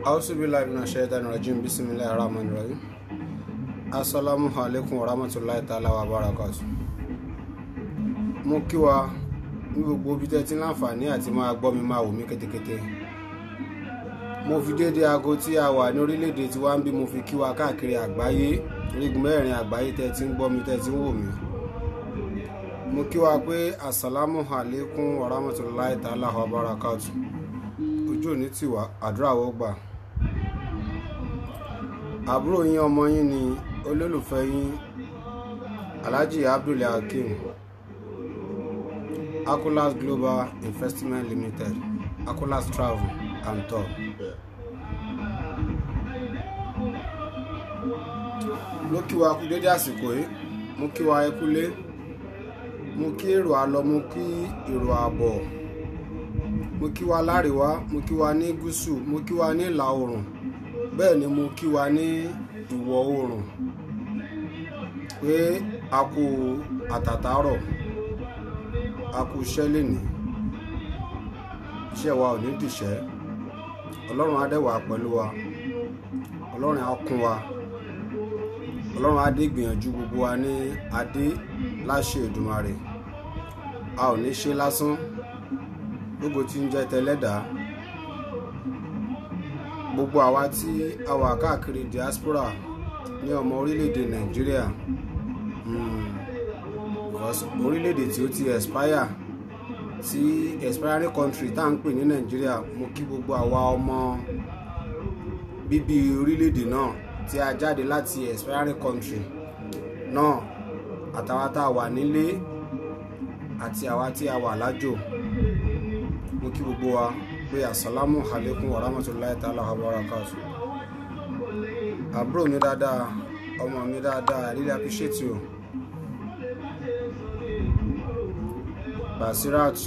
ausubillahi minash shaitani rajim bismillahir rahmanir rahim assalamu alaikum warahmatullahi ta'ala wa barakatuh mo kí wa ní gbogbo ibi tẹ́ ti ń láǹfààní àti máa gbọ́ mi máa wò mí kétékété mo fi déédé aago tí a wà ní orílẹ̀-èdè tí wá ń bí mo fi kí wa káàkiri àgbáyé orígun mẹ́rin àgbáyé tẹ́ ti ń gbọ́ mi tẹ́ ti ń wò mí mo kí wa pé assalamu alaikum warahmatullahi ta'ala wa barakatuh ojú òní tì wá àdúrà ó gbà àbúrò yín ọmọ yín ni olólùfẹ́ yín alhaji abdul hakeem akolas global investment limited akolas travel and tour. mo kí wa kú dédé àsìkò yìí mo kí wa ẹ kúlé mo kí èrò àlọ mo kí èrò àbọ̀ mo kí wa láríwá mo kí wa ní gúúsù mo kí wa ní ìlà oòrùn bẹ́ẹ̀ ni mo kí wa ní ìwọ̀ oòrùn pé a kú àtàtàrọ̀ a kú iṣẹ́ lénìí iṣẹ́ wa ò ní dìṣẹ́ ọlọ́run á dẹ̀ wà pẹ̀lú wa ọlọ́run á kún wa ọlọ́run á dé gbìyànjú gbogbo wa ní adé láṣẹ Èdùmàrè a ò ní ṣe lásán gbogbo tí ń jẹ́ tẹlẹ́dàá gbogbo àwa tí a wà káàkiri diaspora ní ọmọ orílẹ̀-èdè nàìjíríà orílẹ̀-èdè tí ó ti expire tí expiring country tá à ń pè ní nàìjíríà mo kí gbogbo àwa ọmọ bíbí orílẹ̀-èdè náà tí a jáde láti expiring country náà àtàwa tá a wà nílé àti àwa tí a wà lájò mo kí gbogbo wa pé asalamu alaikum wa rahmatulahi ta'ala wa barakatuh àbúrò mi dáadáa ọmọ mi dáadáa I really appreciate you Basirat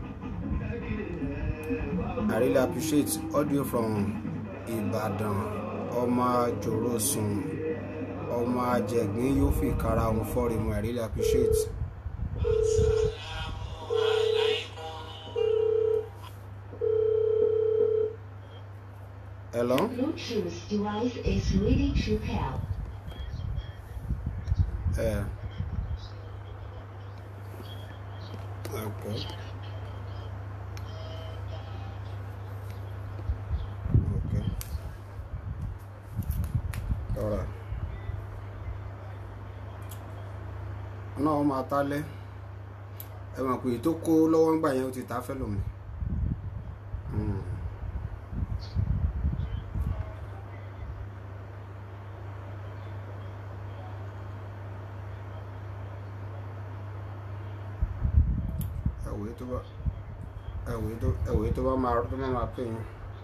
I really appreciate audio from Ìbàdàn ọmọ àjòròsùn ọmọ àjẹgbín yóò fi kára wọn fọ́ọ̀rì mu I really appreciate. Hello? Bluetooth device is ready to pair. Yeah. Okay. Okay. All right. náà máa tálẹ́ ẹ mọ̀ pé tó kó lọ́wọ́ ń gbà yẹn ó ti ta fẹ́ lòmí. Mm. ẹwòye tó bá ẹwòye tó ẹwòye tó bá máa tó bá máa pè yín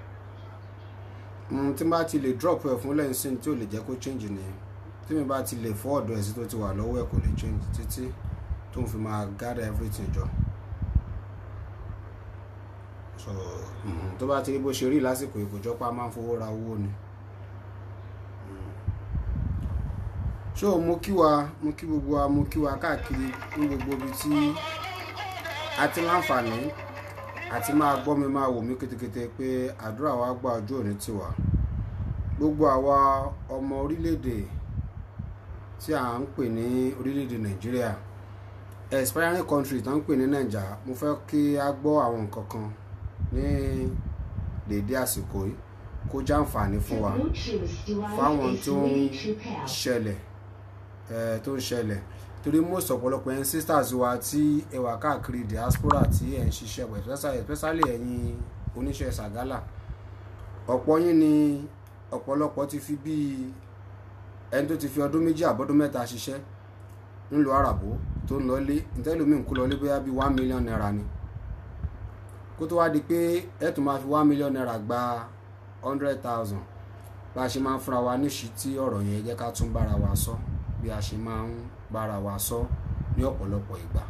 mm, tí n bá ti lè drop ẹ fún lẹ́yìn sí tí ò lè jẹ́ kó change nìyẹn tí mi bá ti lè fọ́ ọ̀dọ̀ ẹ̀ sí tó ti wà lọ́wọ́ ẹ̀ kò lè change títí tó ń fi máa gather everything jọ so mm, tó bá ti rí bó ṣe rí lásìkò ìkójọpá máa ń fowó ra owó ni so mo kí wa mo kí gbogbo wa mo kí wa káàkiri ní gbogbo ibi tí àti láǹfààní àti máa gbọ́ mi máa wò mí kétékété pé àdúrà wa gba ọjọ́ òní tiwa gbogbo àwa ọmọ orílẹ̀-èdè tí à ń pè ní orílẹ̀-èdè nàìjíríà expiring country tó ń pè ní nàìjà mo fẹ́ kí a gbọ́ àwọn nǹkan kan ní dédé àsìkò yìí kó jàǹfààní fún wa fáwọn tó ń ṣẹlẹ̀ ẹ̀ tó ń ṣẹlẹ̀ torí most ọ̀pọ̀lọpọ̀ ẹ̀yin sisters wa tí ẹ wà káàkiri diaspora tí ẹ̀ ń ṣiṣẹ́ pẹ̀ especially ẹ̀yin oníṣẹ́ ṣàgálà ọ̀pọ̀ yín ni ọ̀pọ̀lọpọ̀ ti fi bíi ẹni tó ti fi ọdún méjì àbọ́dún mẹ́ta ṣiṣẹ́ ńlọ àràbó tó ń lọlé ntẹ́lómi ń kó lọlé bóyá bíi one million naira ni kó tó wá di pé ẹ tún máa fi one million naira gba hundred thousand bá a ṣe máa ń fúnra wa níṣìí tí ọ̀rọ̀ yẹn jẹ́ ká tún bára wa sọ bí a ṣe máa ń bára wa sọ ní ọ̀pọ̀lọpọ̀ ìgbà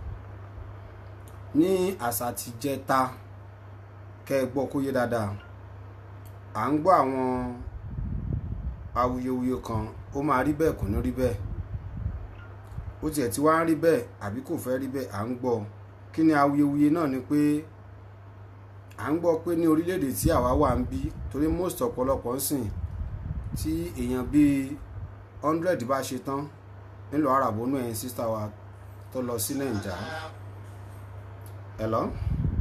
ní àṣà ti jẹta kẹ́ ẹ gbọ́ kó yé dáadáa à ń gbọ́ àwọn awuyewuye kan ó máa rí bẹ́ẹ̀ kò ní rí bẹ́ẹ̀ ó tiẹ̀ ti wá ń rí bẹ́ẹ̀ àbí kò fẹ́ rí bẹ́ẹ̀ à ń gbọ́ kí ni awuyewuye náà ni pé à ń gbọ́ pé ní orílẹ̀-èdè tí àwa wà ń bí torí most ọ̀pọ̀lọpọ̀ ń sìn tí èèyàn bíi hundred bá ṣe tán nílò àràbónú ẹ̀yìn sísá wa tó lọ sí nàìjà hello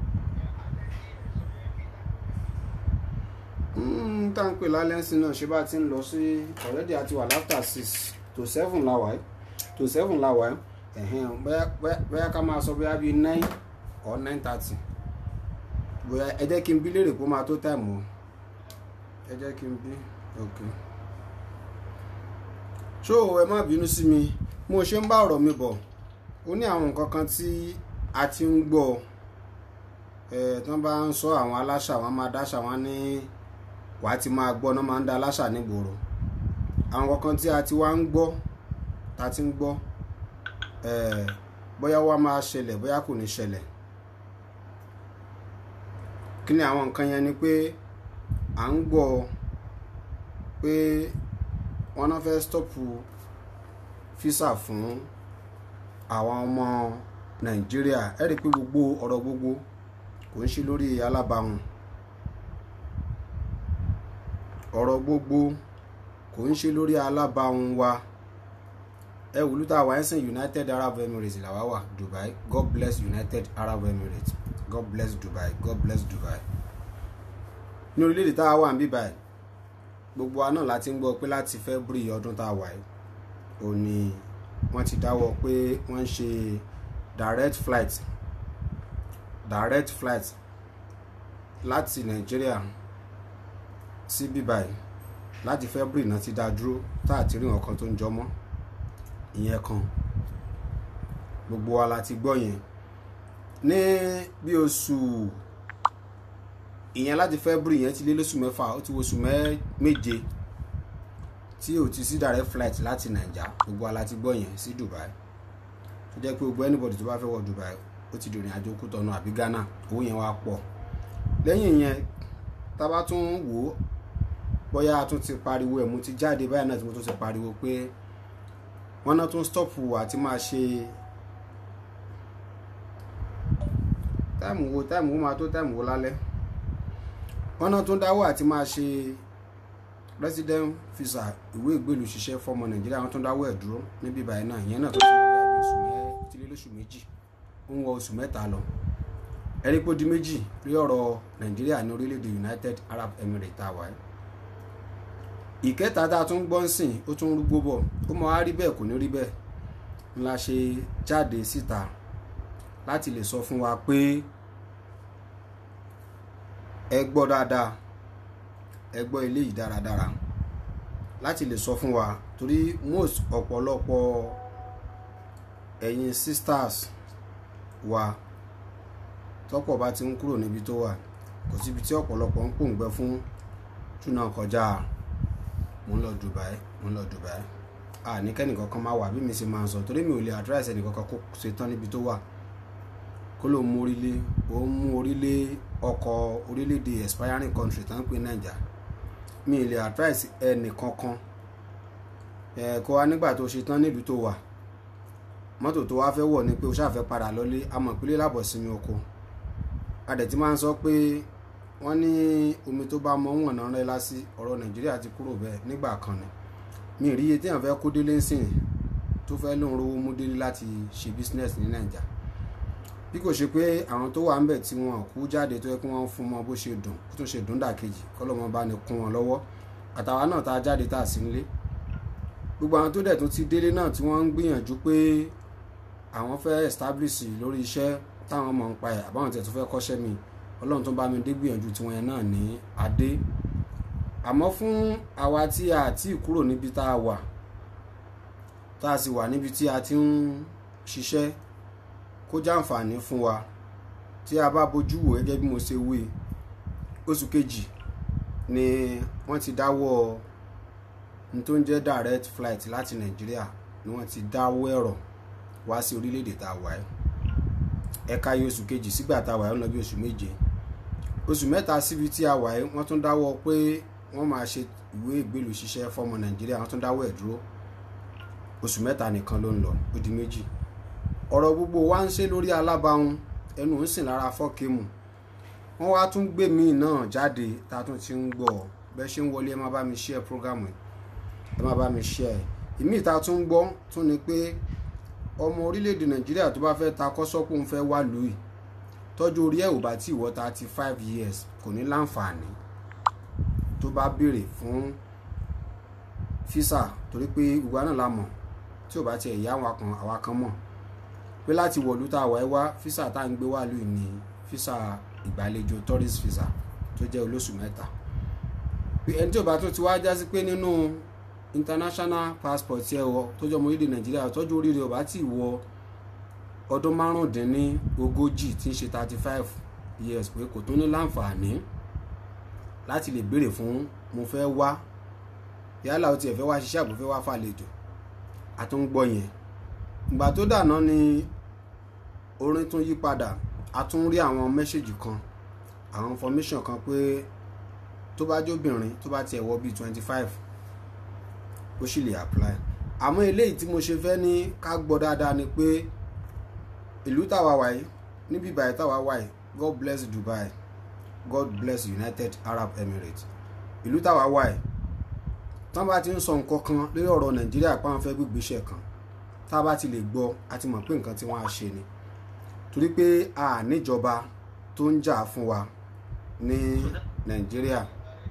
Mm, tá à ń pè lálẹ́sìn náà ṣe bá ti ń lọ sí already àti wà láfter six to seven la wà ẹ́ to seven la wà ẹ́ ẹ̀hẹ́n bóyá bóyá- bóyá ká máa sọ bóyá bíi nine or nine thirty bóyá ẹ jẹ́ kí n bí léèrè kó máa tó táìmù o ẹ jẹ́ kí n bí ok ṣó ẹ má bínú sí mi mo ṣe ń bá ọ̀rọ̀ mi bọ̀ ó ní àwọn nǹkan kan tí a ti ń gbọ́ ẹ tí wọ́n bá ń sọ àwọn aláṣà wọn máa dáṣà wọn ní wàá ti máa gbọ́ náà máa ń da aláṣà nígboro àwọn kankan tí a ti wá ń gbọ́ ta ti ń gbọ́ ẹ bóyá wá máa ṣẹlẹ̀ bóyá kò ní ṣẹlẹ̀ kí ni àwọn nǹkan yẹn ni pé à ń gbọ́ pé wọ́n náà fẹ́ stọ́pù físà fún àwọn ọmọ nàìjíríà ẹ rí i pé gbogbo ọ̀rọ̀ gbogbo kò ń ṣe lórí alábàáhùn ọ̀rọ̀ gbogbo kò ń ṣe lórí alábàáhùn wa ẹ wùlú tá a wà ń sìn united arab emirates làwa wà dubai god bless united arab emirates god bless dubai god bless dubai ní orílẹ̀-èdè tá a wà ń bí báyìí gbogbo wa náà láti ń gbọ́ pé láti february ọdún tá a wà yìí ò ní wọ́n ti dáwọ́ pé wọ́n ń ṣe direct flight direct flight láti nàìjíríà sí bíbáyìí láti february náà ti dá dúró tá àti rí nǹkan tó ń jọ mọ́ ìyẹn kan gbogbo wa la ti gbọ́ yẹn ní bí oṣù ìyẹn láti february yẹn ti lé lóṣù mẹ́fà ó ti wo oṣù mẹ́- méje tí ò ti sí direct flight láti naija gbogbo wa la ti gbọ́ yẹn sí dubai tó jẹ́ pé gbogbo anybody tó bá fẹ́ wọ dubai ó ti dìrìn àjò kútọ́nù àbí ghana owó yẹn wá pọ̀ lẹ́yìn yẹn tá a bá tún wò ó bóyá a tún ti pariwo ẹ̀ mo ti jáde báyìí náà tí mo tún ti pariwo pé wọ́n náà tún stop àti máa ṣe táìmù wo táìmù wo máa tó táìmù wo lálẹ́ wọ́n náà tún dáwọ́ àti máa ṣe resident visa ìwé ìgbélú ṣiṣẹ́ fọmọ nàìjíríà wọ́n tún dáwọ́ ẹ̀ dúró níbí báyìí náà ìyẹn náà tó ti lọ bí oṣù mẹ́ ti lé lóṣù méjì ó ń wọ oṣù mẹ́ta lọ ẹni pé ó di méjì rí ọ̀rọ̀ nàìjíríà ní orílẹ̀-èdè united arab emirates tá a wà yìí ìkẹta tá a tún gbọ́ ń sìn ó tún rúgbó bọ̀ ó mọ á rí bẹ́ẹ̀ kò ní rí bẹ́ẹ̀ ńlá ṣe jáde síta láti lè sọ fún wa pé ẹ gbọ́ dáadáa ẹ gbọ́ eléyìí dáradára láti lè sọ fún wa torí most ọ̀pọ̀lọpọ̀ ẹ̀yin sisters wa tọ́pọ̀ bá ti ń kúrò níbi tó wà kò síbi tí ọ̀pọ̀lọpọ̀ ń pòǹgbẹ fún túnà kọjá mo ń lọ Dubai mo ń lọ Dubai a ní kẹ́nìkan kan máa wà bí mi ṣe máa ń sọ torí mi ò lè advice ẹnìkankan kó ṣe tán níbi tó wà kó ló mú orílẹ̀ ó ń mú orílẹ̀ ọkọ̀ orílẹ̀-èdè expiring country tó ń pè Naija mi ì lè advice ẹnìkankan ẹ kó wa nígbà tó ṣe tán níbi tó wà mọ́tò tó wá fẹ́ wọ̀ ni pé o ṣáà fẹ́ padà lọ́lé àmọ́ ìpínlẹ̀ làbọ̀ sinmi oko adẹ̀ tí máa ń sọ pé wọ́n ní omi tó bá mọ wọn náà rẹ́ lásì ọ̀rọ̀ nàìjíríà ti kúrò bẹ́ẹ̀ nígbà kan ni mi ì rí iye téèyàn fẹ́ kó délé ńsìn tó fẹ́ lóun rówó mú délé láti ṣe business ní nàìjà bí kò ṣe pé àwọn tó wà ń bẹ̀ tí wọn kú jáde tó yẹ kí wọ́n fún mọ bó ṣe dùn kó tún ṣe dùn dàkejì kọ́lọ́mọ bá ní kún wọn lọ́wọ́ àtàwa náà tá a jáde tá a sí nílé gbogbo àwọn tó dẹ̀ tún ti délé náà tí wọ́n ń gbìyànjú pé àwọn fẹ́ establish lórí iṣẹ́ táwọn mọ̀ ń pa ẹ̀ àbáwọn tẹ̀ tó fẹ́ kọ́ṣẹ́ mi ọlọ́run tó bá mi dé gbìyànjú tiwọn yẹn náà ní adé àmọ́ fún àwa tí a ti kúrò níbi tá a wà tá a sì wà níbi tí a ti ń ṣiṣẹ́ kó jàǹfààní fún wa tí a bá bójú wò gẹ́gẹ́ bí mo ṣe wí oṣù kejì ni wọ́n ti dáwọ́ ní tó ń jẹ́ direct flight láti nàìjíríà ni wọ́n ti dáwọ́ ẹ̀rọ wá sí orílẹ̀-èdè tá a wà ẹ́ ẹ̀ka yìí oṣù kejì sígbà tá a wà ẹ́ ń lọ bí oṣù méje oṣù mẹ́ta síbi tí a wà ẹ́ wọ́n tún dáwọ́ pé wọ́n máa ṣe ìwé ìgbélú ṣiṣẹ́ fọ́mọ nàìjíríà wọ́n tún dáwọ́ ẹ̀ dúró oṣù mẹ́ta nìkan ló ń lọ ó di méjì ọ̀rọ̀ gbogbo wa ń ṣe lórí alábàáhùn ẹnu ń sìn lára fọ́ọ̀kìmù wọ́n wá tún gbé míì náà jáde tá a tún ti ń gbọ́ bẹ́ẹ̀ ṣe ń wọlé ẹ má bá mi share program yìí ẹ má bá mi share ìmí ìta tún ń gbọ́ tún ni pé ọmọ orílẹ̀-èdè nàìjíríà tó bá fẹ́ ta kọ́sọ́pù ń fẹ́ wá lùí tọ́jú orí ẹ̀ ò bá tí ìwọ thirty five years kò ní láǹfààní tó bá béèrè fún físà torí pé ìwà náà la mọ̀ tí ò bá tiẹ̀ yá àwọn kan àwa kan mọ̀ pé láti wọ̀lú tá a wà ẹ́ wá físà tá à ń gbé wá lùí ní físà ìgbàlejò tourist visa tó jẹ́ olóṣù mẹ́ta ẹni tí ò bá tó ti wá jásí pé nínú international passport ẹ wọ tó jẹ́ ọmọ orílẹ̀ nàìjíríà tọ́jú oríire ò bá tí ì wọ ọdún márùndínní ogójì tí ń ṣe thirty five years pé kò tó ní láǹfààní láti lè béèrè fún mo fẹ́ wá yálà ó tiẹ̀ fẹ́ wá ṣiṣẹ́ àbò fẹ́ wá fàlejò àtúngbọ́ yẹn ìgbà tó dàná ni orin tún yí padà a tún rí àwọn mẹ́ṣẹ́jì kan àwọn information kan pé tó bá jóbìnrin tó bá tiẹ̀ wọ bíi twenty five ó sì lè apply àmọ́ eléyìí tí mo ṣe fẹ́ ní ká gbọ́ dáadáa ni pé ìlú táwa wáyé níbi ìbàyẹ̀ táwa wáyé God bless Dubai God bless United Arab Emirates ìlú táwa wáyé tán bá ti ń sọ nǹkan kan lórí ọ̀rọ̀ Nàìjíríà pé àwọn fẹ́ gbégbéṣẹ̀ kan tá a bá ti lè gbọ́ a ti mọ̀ pé nǹkan tí wọ́n á ṣe ni torí pé a níjọba tó ń jà fún wa ní Nàìjíríà.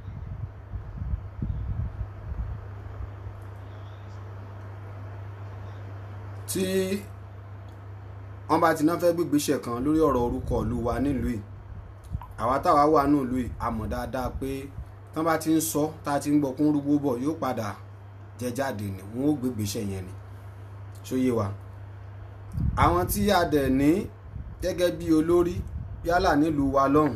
tí wọ́n bá ti náà fẹ́ gbégbéṣẹ̀ kan lórí ọ̀rọ̀ orúkọ ìlú wa nílùú yìí àwa táwa wà nílùú yìí a mọ̀ dáadáa pé tán bá ti ń sọ tá a ti ń gbọ́ kún rúgbó bọ̀ yóò padà jẹ jáde ni wọ́n ó gbégbéṣẹ̀ yẹn ni ṣóyé wa àwọn tí a dẹ̀ ní gẹ́gẹ́ bí olórí yálà nílùú wa lọ́hùn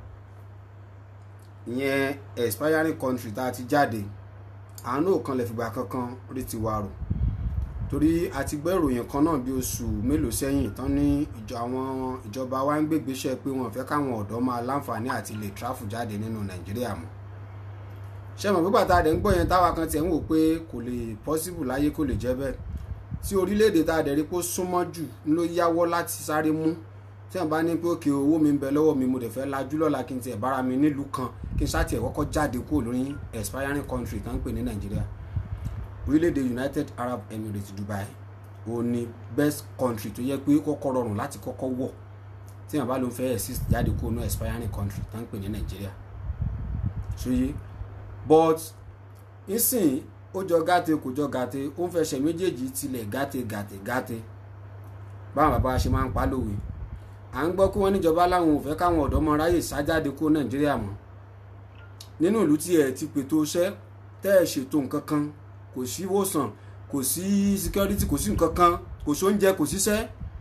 ìyẹn expiring country tá a ti jáde àwọn náà kan lè fìgbà kankan rí tiwa rò torí a ti gbọ́ ìròyìn kan náà bí oṣù mélòó sẹ́yìn tán ní ìjọ àwọn ìjọba wa ń gbégbéṣẹ́ pé wọ́n fẹ́ káwọn ọ̀dọ́ máa láǹfààní àti lè tráfù jáde nínú nàìjíríà mọ́ ṣé mọ̀ pípa tá a dẹ̀ ń gbọ́ yẹn táwa kan tiẹ̀ ń wò pé kò lè pọ́síbù láyé kò lè jẹ́ bẹ́ẹ̀ tí orílẹ̀-èdè tá a dẹ̀ rí pé ó súnmọ́ jù ló yáwọ́ láti sáré mú tí wọ́n bá ní pé òkè owó mi ń bẹ lọ́wọ́ mi mo dẹ̀ fẹ́ lajú lọ́la kí n tiẹ̀ bára mi nílùú kan kí n sá tiẹ̀ kọ́kọ́ jáde kúrò lórí expiring country tán ń pè ní nàìjíríà orílẹ̀-èdè United Arab Emirates Dubai ó ní best country tó yẹ pé kọ́kọ́ rọrùn láti kọ́kọ́ wọ̀ tí wọ́n bá ló ń fẹ́ exist jáde kó ní expiring country tó ń pè ní Nàìjíríà ṣòye but nísìn ó jọ gàtè kò jọ gàtè ó ń fẹsẹ̀ méjèèjì tilẹ̀ gàtè gàtè gàtè báwọn bàbá ṣe máa ń pa lówe à ń gbọ́ kí wọ́n níjọba láwọn ò fẹ́ káwọn ọ̀dọ́ mọ ráyè sájáde kó Nàìjíríà mọ́ nínú ìlú tí ẹ̀ ti pètò iṣẹ́ tẹ́ ẹ̀ ṣètò nǹkan kan kò sí ìwòsàn kò sí security kò sí nǹkan kan kò sí oúnjẹ kò síṣẹ́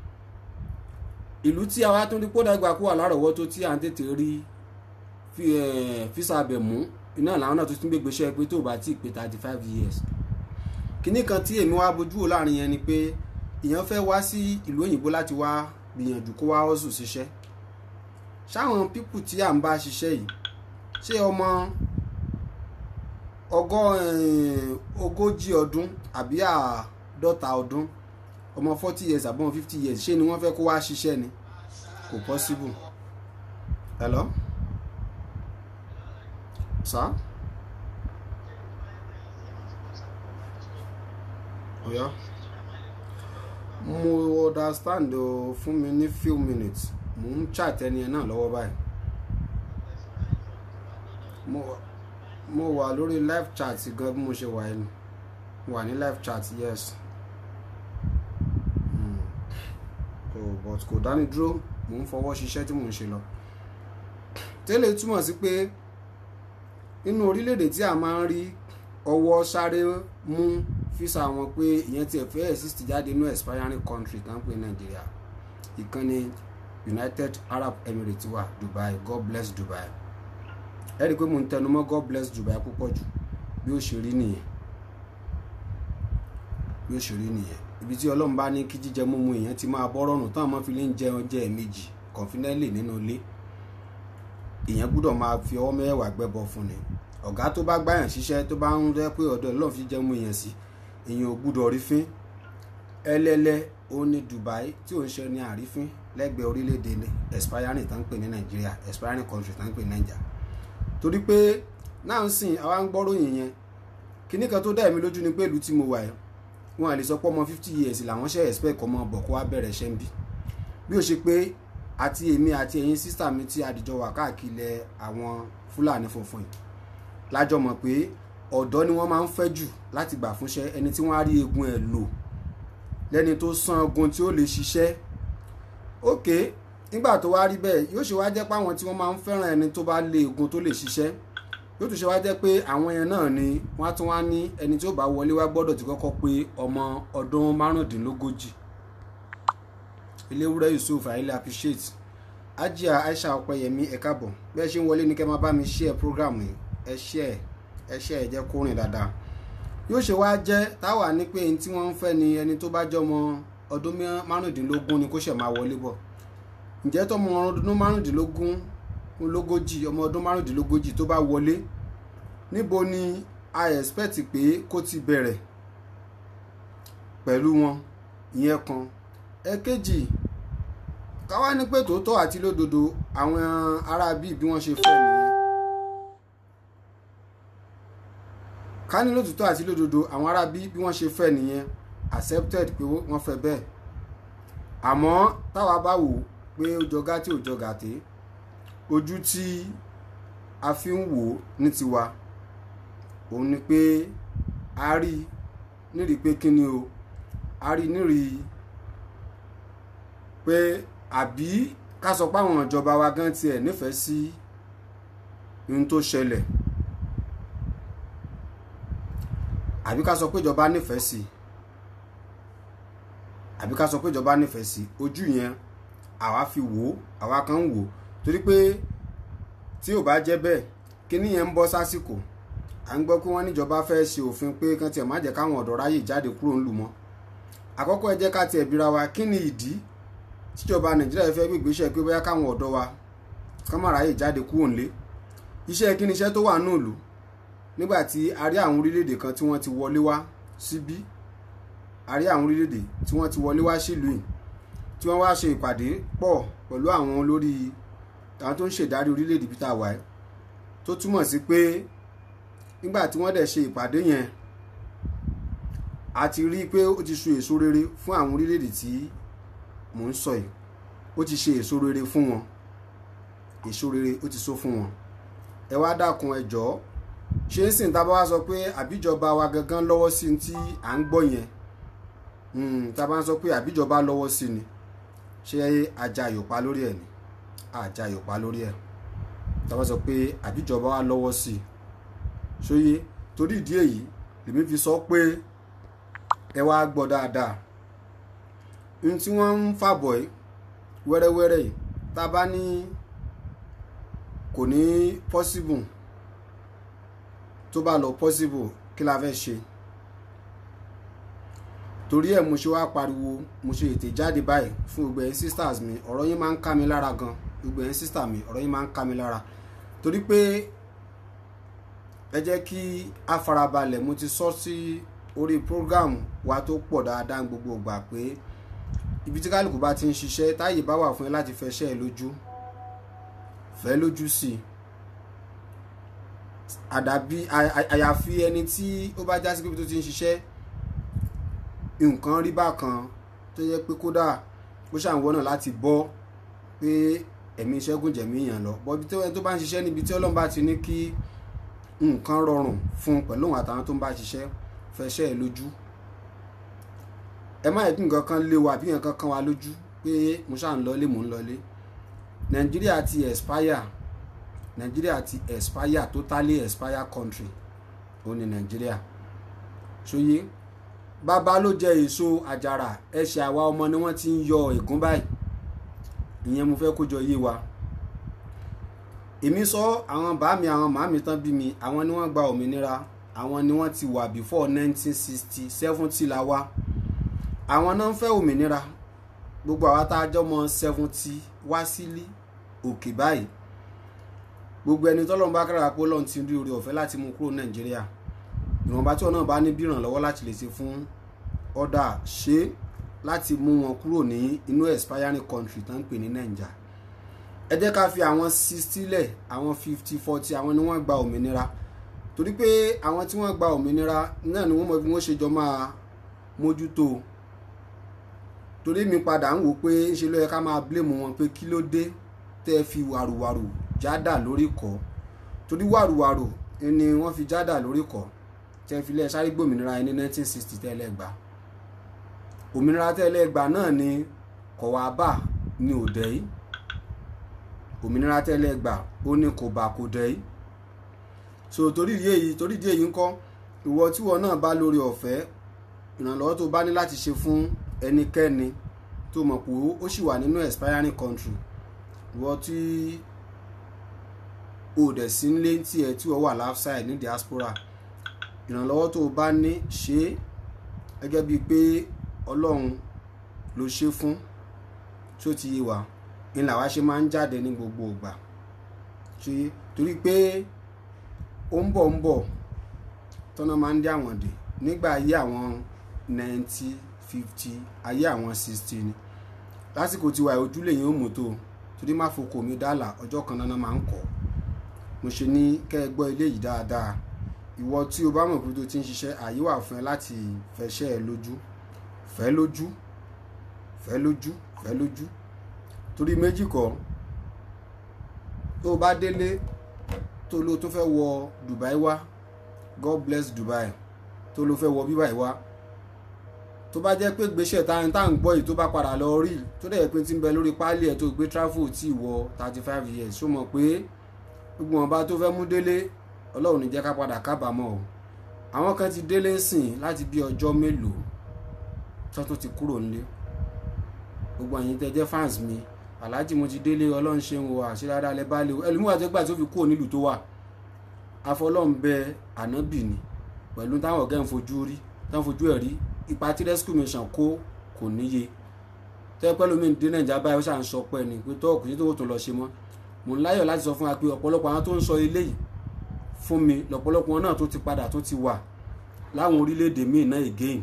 ìlú tí àwa tún rí kó dàgbà kó wà lárọ̀ọ́wọ́tó tí à ń tètè rí físà abẹ mú iná làwọn náà tó tún gbégbéṣẹ́ pé tó bá tí ì pé thirty five years kínní kan tí èmi wá bójú wò láàrin yẹn ni pé èèyàn fẹ́ wá sí ìlú òyìnbó láti wá gbìyànjú kó wá hustle ṣiṣẹ́ ṣáwọn pípù tí à ń bá ṣiṣẹ́ yìí ṣé ọmọ ọgọ́ ogójì ọdún àbí àádọ́ta ọdún ọmọ forty years àbí ọmọ fifty years ṣé ni wọ́n fẹ́ kó wá ṣiṣẹ́ ni kò possible hello sir oya mo understand o fún mi ní few minutes mo ń chat ẹni ẹ náà lọ́wọ́ báyìí mo mo wà lórí live chat gan bí mo ṣe wà ẹnu mo wà ní live chat yes mm. oh, but kò dání dúró mò ń fọwọ́ ṣiṣẹ́ tí mò ń ṣe lọ tẹ́lẹ̀ túmọ̀ sí pé nínú orílẹ̀-èdè tí a máa ń rí ọwọ́ sáré mú físà wọn pé ìyẹn tiẹ̀ fẹ́ exist jáde nínú expiring country tá ń pè nàìjíríà ìkànnì United Arab Emirates wà Dubai God bless Dubai ẹ rí i pé mo ń tẹnu mọ́ God bless Dubai púpọ̀ jù bí ó ṣe rí nìyẹn bí ó ṣe rí nìyẹn ibi tí ọlọ́run bá ní kí jíjẹ mímu èèyàn ti máa bọ́ rọrùn táwọn máa fi lè ń jẹun jẹ ẹ̀ẹ̀mejì confidently nínú ilé èèyàn gbúdọ̀ máa fi ọwọ́ mẹ́wàá gbẹ́bọ fún ni ọ̀gá tó bá gbáyàn ṣiṣẹ́ tó bá ń rẹ́ pé ọ̀dọ̀ ọlọ́run fi jẹun èèyàn sí èèyàn ò gbúdọ̀ rí fín ẹlẹ́lẹ́ ó ní Dubai tí ò ń ṣe ní àrífín lẹ́gbẹ̀ẹ́ orílẹ̀-èdè expiring tá ń pè ní nàìjíríà expiring country tá ń pè ní nàìjà torí pé náà ń sìn àwa ń gbọ́ròyìn yẹn kíní kan tó dá èmi lójú ni pé ìlú tí mo wà yẹn wọn à lè sọ pé ọmọ fifty years làwọn ṣe expect kọ́ mọ́ bọ̀ kó wá bẹ̀rẹ̀ ṣẹ́ ń bí bí ó ṣe pé àti èmi àti ẹ̀yin sísà mi tí adìjọ wà káàkiri àwọn fúlàní funfun yìí lájọ mọ̀ pé ọ̀dọ́ ni wọ́n máa ń fẹ́ jù láti gbà fúnṣẹ́ ẹni tí wọ́n á rí egun ẹ̀ lò lẹ́ni tó san ogun tí ó lè ṣiṣẹ́ ókè nígbà tó wá rí bẹ́ẹ̀ yóò ṣe wá jẹ́ pé àwọn tí wọ́n máa ń fẹ́ràn ẹni tó bá lé egun tó lè ṣiṣẹ́ yóò tún ṣe wá jẹ́ pé àwọn yẹn náà ni wọ́n á tún wá ní ẹni tí ó bá wọlé wá gbọ́dọ̀ ti kọ́kọ́ pé ọmọ ọdún márùndínlógójì eléwúrẹ́ yusuf ayílẹ̀ appreciate ajia aisha ọpẹyẹmí ẹ káàbọ̀ bẹ́ẹ̀ ṣe ń wọlé ní kẹ́ máa bá mi share program yìí ẹ share ẹ share ẹ jẹ́ kó rìn dáadáa yóò ṣe wá jẹ́ táwa ní pé ẹni tí wọ́n ń fẹ́ ni ẹni tó bá jọmọ ọdún márùndínlógún ni kó ṣẹ̀ máa wọlé bọ̀ ǹjẹ́ tọmọ ọdún márùndínlógún lógójì ọmọ ọdún márùndínlógójì tó bá wọlé níbo ni a expect pé kó ti bẹ̀rẹ̀ pẹ̀lú wọn ìyẹn kan ẹ̀kejì káwá ní pé tòótọ́ àti lódodo àwọn ará bíi bí wọ́n ṣe fẹ́ nìyẹn ká ní lótòótọ́ àti lódodo àwọn ará bíi bí wọ́n ṣe fẹ́ nìyẹn accepted pé wọ́n fẹ́ bẹ́ẹ̀ àmọ́ táwa bá wò pé ó jọ gàtí ò jọ gàtí ojú tí a fi ń wò ní tiwa òun ni pé a rí nírìí pé kíni o a rí nírìí pé àbí ká sọ pé àwọn ìjọba wa gan tiẹ̀ nífẹ̀ẹ́ sí ohun tó ṣẹlẹ̀ àbí ká sọ pé ìjọba nífẹ̀ẹ́ sí àbí ká sọ pé ìjọba nífẹ̀ẹ́ sí ojú yẹn àwa fi wò ó àwa kan ń wò ó torí pé tí ò bá jẹ́ bẹ́ẹ̀ kíní yẹn ń bọ́ sásìkò à ń gbọ́ pé wọ́n níjọba fẹ́ ṣe òfin pé kán tiẹ̀ má jẹ́ káwọn ọ̀dọ́ ráyè jáde kúrò ńlù mọ́ àkọ́kọ́ ẹ jẹ́ ká tiẹ̀ bira wa kí ni ìdí tíjọba nàìjíríà fẹ́ gbégbéṣẹ́ pé bóyá káwọn ọ̀dọ́ wa kán má ráyè jáde kúrò ńlé iṣẹ́ kí ni iṣẹ́ tó wà náà lò nígbà tí a rí àwọn orílẹ̀-èdè kan tí wọ́n ti wọlé wá síbí a rí àwọn orílẹ̀-èdè tí wọ́n ti wọlé wá sílùú yìí tí wọ́n wá ṣe ìpàdé pọ̀ pẹ̀lú àwọn olórí àwọn tó ń ṣèdarí orílẹ̀-èdè bí tá a wà ẹ́ tó túmọ̀ sí pé nígbà tí wọ́n dẹ̀ ṣe ìpàdé yẹn a ti rí i pé ó ti so èso rere fún àwọn orílẹ̀-èdè tí mò ń sọ yìí ó ti ṣe èso rere fún wọn èso rere ó ti so fún wọn ẹ wá dákun ẹ jọ̀ọ́ ṣé ń sìn tábà wá sọ pé àbíjọba wa gangan lọ́wọ́ sí ní tí à ń gbọ́ yẹn tábà ń sọ pé àbíjọba lọ́wọ́ sí ni ṣé ajá yòpá lórí ẹ̀ ni ajá yòpá lórí ẹ̀ tábà sọ pé àbíjọba wa lọ́wọ́ sí i ṣóyé torí ìdí èyí lèmi fi sọ pé ẹ wá gbọ́ dáadáa ohun tí wọ́n ń fàbọ̀ yìí wẹ́rẹ́wẹ́rẹ́ yìí tá a bá ní kò ní possible tó bá lọ possible kí la fẹ́ ṣe torí ẹ̀ mo ṣe wá pariwo mo ṣe ètè jáde báyìí fún gbogbo ẹ̀yin sisters mi ọ̀rọ̀ yín máa ń ká mi lára gan gbogbo ẹ̀yin sister mi ọ̀rọ̀ yín máa ń ká mi lára torí pé ẹ jẹ́ kí a farabalẹ̀ mo ti sọ sí orí program wa tó pọ̀ dáadáa gbogbo ìgbà pé ibi tí kálukú bá ti ń ṣiṣẹ́ táyè bá wà fún ẹ láti fẹ́ ṣẹ́ ẹ lójú fẹ́ lójú sí i àdàbí àyàfi ẹni tí ó bá já sí pé tó ti ń ṣiṣẹ́ nǹkan rí bákan tó yẹ pé kódà ó ṣàǹwọ́ náà láti bọ́ pé ẹ̀mí ṣẹ́gun jẹ̀mí yàn lọ bọ́bí tó bá ń ṣiṣẹ́ níbi tí ọlọ́run bá ti ní kí nǹkan rọrùn fún un pẹ̀lú òun àtàwọn tó ń bá ṣiṣẹ́ fẹsẹ̀ ẹ̀ lójú ẹ má yẹ kí nǹkan kan lé wa àbí nǹkan kan wa lójú pé mo ṣáà ń lọlé mò ń lọlé nàìjíríà ti expire nàìjíríà ti expire totally expire country ó ní nàìjíríà ṣòye bàbá ló jẹ èso àjàrà ẹsẹ̀ àwa ọmọ ni wọ́n ti ń yọ ègún báyìí ìyẹn mo fẹ́ kó jọ yé wa èmi sọ àwọn bàámi àwọn màámi tán bí mi àwọn ni wọ́n gba òmìnira àwọn ni wọ́n ti wà before nineteen sixty seventy la wá àwọn náà ń fẹ́ òmìnira gbogbo àwa tá a jọ mọ seventy wá sílé òkè báyìí gbogbo ẹni tọ́lọ́run bá kára pé Ọlọ́run ti rí oore ọ̀fẹ́ láti mú kúrò nàìjíríà ìwọ̀nba tí wọn náà bá ní bí ìrànlọ́wọ́ láti lè ṣe fún ọ̀dà ṣe láti mú wọn kúrò ní inú expiring country tó ń pè ní nàìjà ẹ jẹ́ ká fi àwọn sixty lẹ̀ àwọn fifty forty àwọn ni wọ́n gba òmìnira torí pé àwọn tí wọ́n gba òmìnira náà ni wọ́n mọ bí wọ́n ṣe jọ máa mójútó o torí mi padà ń wò pé ṣe ló yẹ ká máa blame wọn pé kí ló dé tẹ́ fi wàrùwàrù jádà lórí kọ́ torí wàrùwàrù ni wọ́n fi jádà lórí kọ́ tẹ́ fi lẹ́ sáré gbòmìnira ẹni 1960 tẹ́lẹ̀ gbà òmìnira tẹ́lẹ̀ gbà náà ni kọ̀wábà ní òdẹ́ yìí òmìnira tẹ́lẹ̀ gbà ó ní kò bà kò dẹ́ yìí so torí ìdí èyí torí ìdí èyí ń kọ́ ìwọ tíwọ náà bá lórí ọ̀fẹ́ ìrànlọ́wọ́ tó bá ní láti ṣe fún ẹnikẹ́ni tó mọ̀ pé ó sì wà nínú expiring country ìwọ tí o dẹ̀ sí nílé tí ẹ tí wọ́n wà outside ní diaspora ìrànlọ́wọ́ tó bá ní ṣe é gẹ́gẹ́ bíi pé ọlọ́run ló ṣe fún tí ó ti yé wa ní làwa ṣe máa ń jáde ní gbogbo ìgbà ṣe torí pé ó ń bọ̀ ń bọ̀ tọ́nà máa ń dé àwọn dè nígbà ayé àwọn ninety fifty ayé àwọn sixty ni lásìkò tiwa ojúlé yẹn ó mú tó torí má fokò mi dálà ọjọ́ kan náà máa ń kọ́ mo ṣe ní kẹ́ ẹ gbọ́ ilé yìí dáadáa ìwọ tí o bá mọ̀ pé tó ti ń ṣiṣẹ́ àyè wà fún ẹ láti fẹsẹ̀ ẹ lójú fẹ́ lójú fẹ́ lójú fẹ́ lójú torí méjì kọ́ tó o bá délé tó ló tó fẹ́ wọ Dubai wá God bless Dubai tó ló fẹ́ wọ bíbá yìí wá tó bá jẹ́ pé gbéṣẹ́ tá tá ń gbọ́ yìí tó bá padà lọ rí tó dẹ̀ pé tí ń bẹ lórí páálí ẹ̀ tó gbé tráfò tí wọ thirty five years ṣó mọ̀ pé gbogbo wọn bá tó fẹ́ mú délé ọlọ́run ní jẹ́ ká padà kábàámọ̀ o àwọn kan ti délé sìn láti bí ọjọ́ mélòó tó tó ti kúrò nílé gbogbo àyìn tẹ jẹ́ fans mi aláàjì mo ti délé ọlọ́run ṣe ń wo àṣíráda lẹ bá lè o ẹlòmíwà tó gbà tó fi kúrò nílùú tó wà afọlọ́run bẹ ànábì ni pẹ̀lú táwọn ọ̀gá ń fojú rí táwọn fojú ẹ̀ rí ipa tí rescue mission kó kò níye tẹ́ pẹ́ lómi dé nàìjíríà báyìí ó ṣà ń sọ pẹ́ ni pé tọ́ọ̀kù sí tó tó lọ ṣe mọ́ mò ń láyọ̀ láti sọ fún wa pé ọ̀pọ̀lọpọ̀ àwọn tó ń sọ eléyìí fún mi lọ́pọ̀lọpọ̀ wọn náà tó ti padà tó ti wà láwọn orílẹ̀-èdè míì náà again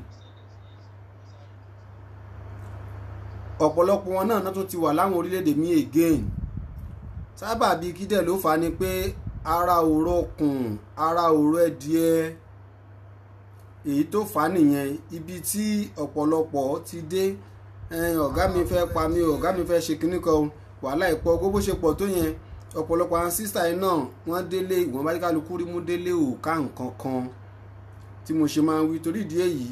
ọ̀pọ̀lọpọ̀ wọn náà tó ti wà láwọn orílẹ̀-èdè míì again sábà bíi kídẹ̀ ló fà á ni pé ara òró kùn ara òró ẹ̀díẹ̀ èyí tó fà á nìyẹn ibi tí ọ̀pọ̀lọpọ̀ ti dé ọ̀gá mi fẹ́ pa mí ọ̀gá mi fẹ́ ṣe kinní kan wàhálà ìpọ̀ gbogbo ṣe pọ̀ tó yẹn ọ̀pọ̀lọpọ̀ àwọn sísá yìí náà wọ́n délé ìwọ̀n bá kálukú rí mú délé òòká nǹkan kan tí mo ṣe máa ń wí torí ìdí èyí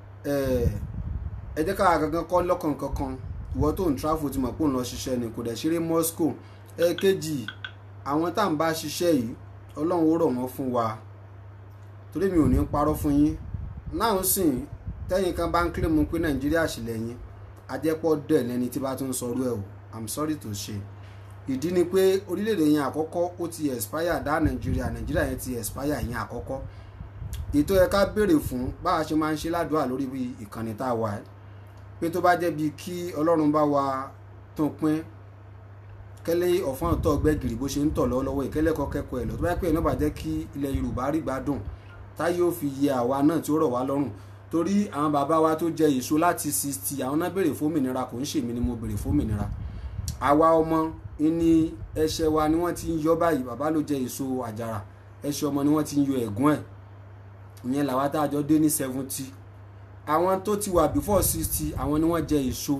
ẹ jẹ́ káwa gangan kọ́ lọ́kàn kankan ìwọ tó ń tráfò ti mọ̀ pé òun lọ ṣiṣẹ́ ni kò dẹ̀ ṣeré Moscow ẹ̀ẹ́kejì àwọn tá à ń bá ṣiṣẹ́ yìí ọlọ́run ó rọ̀ wọ́n fún wa torí mi ò ní parọ́ fún yín náà sìn tẹ́yìn kan bá ń kílè mú pé Nàìjíríà ṣìlẹ̀yìn ajẹ́pọ̀ dẹ̀ lẹ́ni tí bá tún sọrú ẹ̀ o I'm sorry to say ìdí ni pé orílẹ̀-èdè yẹn àkọ́kọ́ ó ti expire dá nàìjíríà nàìjíríà yẹn ti expire yẹn àkọ́kọ́ ètò ẹ̀ka béèrè fún bá a ṣe máa ń ṣe ládùúrà lórí bí ìkànnì tá a wà ẹ́ pé tó bá jẹ́ bí kí ọlọ́run bá wa tún pín kẹ́lẹ́ ọ̀fọ́n tó gbẹ́gìrì bó ṣe ń tọ̀ lọ́wọ́lọ́wọ́ ìkẹ́lẹ́ kọ́ kẹ́kọ̀ọ́ ẹ̀ lọ tó bá pẹ́ náà bá jẹ́ kí ilẹ̀ yorùbá rí gbádùn táyé ó fi yẹ àwa náà tí ó rọ̀ wá lọ́rùn torí àwọn bàbá wa tó jẹ èso láti sixty àwọn náà béèrè fómìnira kò ń ṣèmi ni mo béèrè fómìnira àwa ọmọ ní ẹsẹ̀ wa ni wọ́n ti ń yọ báyìí bàbá ló jẹ èso àjàrà ẹsẹ̀ ọmọ ni wọ́n ti ń yọ ẹ̀gún ẹ̀ ìyẹn làwa tá a jọ dé ní seventy àwọn tó ti wà before sixty àwọn ni wọ́n jẹ èso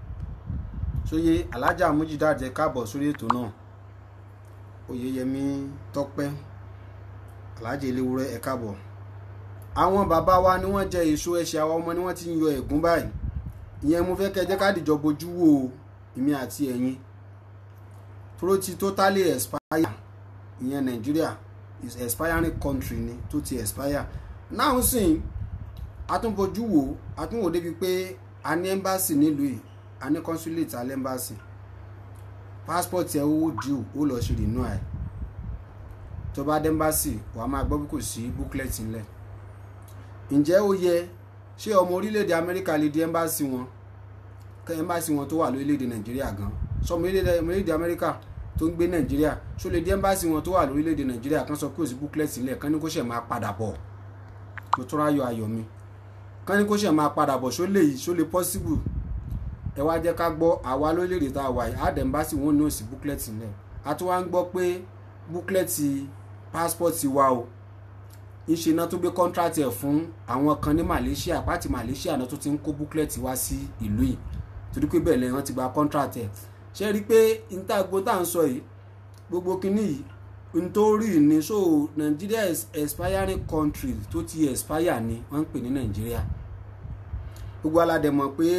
sóye alájà mújídàjẹ káàbọ̀ sórí ètò náà oyeyemi tọ́pẹ́ alájà eléwúrẹ́ ẹ káàbọ̀ àwọn bàbá wa ni wọ́n jẹ èso ẹsẹ̀ àwọn ọmọ ni wọ́n ti ń yọ ẹ̀gún báyìí ìyẹn mo fẹ́ kẹ́ jẹ́ ká dìjọ bojú wo èmi àti ẹ̀yin tó ti totally expire ìyẹn Nigeria is expiring country ni tó ti expire náà sìn atúnfojú wo atúnwò débi pé a ní embassy nílùú yìí a ní consulate alẹ́ embassy passport ẹ̀ owó due ó lọ ṣe rìnnú ẹ̀ tó bá dé embassy wàá máa gbọ́ bí kò sí booklet ńlẹ̀ ǹjẹ́ ó yẹ ṣé ọmọ orílẹ̀-èdè Amẹ́ríkà lè di embassy wọn embassy wọn tó wà lórílẹ̀-èdè Nàìjíríà gan sọmọ orílẹ̀-èdè Amẹ́ríkà tó ń gbé nàìjíríà ṣó lè dé ẹ́mbáàsì wọn tó wà lórílẹ̀‐èdè nàìjíríà kan sọ pé òsì booklet sílẹ̀ kan ní kó ṣẹ̀ máa padà bọ̀ mo tún ráyọ̀ ayọ̀ mi kán ní kó ṣe máa padà bọ̀ ṣó lè ṣó lè possible ẹ wá jẹ́ ká gbọ́ àwa lórílẹ̀‐èdè tá a wà yìí àdẹ̀mbásì wọn ní òsì booklet nílẹ̀ a tún wá ń gbọ́ pé booklet passport wa o ńṣe náà tó gbé contract ẹ̀ fún àwọn kan ní Malaysia pàtì Malaysia náà tó ti ń kó booklet wá sí ìlú yìí torí pé bẹ́ẹ̀ lẹ́yìn wọn ti gba contract ẹ̀ ṣe rí i pé níta-gbó tá à ń sọ yìí gbogbo kinní yìí nítorí ní so Nigeria is expiring country tó ti expire ni wọ́n ń pè ní Nigeria gbogbo aládẹ mọ̀ pé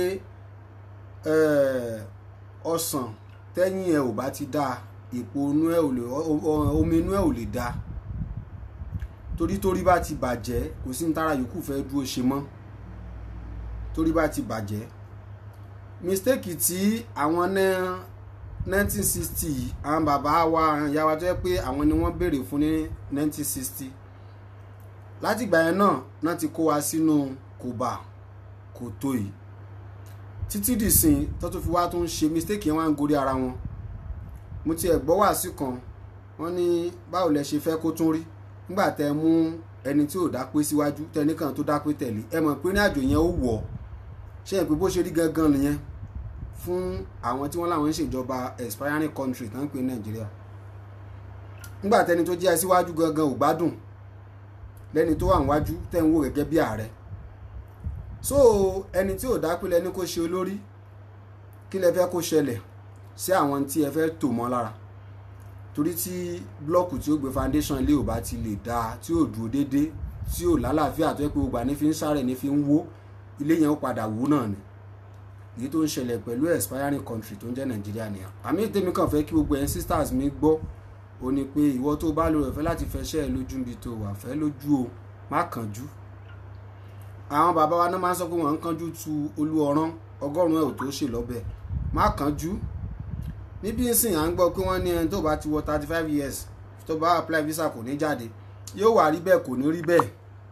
ọsàn tẹ́yìn ẹ̀ ò bá ti dáa èpo inú ẹ̀ ò lè omi inú ẹ̀ ò lè dáa torí torí bá ti bàjẹ́ kò sí ní tára yòókù fẹ́ dúró ṣe mọ́ torí bá ti bàjẹ́ mistake tí àwọn náà 1960 àwọn bàbá wa ìyá wa tó yẹ pé àwọn ni wọ́n béèrè fún ní 1960 láti ìgbà yẹn náà náà ti kó wa sínú kòbà kòtò yìí títí dìsìn tó tún fi wá tó ń ṣe mistake yẹn wá ń gorí ara wọn mo tiẹ̀ gbọ́ wàásù kan wọ́n ní báwo lẹ ṣe fẹ́ kó tún rí nígbà tẹ mú ẹni tí ò dápé síwájú tẹnìkan tó dápé tẹ̀lé ẹ mọ̀ pé ní àjò yẹn ó wọ̀ ṣé ẹ pé bó ṣe rí gangan nìyẹn fún àwọn tí wọ́n láwọn ń ṣèjọba expiring country tó ń pè nàìjíríà nígbà tẹni tó jẹ́ síwájú gangan ò gbádùn lẹ́ni tó wà níwájú tẹ̀ ń wò gẹ́gẹ́ bí ààrẹ so ẹni tí ò dápé lẹ́ni kó ṣe olórí kí lẹ fẹ́ kó ṣẹlẹ̀ sí àwọn tí ẹ fẹ́ tò mọ́ lára torí tí blọọkù tí ó gbé foundation ilé ò bá ti lè dáa tí ò dúró déédéé tí ò lálàáfíà tó yẹ pé gbogbo àní fi ń sáré ní fi ń wó ilé yẹn ó padà wó náà ni èyí tó ń ṣẹlẹ̀ pẹ̀lú expiring country tó ń jẹ́ nàìjíríà nìyà àmì tèmi kàn fẹ́ kí gbogbo ẹ̀yin sisters mi gbọ́ ó ní pé ìwọ tó bá lóore ọ̀fẹ́ láti fẹsẹ̀ lójú níbi tó wà fẹ́ lójú o má kánjú àwọn bàbá wa náà máa ń sọ pé wọ́n ń kánjú tu olú ọ̀rán ọgọ́rùn-ún ẹ̀ ò tó ṣe lọ́bẹ̀ má kánjú níbi ìsìn à ń gbọ́ pé wọ́n ní ẹni tó bá ti wọ thirty five years tó bá apply visa kò ní jáde yóò wà rí bẹ́ẹ̀ kò ní rí bẹ́ẹ̀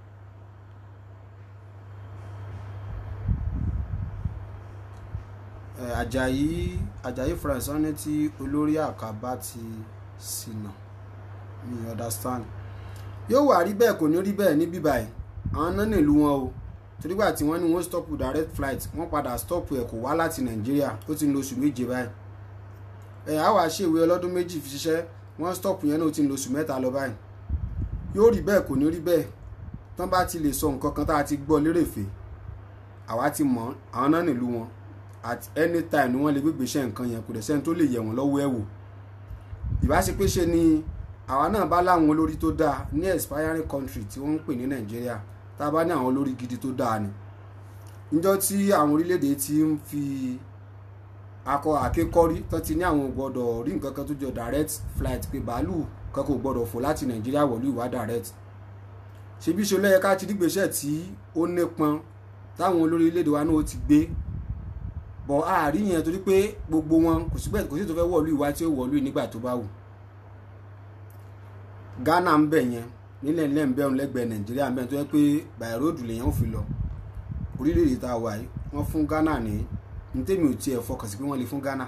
Àjàyí Àjàyí France wọ́n ní tí olórí àkàbà ti ṣìnà mi understand yóò wà rí bẹ́ẹ̀ kò ní rí bẹ́ẹ̀ níbí báyìí àwọn náà nílùú wọn o torígbà tí wọ́n ní wọ́n stop direct flight wọ́n padà stop ẹ̀ kò wá láti Nàìjíríà ó ti ń lo oṣù méje báyìí ẹ̀ á wàá ṣèwé ọlọ́dún méjì fi ṣiṣẹ́ wọ́n stop yẹn náà ó ti ń lo oṣù mẹ́ta lọ báyìí yóò rí bẹ́ẹ̀ kò ní rí bẹ́ẹ̀ tán bá ti lè sọ nǹkan kan tá a ti gbọ́ lérèfé àwa ti mọ̀ àwọn náà nílùú wọn at any time ni wọ́n lè gbégbé iṣẹ́ nǹkan yẹn kò dẹ̀ sẹ́ni tó lè yẹ̀ wọ́n lọ́wọ́ ẹ̀ wò ìbáṣepé ṣe ni àwa náà bá láwọn olórí tó dáa ní expiring country tí wọ́n ń pè ní Nàìjíríà tá a bá ní àwọn olórí gidi tó dáa ni níjọ́ tí àwọn orílẹ̀-èdè ti ń fi akọ àkékọ́rí tán ti ní àwọn gbọ́dọ̀ rí nǹkan kan tó jọ direct flight pé bàálù kan kò gbọ́dọ̀ fò láti Nàìjíríà wọ̀lú ìwà direct ṣebí ṣe lẹ́yẹ ká ti dígbésẹ̀ tí ó nípọn táwọn olórí orílẹ̀-èdè wa náà ó ti gbé bọ̀ àárín yẹn torí pé gbogbo wọn kò sí kò sí tó fẹ́ wọ̀lú ìwà tí ó wọ̀lú nígbà tó bá wù Ghana ń bẹ̀ yẹn nílẹ̀ nílẹ̀ ń bẹ̀rùn lẹ́gbẹ̀ẹ́ Nàìjíríà ń bẹ̀ tó yẹ pé by road lèyàn ò fi lọ orílẹ̀-èdè tá a wà yìí wọ́n fún Ghana ní ní tèmi ò tiẹ̀ fọkàn sí pé wọ́n lè fún Ghana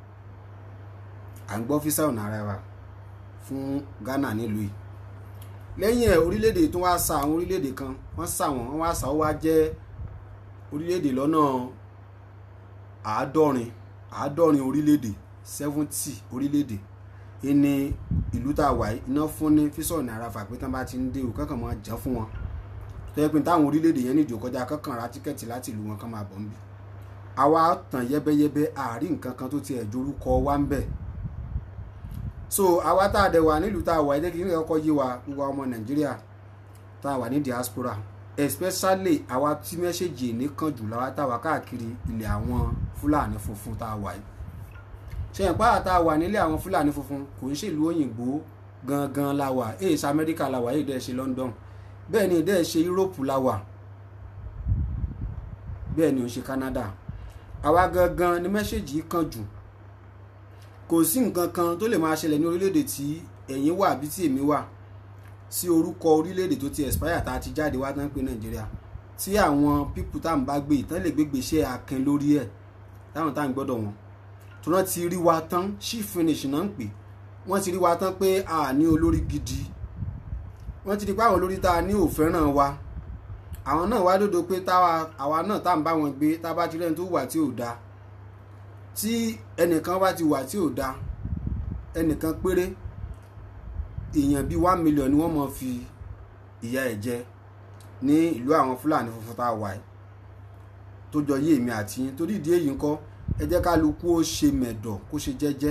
à ń gbọ́ físà ọ̀nà ara wa fún Ghana nílùú yìí lẹ́yìn ẹ̀ orílẹ̀-èdè tó wá sa àwọn orílẹ̀-èdè kan wọ́n sà wọ́n wọ́n wá sà ó wá jẹ́ orílẹ̀-èdè lọ́nà àádọ́rin àádọ́rin orílẹ̀-èdè seventy orílẹ̀-èdè ìní ìlú tá a wà yìí iná fún ní físọ̀nù àràfà pé tán bá ti ń dé o kankan máa jẹ́ fún wọn tó yẹ pé táwọn orílẹ̀-èdè yẹn níjò kọjá kankan ra tíkẹ́ẹ̀tì láti ìlú wọn kan máa bọ̀ ń bí àwa tàn yẹ́bẹ́yẹ́bẹ́ àárín nǹkan kan tó tiẹ̀ jorúkọ wá ń bẹ̀ so àwa tá a dẹ̀ wà nílùú tá a wà yìí kí n kọ́kọ́ yé wa gbogbo ọmọ Nàìjíríà tá a wà ní diaspora especially àwa tí mẹ́sẹ̀gì nìkan jù láwa tá a wà káàkiri ilẹ̀ àwọn Fúlàní funfun tá a wà yìí ṣe ẹ̀ pàrọ̀ tá a wà nílé àwọn Fúlàní funfun kò ń ṣèlú òyìnbó gangan la wà èyí ṣe Amẹ́ríkà la wà èyí dẹ́ ṣe London bẹ́ẹ̀ ni dẹ́ ṣe Europe la wà bẹ́ẹ̀ ni ò ṣe Canada àwa gangan ni mẹ́sẹ̀gì kan jù kò sí nǹkan kan tó lè máa ṣẹlẹ̀ ní orílẹ̀-èdè tí ẹ̀yin wà bí tí èmi wà sí orúkọ orílẹ̀-èdè tó ti expire tá a ti jáde wá tán pé Nàìjíríà tí àwọn pípù tá à ń bá gbé ìtàn lè gbégbé iṣẹ́ akin lórí ẹ̀ táwọn tá à ń gbọ́dọ̀ wọn tó náà ti rí wa tán sí finish náà ń pè wọ́n ti rí wa tán pé a ní olórí gidi wọ́n ti rí pé àwọn olórí tá a ní ò fẹ́ràn wa àwọn náà wá dòdò pé táwa àwa náà tá à ń bá wọn gbé tá a bá ti rẹ́ni tó wà tí ò da tí ẹnìkan bá ti wà tí ò da ẹnìkan péré èèyàn bíi one million ni wọ́n mọ̀ fi ìyà ẹ̀ jẹ ní ìlú àwọn fúlàní funfun tá a wà yìí tó jọ yé èmi àti yín torí ìdí èyí ńkọ́ ẹ jẹ́ kálukú ó ṣe mẹ̀dọ̀ kó ṣe jẹ́jẹ́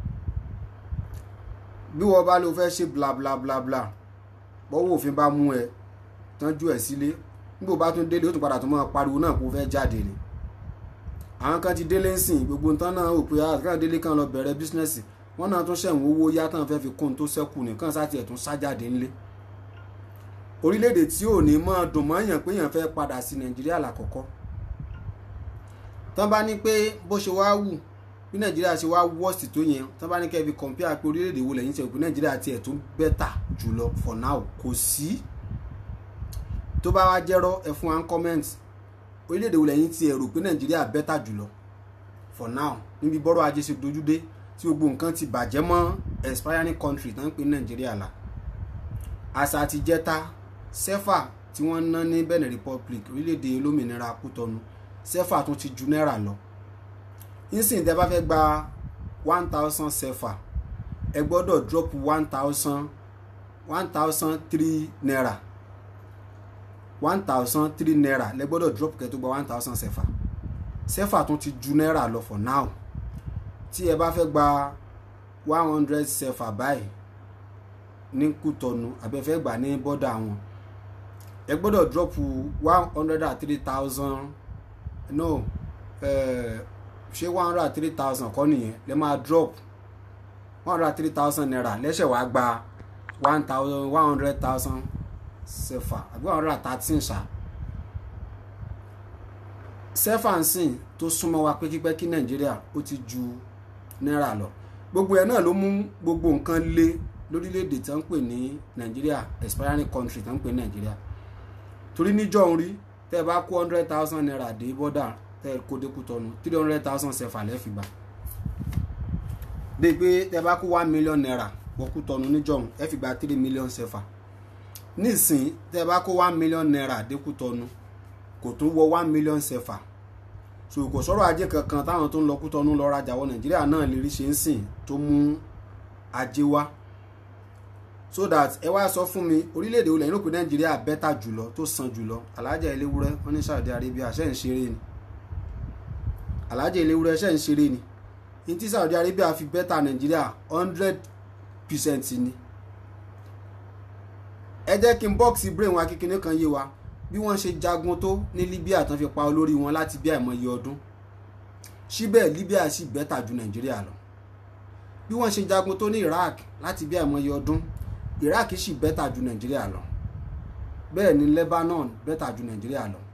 bí wọ́n bá ló fẹ́ ṣe bla bla bla bla bọ́wọ́ òfin bá mú ẹ tọ́jú ẹ̀ sílé nígbà bá tún délé ó tún padà tún mọ́ pariwo náà kó fẹ́ jáde ni àwọn kan ti délé ń sìn gbogbo nǹkan náà ò pé àkàrà délé kan lọ bẹ̀rẹ̀ bísínẹ́sì wọ́n náà tún ṣẹ̀wọ̀n owó yá tán fẹ́ fi kún un tó ṣẹ́kù nìkan sáti ẹ̀ tún sájáde ńlé orílẹ̀-èdè tí ò ní mọ́ dùn mọ́ èèyàn pé èèyàn fẹ́ padà sí nàìjíríà lákọ̀ọ́kọ́ tán bá ní pé bó ṣe wá wù bí nàìjíríà ṣe wá worst tó yẹn tán bá ní kẹ́ fi compare pé orílẹ̀-èdè wo lẹ́yìn ṣe pé nàìjíríà tiẹ̀ tún better jùlọ for now kò sí tó bá wá jẹ́rọ́ ẹ fún wa ń comment orílẹ̀-èdè wo lẹ́yìn tiẹ̀ rò pé nàìjíríà better jùlọ for now níbi bọ́rọ̀ ajé ṣe dojú dé tí gbogbo nǹkan ti bàjẹ́ mọ́ expiring country tán ń pè nàìjíríà la àṣà àti jẹta sẹ́fà tí wọ́n ná ní benin republic orílẹ̀-èdè olómìnira kútọ́nu sẹ́fà tún ti ju náírà lọ nísìnyí tẹ́ bá fẹ́ gba one thousand sẹ́fà ẹ gbọ́dọ̀ drop one thousand one thousand three naira one thousand three naira lẹ gbọ́dọ̀ drop kẹ́ tó gba one thousand sẹ́fà sẹ́fà tún ti ju náírà lọ for now tí ẹ bá fẹ́ gba one hundred sẹ́fà báyìí ní kútọ́nu àbẹ́fẹ́ gbà ní bọ́dà wọn ẹ gbọ́dọ̀ drop one hundred and three thousand no ṣé one hundred and three thousand kọ́ nìyẹn lẹ máa drop one hundred and three thousand naira lẹ́sẹ̀ wá gba one thousand one hundred thousand sefa àbí one hundred and thirteen ṣá sefa ń sìn tó súnmọ́ wa pẹ́kípẹ́kí nàìjíríà ó ti ju náírà lọ gbogbo ẹ̀ náà ló mú gbogbo nǹkan lé lórílẹ̀‐èdè tí wọ́n ń pè ní nàìjíríà expiring country tí wọ́n ń pè ní nàìjíríà torí níjọ́ ń rí tẹ́ ẹ bá kó hundred thousand naira dé bọ́dà tẹ́ ẹ kó dékú tọ́nu three hundred thousand sefa lẹ́ẹ̀fì gbà dé pé tẹ́ ẹ bá kó one million naira wọ́kú tọ́nu níjọ́ ń ẹ fi gba three million sefa nísìn tẹ́ ẹ bá kó one million naira dékú tọ́nu kò tún wọ one million sefa so kò sọ̀rọ̀ ajé kankan táwọn tó ń lọ kú tọ́nu lọ rajà wọ nàìjíríà náà lè rí ṣe ń sìn tó mú ajé wá so that ẹ wá sọ fún mi orílẹ̀-èdè olè inú pé nàìjíríà bẹ́tà jùlọ tó san jùlọ alájà eléwúrẹ́ wọn ní Saudi Arabia ṣe ń ṣeré ni alájà eléwúrẹ́ ṣe ń ṣeré ni ní tí Saudi Arabia fi bẹ́tà nàìjíríà hundred percent ni ẹ jẹ́ kí n bọ́ọ̀sì brain wa kékeré kan yé wa bí wọ́n ṣe jagun tó ní Libya tán fi pa olórí wọn láti bí àìmọye ọdún síbẹ̀ Libya sì bẹ́tà ju nàìjíríà lọ bí wọ́n ṣe jagun tó ní Iraq láti bí àìmọye ọdún iraq sì bẹ́tà ju nàìjíríà lọ bẹ́ẹ̀ ni lebanon bẹ́tà ju nàìjíríà lọ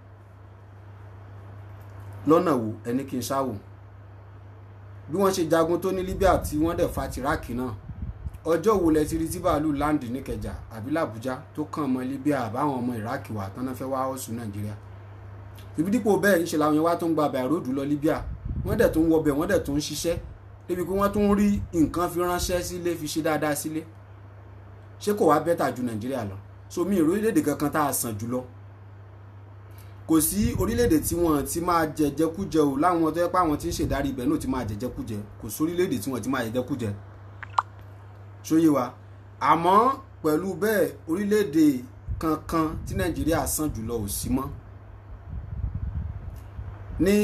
lọ́nà wo ẹni kí n ṣáwò bí wọ́n ṣe jagun tó ní libya tí wọ́n dẹ̀ fa tiraki náà ọjọ́ wo lẹ ti rí tí bàálù láǹdì níkẹjà àbí làbújá tó kàn mọ́ libya àbáwọn ọmọ iraq wà tán náà fẹ́ wá ọ̀sùn nàìjíríà ibi dípò bẹ́ẹ̀ ń ṣe làwọn yẹn wá tó ń gba bàìróòdù lọ libya wọ́n dẹ̀ tó ń wọbẹ̀ wọ́n dẹ̀ tó ń ṣiṣẹ́ débi pé wọ́n tó ń rí nǹkan fi ránṣẹ́ sílé fi ṣe dáadáa sílé ṣé kò wá bẹ́tà ju nàìjíríà lọ so mi orílẹ̀-èdè kankan tá a sàn jùlọ kò sí orílẹ̀-èdè tí wọ́n ti máa jẹjẹkújẹ o láwọn tó yẹ pé àwọn tí ń ṣèdarí ibẹ̀ náà ti máa jẹjẹkújẹ kò sí orílẹ̀-èdè tí wọ́n ti máa jẹjẹkújẹ ṣóyè wa àmọ́ pẹ̀lú bẹ́ẹ̀ orílẹ̀-èdè kankan tí nàìjíríà sàn jùlọ ò sí mọ́ ní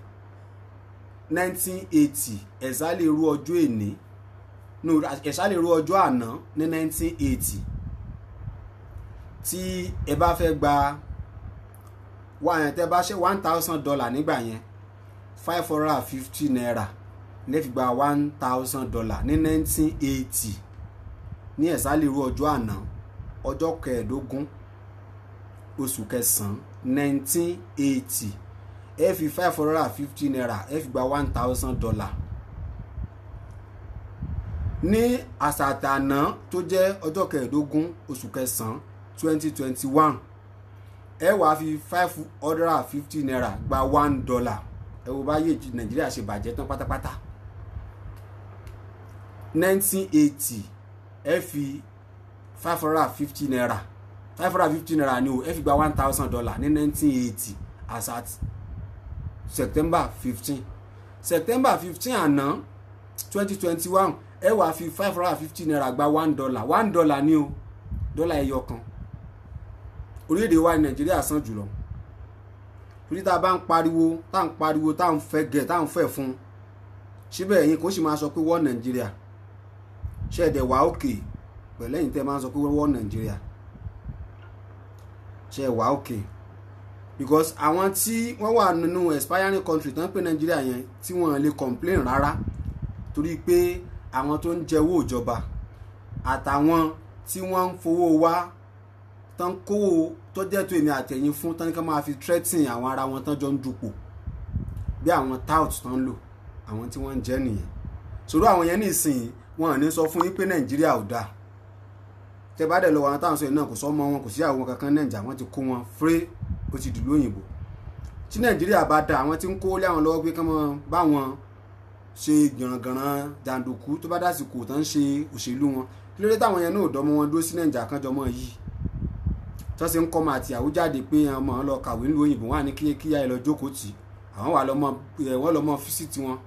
1980 ẹ̀sà lè rú ọjọ́ èní no ẹ̀sà lè ro ọjọ́ àná ní 1980 tí ẹ bá fẹ́ gba tẹ́ bá ṣe one thousand dollar nígbà yẹn five hundred and fifty naira lẹ́fi gba one thousand dollar ní 1980 ní ẹ̀sà lè ro ọjọ́ àná ọjọ́ kẹẹ̀ẹ́dógún oṣù kẹsàn-án 1980 ẹ fi five hundred and fifty naira ẹ fi gba one thousand dollar ní àsàtànà tó jẹ́ ọjọ́ kẹẹ̀ẹ́dógún oṣù kẹsàn-án twenty twenty one ẹ wàá fi five hundred and fifty naira gba one dollar ẹ wo báyé nàìjíríà ṣe bàjẹ́ tán pátápátá nineteen eighty ẹ fi five hundred and fifty naira five hundred and fifty naira ni o ẹ fi gba one thousand dollar ní nineteen eighty as at september fifteen september fifteen àná twenty twenty one ẹ wàá fi five hundred and fifty naira gba one dollar one dollar ni o dọ́là ẹyọ kan orílẹ̀-èdè wa ní nàìjíríà san jùlọ torí tá a bá ń pariwo tá à ń pariwo tá à ń fẹ́ gẹ̀ tá à ń fẹ́ fún síbẹ̀ ẹ̀yin kò sì máa sọ pé wọ́n nàìjíríà ṣe ẹ̀dẹ̀ wà òkè pẹ̀lẹ́yìn tẹ́ máa ń sọ pé wọ́n nàìjíríà ṣe ẹ̀ wà òkè because àwọn tí wọ́n wà nínú expiring country tán pé nàìjíríà yẹn tí wọ́n lè complain rárá torí pé àwọn tó ń jẹ́wọ́ ìjọba àtàwọn tí wọ́n ń fowó wá tán kówó tó jẹ́ tó èmi àtẹ̀yìn fún tán ní ká máa fi threatening àwọn ara wọn tán jọ ń dupò bí àwọn tout tán ń lò àwọn tí wọ́n ń jẹ́ nìyẹn sọ̀rọ̀ àwọn yẹn nísìnyí wọn ò ní sọ fún yín pé nàìjíríà ò dáa tẹ bá dẹ̀ lọ wọn táwọn sọ yìí náà kò sọ ọmọ wọn kò sí àwọn kankan nàìjà wọn ti kó wọn fúré ó ti dìlú òyìnbó tí nàìjíríà bá da àwọn tí ń kó lé àwọn lọ́wọ́ pé kí wọ́n bá wọn ṣe gànràngànràn jàǹdùkú tó bá dásìkò tán ṣe òṣèlú wọn kí ló dé táwọn yẹn náà ò dọ́mọ wọn dúró sí nàìjà kan jọmọ yìí tó ṣe ń kọ́ ọmọ àti àwùjọ jáde pé ọmọ lọ kàwé nílùú òyìnbó wọn á ní kí kíyà ẹ lọ jókòó tì àwọn wà lọmọ wọn lọmọ físítì wọn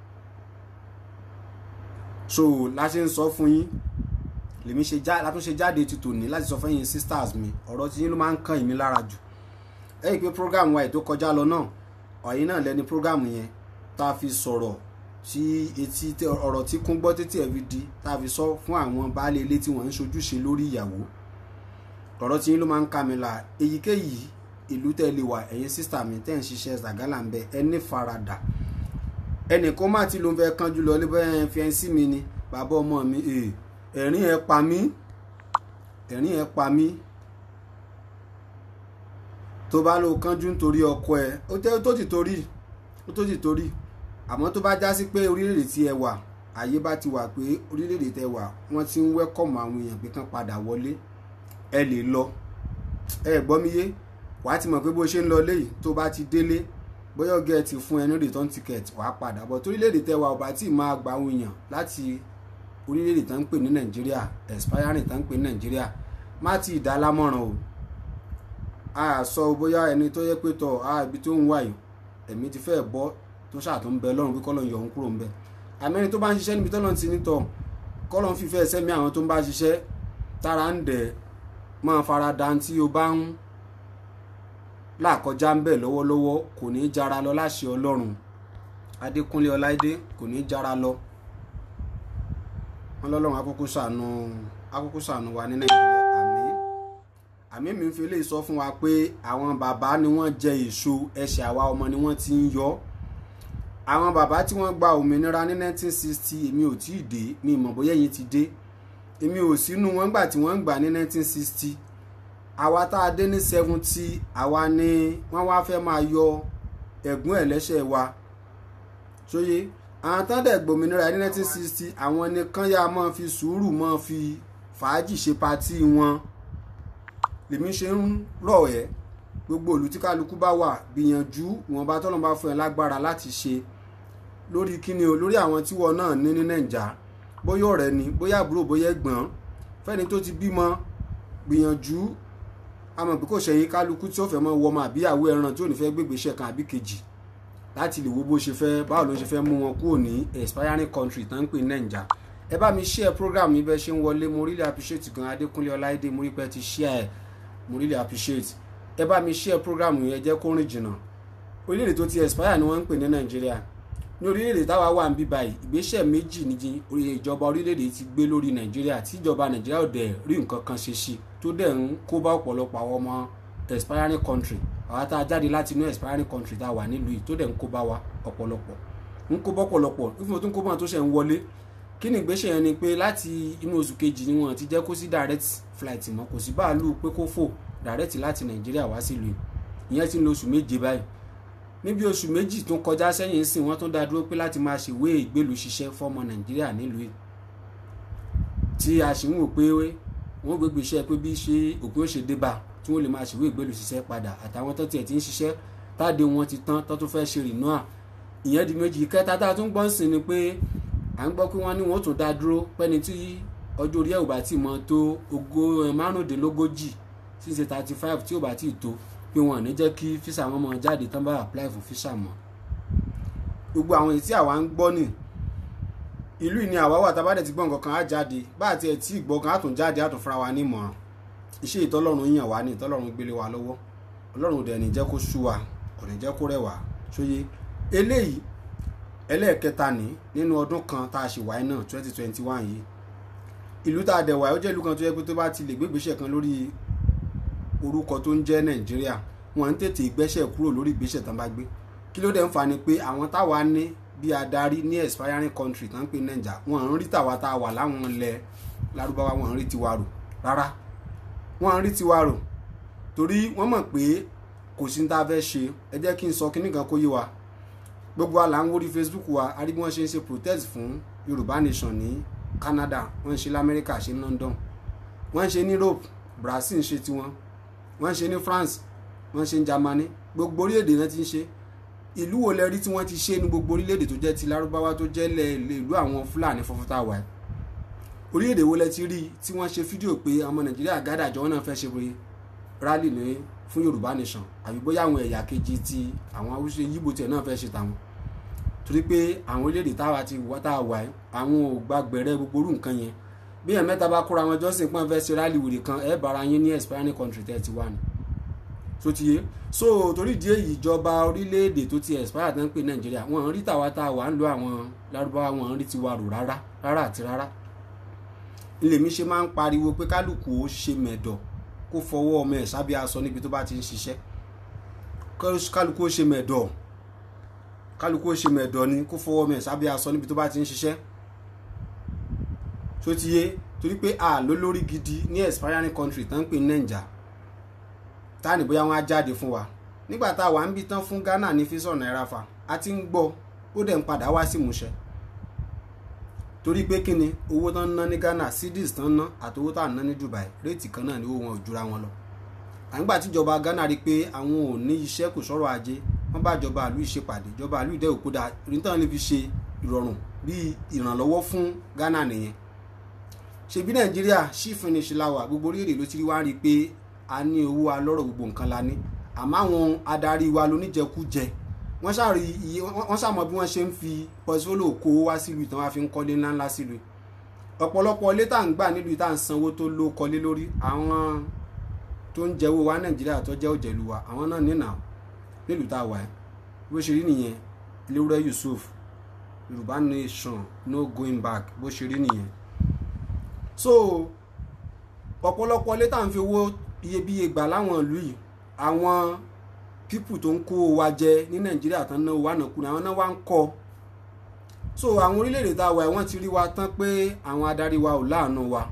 so láti ń sọ fún yín lèmi ṣe já látúnṣe jáde ti tòní láti sọ fẹ́yìn sisters mi ọ̀rọ̀ tí yín ló máa ń kàn mí lára jù ẹ̀yìn pé program wa ètò kọjá lọ náà ọ̀yìn náà lẹ́ni program yẹn tá a fi sọ̀rọ̀ tí etí ọ̀rọ̀ tí kún gbọ́ títí ẹ̀ fi di tá a fi sọ fún àwọn baálé ilé tí wọ́n ń ṣojúṣe lórí ìyàwó ọ̀rọ̀ tí yín ló máa ń kà mí la èyíkéyìí ìlú tẹ́ lè wà ẹ̀yin sísítà mi tẹ́ ń ṣiṣẹ́ zàgálà ń bẹ ẹni faradà ẹnì kan má ti ló ń fẹ́ kánjú lọ níbẹ̀ fiẹ́nsì mi ni bàbá ọmọ mi ẹ̀rín ẹ̀ pa mí ẹ̀rín ẹ̀ pa mí tó bá lọ kánjú nítorí ọkọ ẹ ó tẹ́ tó ti torí ó tó ti torí àmọ́ tó bá já sí pé orílẹ̀-èdè tí ẹ wà àyè bá ti wà pé orílẹ̀-èdè tẹ wà wọ́n ti ń wẹ́kọ̀mù àwọn èèyàn pé kán padà wọlé ẹ lè lọ ẹ gbọ́ mi yé wàá ti mọ̀ pé bó ṣe ń lọ léyìí tó bá ti délé bóyá ọgẹ́ ti fún ẹ ní return ticket wàá padà bọ̀ torílẹ̀-èdè tẹ wà ọba tí máa gba àwọn èèyàn láti orílẹ̀-èdè tó ń pè ní nàìjíríà expiring tó ń pè ní nàìjíríà má ti dá lámọ̀ràn o a sọ bóyá ẹni tó yẹ pé tọ̀ a ibi tó ń wà yìí ẹ̀mí ti fẹ́ bọ́ tó ṣàtò ń bẹ lọ́rùn pé kọ́lọ̀ ń yọ òun kúrò ń bẹ àmẹ́ni tó bá ń ṣiṣẹ́ níbi tọ́lọ́ ti ní tọ̀ kọ́lọ̀ ń fífẹ́ sẹ́mi àwọn tó ń bá ṣiṣẹ́ tára ń dẹ̀ máa fara da tí o bá ń làkọjá ń bẹ̀ lọ́wọ́lọ́wọ́ kò ní í jara lọ láṣẹ ọlọ́run adékúnlé ọláìdé kò ní í jara lọ wọn lọ́lọ́run akókó ṣàánú akókó ṣàánú wa ní nàìjíríà àmì àmì mi ń fi lè sọ fún wa pé àwọn bàbá ni wọ́n jẹ èso ẹsẹ̀ àwa ọmọ ni wọ́n ti ń yọ àwọn bàbá tí wọ́n gba òmìnira ní 1960 èmi ò tí ì dé mi mọ̀ bóyá ẹ̀yin ti dé èmi ò sínú wọn gbà tí wọ́n ń gbà ní 1960 àwa tá a dé ní 70 àwa ni wọ́n wá fẹ́ máa yọ ẹ̀gún ẹ̀lẹ́ṣẹ̀ wa sóye àwọn tán dẹ̀ gbòmìnira ní 1960 àwọn nìkan yá máa fi sùúrù máa fi fàájì ṣe patí wọn lèmi ṣe ń rọ̀ ẹ́ gbogbo ìlú tí kálukú bá wà gbìyànjú wọn bá tọ́lọ́ bá fún ẹ lágbára láti ṣe lórí kíni o lórí àwọn tíwọ náà ní ní nàìjà bóyá ọ̀rẹ́ ni bóyá àbúrò bóyá ẹ̀gbọ́n fẹ́ni tó ti bímọ gbìyànjú àmọ́ bí kò ṣẹ̀yìn kálukú tí ó fẹ́ mọ́ wọmọ àbíyàwó ẹran tí ò ní fẹ́ gbégbé iṣẹ́ kan àbí kejì láti lè wo bó ṣe fẹ́ báwo ló ṣe fẹ́ mú wọn kúrò ní expiring country tán ń pè ní nàìjà ẹ bá mi share program yìí bẹ́ẹ̀ ṣe ń wọlé mo really appreciate gan adékúnlé ọláìdé mo rí pé ti share ẹ̀ mo really appreciate ẹ bá mi share program yìí ẹ jẹ́ kó rìn jìnnà orílẹ̀-èdè tó ti expire ni wọ́n ń pè ní nàìjíríà ní orílẹ̀-èdè táwa wà ń bí báyìí ìgbésẹ̀ méjì ní ìjọba orílẹ̀-èdè ti gbé lórí nàìjíríà tí ìjọba nàìjíríà ò dẹ̀ rí nǹkan kan ṣe sí tó dẹ̀ ń kó bá ọ̀pọ̀lọpọ̀ àwọn ọmọ expiring country àwa tá a jáde láti inú expiring country tá a wà nílùú yìí tó dẹ̀ ń kó bá wa ọ̀pọ̀lọpọ̀ ń kó bá ọ̀pọ̀lọpọ̀ ìfún tó ń kó bá tó ṣe ń wọlé kí ni ìgbésẹ̀ yẹn ni pé láti inú oṣù kejì ni wọ́n ti jẹ́ kó sí direct flight mọ́ kò sí báàlù pé kó fò direct láti nàìjíríà wá sílùú yìí ìyẹn ti ń lo oṣù méje báyìí níbi oṣù méjì tó kọjá sẹ́yìn sìn wọ́n tún dá dúró pé láti máa ṣèwé ìgbélùú ṣiṣẹ́ fọ́mọ nàìjíríà nílùú yìí tí a sì ń wò pé wọ́n gbégbé iṣẹ́ pé bí ṣe òpin ó ṣe dé bá tí wọ́n lè máa ṣèwé ìgbélùú ṣiṣẹ́ padà àtàwọn tó tiẹ̀ ti ń ṣiṣẹ́ táde wọn ti tán tó tún fẹ́ ṣe rìnnú à ìyẹn di méjì kẹta tá a tún gbọ́n sí ni pé à ń gbọ́ pé wọ́n ní wọ́n tún dá dúró pẹ́ni tí ọjọ́ orí ẹ̀ ò bá tì mọ́ tó ogó márùndínlógójì tí ń ṣe thirty five tí ò bá tí ì tó pé wọn ò ní jẹ́ kí físà wọn máa jáde tán bá apply fún físà mọ́ gbogbo àwọn èyí tí àwa ń gbọ́ nì ìlú ìní àwa wà tá a bá dẹ̀ ti gbọ́ nǹkan kan á jáde bá àti ẹ̀ tí ìgbọ́ kan á tún jáde á tún fúnra wa ní ìmọ̀ràn iṣẹ́ ìtọ́lọ́run yàn wá ní ìtọ́lọ́run gbélé wa lọ́wọ́ ọlọ́run dẹ̀ ní jẹ́ kó sú wa kò ní jẹ́ kó rẹ̀ wá sóye eléyìí ẹlẹ́ẹ̀kẹta ní nínú ọdún kan tá a ṣe wáyé náà twenty twenty one yìí ìlú tá a dẹ̀ wáyé ó jẹ́ ìlú kan tó yẹ pé tó bá ti lè gbégbèsè kan lórí orúkọ tó ń jẹ́ nàìjíríà wọ́n ń tètè gbẹ́sẹ̀ kúrò lórí ìgbésẹ̀ tán bá gbé kí ló dẹ̀ ń fa ni pé àwọn táwa ní bí adarí ní expiring country tán ń pè nàìjà wọ́n ń rí tàwa tá a wà láwọn ilẹ̀ lárúbáwá wọ́n ń rí tiwa rò rárá wọ́n ń rí tiwa rò torí wọ́n mọ̀ pé kò sí ní tá a fẹ́ ṣe ẹ jẹ́ kí n sọ kíní kan kó yé wa gbogbo wa là ń wórí facebook wa a rí bí wọ́n ṣe ń ṣe protest fún yorùbá nation ní canada wọ́n ń ṣe lamẹ́ríkà ṣe ní london wọ́n ń ṣe ní europe brazil ń ṣe tiwọn wọ́n ń ṣe ní france wọ́n ń ṣe ní germany gbogbo orílẹ̀-èdè náà ti ń ṣe ìlú wo lẹ rí tí wọ́n ti ṣe ní gbogbo orílẹ̀-èdè tó jẹ́ ti lárúbáwá tó jẹ́ lẹ̀ ìlú àwọn fúlàní fọ́fọ́tà wà ẹ́ orílẹ̀-èdè wo lẹ ti rí tí wọ́n ṣe fídíò pé ọmọ nàìjíríà gádàjọ́ wọn náà fẹ́ ṣe pé rally ní fún yorùbá nation àbí bóyá àwọn ẹ̀yà kejì ti àwọn haúsá yíbo tiẹ̀ náà fẹ́ ṣe tàwọn torí pé àwọn orílẹ̀-èdè táwa ti wá tá a wà ẹ́ àwọn ò gba gbẹ̀rẹ́ gbogbo orú nǹkan yẹn bí ẹ̀ mẹ́ta bá kóra wọn jọ́sìn pọ́n fẹ́ ṣe rally wèrè kan ẹ̀ bára yín ní expiring country thirty one so ti yé so torí ìdí èyí ìjọba orílẹ̀-èdè tó ti expire tán pé nàìjíríà wọn rí tàwa tá a wà ń lo àwọn lárúbáwá wọn rí tiwa rò rárá rárá àti rárá ilé mi ṣe máa ń pariwo pé kálukú ó ṣe mẹ̀dọ̀ kó fọwọ́ ọmọ ẹ̀ sábẹ́ aṣọ níbi tó bá ti ń ṣiṣẹ́ kálukú ó ṣe mẹ̀dọ̀ kálukú ó ṣe mẹ̀dọ̀ ni kó fọwọ́ ọmọ ẹ̀ sábẹ́ aṣọ níbi tó bá ti ń ṣiṣẹ́ tó ti yé torí pé a ló lórí gidi ní expiring country tán ń pè nàìjà táàní bóyá wọn á jáde fún wa nígbà tá a wà ń bí tán fún ghana ní físọ̀ náírà fa a ti ń gbọ́ ó dẹ̀ ń padà wá sí ìmúṣẹ torí pé kí ni owó tán ń ná ní ghana cedis tán ń ná àti owó tá à ń ná ní dubai réètì kan náà ni owó wọn ò jura wọn lọ àgbà tíjọba ghana rí i pé àwọn ò ní iṣẹ́ kò sọ̀rọ̀ ajé wọ́n bá ìjọba àlú ìṣèpàdé ìjọba àlú ìdẹ́ òkúta ìrìntàn lè fi ṣe ìrọ̀rùn bíi ìrànlọ́wọ́ fún ghana nìyẹn ṣebí nàìjíríà ṣì finish láwà gbogbo orílẹ̀-èdè ló ti rí wá rí i pé a ní owó alọ́rọ̀ gbogbo nǹkan la ní àmọ́ àwọn adarí wa lóníjẹkújẹ wọ́n ṣàrí iye wọ́n ṣàmọ̀ bí wọ́n ṣe ń fi pọ́sífólò kó wá sílùú ìtàn wá fi ń kọ́lé ńláńlá sílùú ọ̀pọ̀lọpọ̀ ilé tá à ń gbà nílùú tá à ń sanwó tó ló kọ́lé lórí àwọn tó ń jẹ́wọ́ wa nàìjíríà tó jẹ́ òjẹ̀lú wa àwọn náà nínà nílùú tá a wà ẹ́ bó ṣe rí nìyẹn Léwúrẹ́ Yusuf Yorùbá nation no going back bó ṣe rí nìyẹn so ọ̀pọ̀lọpọ̀ ilé tá à ń fi owó iyebíye gbà láwọn ìlú yìí àwọn pípù tó ń kó wa jẹ ní nàìjíríà tán náà wà nàkúnà àwọn náà wá ń kọ́ so àwọn orílẹ̀-èdè tá a wà wọ́n ti rí wa tán pé àwọn adarí wa ò láàánú wa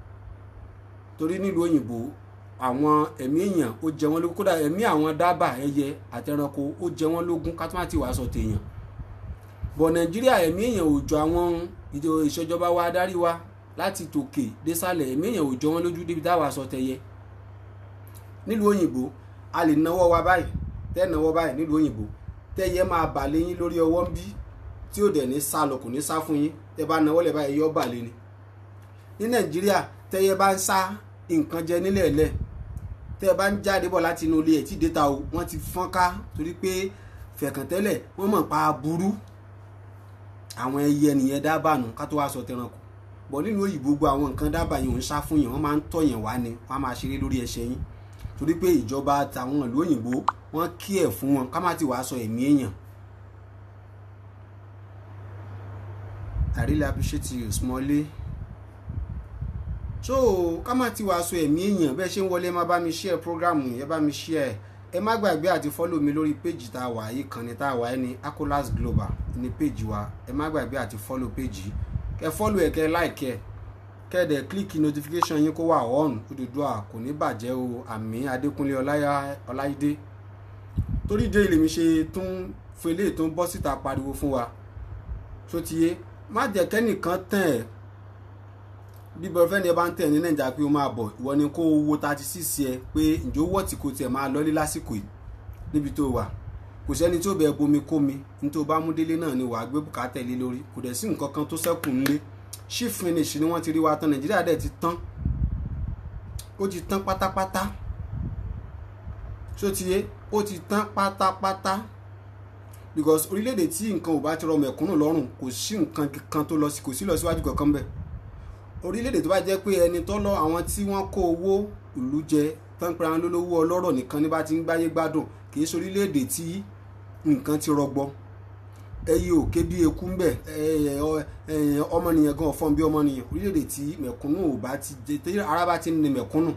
torí nílùú òyìnbó àwọn ẹ̀mí èèyàn ó jẹ wọ́n lógún kódà ẹ̀mí àwọn dábà ẹyẹ àtẹranko ó jẹ wọ́n lógún kátólátì wàá sọ tèèyàn bọ̀ nàìjíríà ẹ̀mí èèyàn ò jọ àwọn ìṣèjọba wa adarí wa láti tòkè désàlẹ̀ ẹ̀mí èèyàn ò jọ wọ́n lójú débi táwa sọ tẹyẹ nílùú òyìnbó a lè náwó wa báyìí tẹ́ náwó báyìí nílùú òyìnbó tẹ́yẹ máa bà lé yín lórí ọwọ́ ń bí tí ò dẹ̀ ní sá lọ kò ní sá fún yín tẹ́ bá náwó lẹ̀ báyìí yọ́ bà lé ni ní nàìjíríà tẹ́yẹ bá ń sá nǹkan jẹ nílẹ̀ lẹ̀ tẹ́ bá ń jáde bọ̀ láti inú ilé ẹ̀ tí déta o wọ́n ti fọ́n ká torí pé fẹ̀kàntẹ́lẹ̀ wọ́n mọ̀ pa burú àwọn ẹyẹ nìyẹn dábàá nù ká tó wá sọ tẹranko bọ̀ nínú òyìnbó gbogbo àwọn nǹkan dábàá yìí ò ń sá fún yẹn wọ́n máa ń tọ̀yàn wá ni wọ́n á máa ṣeré lórí ẹsẹ̀ yín torí pé ìjọba àtàwọn ìlú òyìnbó wọ́n kí ẹ̀ fún wọn ká má ti wàá sọ ẹ̀mí èèyàn. I really appreciate you Smalley. so ká má ti wàá sọ ẹ̀mí èèyàn bẹ́ẹ̀ ṣe ń wọlé má bá mi share program yẹn bá mi share ẹ má gbàgbé àti follow mi lórí page tá a wà yìí kan ní tá a wà yìí ní Akolas Global ní page wa ẹ má gbàgbé àti follow page yìí kẹ follow ẹ kẹ like ẹ kẹ́ẹ̀dẹ̀ kílíkì notification yín kó wà on Odùduwà kò ní bàjẹ́ o àmì Adékúnlé Ọláìdé torí dé ilé mi ṣe tún fele tó ń bọ́ síta pariwo fún wa tó ti yé má jẹ́ kẹ́nìkan tẹ̀ ẹ́ bí bọ́ọ̀fẹ́ni ẹ bá ń tẹ̀ ní nàìjíríà pé ó máa bọ̀ ìwọ ni kó wo thirty six ẹ pé ǹjẹ́ owó tí kò tiẹ̀ máa lọ́lé lásìkò yìí níbi tó wà kò sẹ́ni tí ó bẹ̀ bomi kómi ní tó bá mú délé náà ni wàá gbé bùkátà lé lórí kò dẹ̀ sí nǹkan kan tó ṣẹ́kù ńlé chief finish ni wọ́n ti rí wa tán nàìjíríà dẹ̀ ti tán ó ti tán pátápátá ṣó ti yé ó ti tán pátápátá because orílẹ̀-èdè tí nǹkan ò bá ti rọ mẹ̀kúnnù lọ́rùn kò sí nǹkan kan tó lọ sí kò sí lọ síwájú kankan bẹ́ẹ̀ orílẹ̀-èdè tó bá jẹ́ pé ẹni tó lọ àwọn tí wọ́n kó owó ìlú jẹ tán pé àwọn olówó ọlọ́rọ̀ nìkan ní bá ti ń gbáyé gbádùn kì í ṣe orílẹ̀-èdè tí nǹkan ti rọgbọ ẹyẹ òkè bí eku ń bẹ ọmọnìyàn gan ọ̀fọ́n bí ọmọnìyàn orílẹ̀-èdè tí mẹ̀kúnnù ò bá ti jẹ tí ara bá ti ń ní mẹ̀kúnnù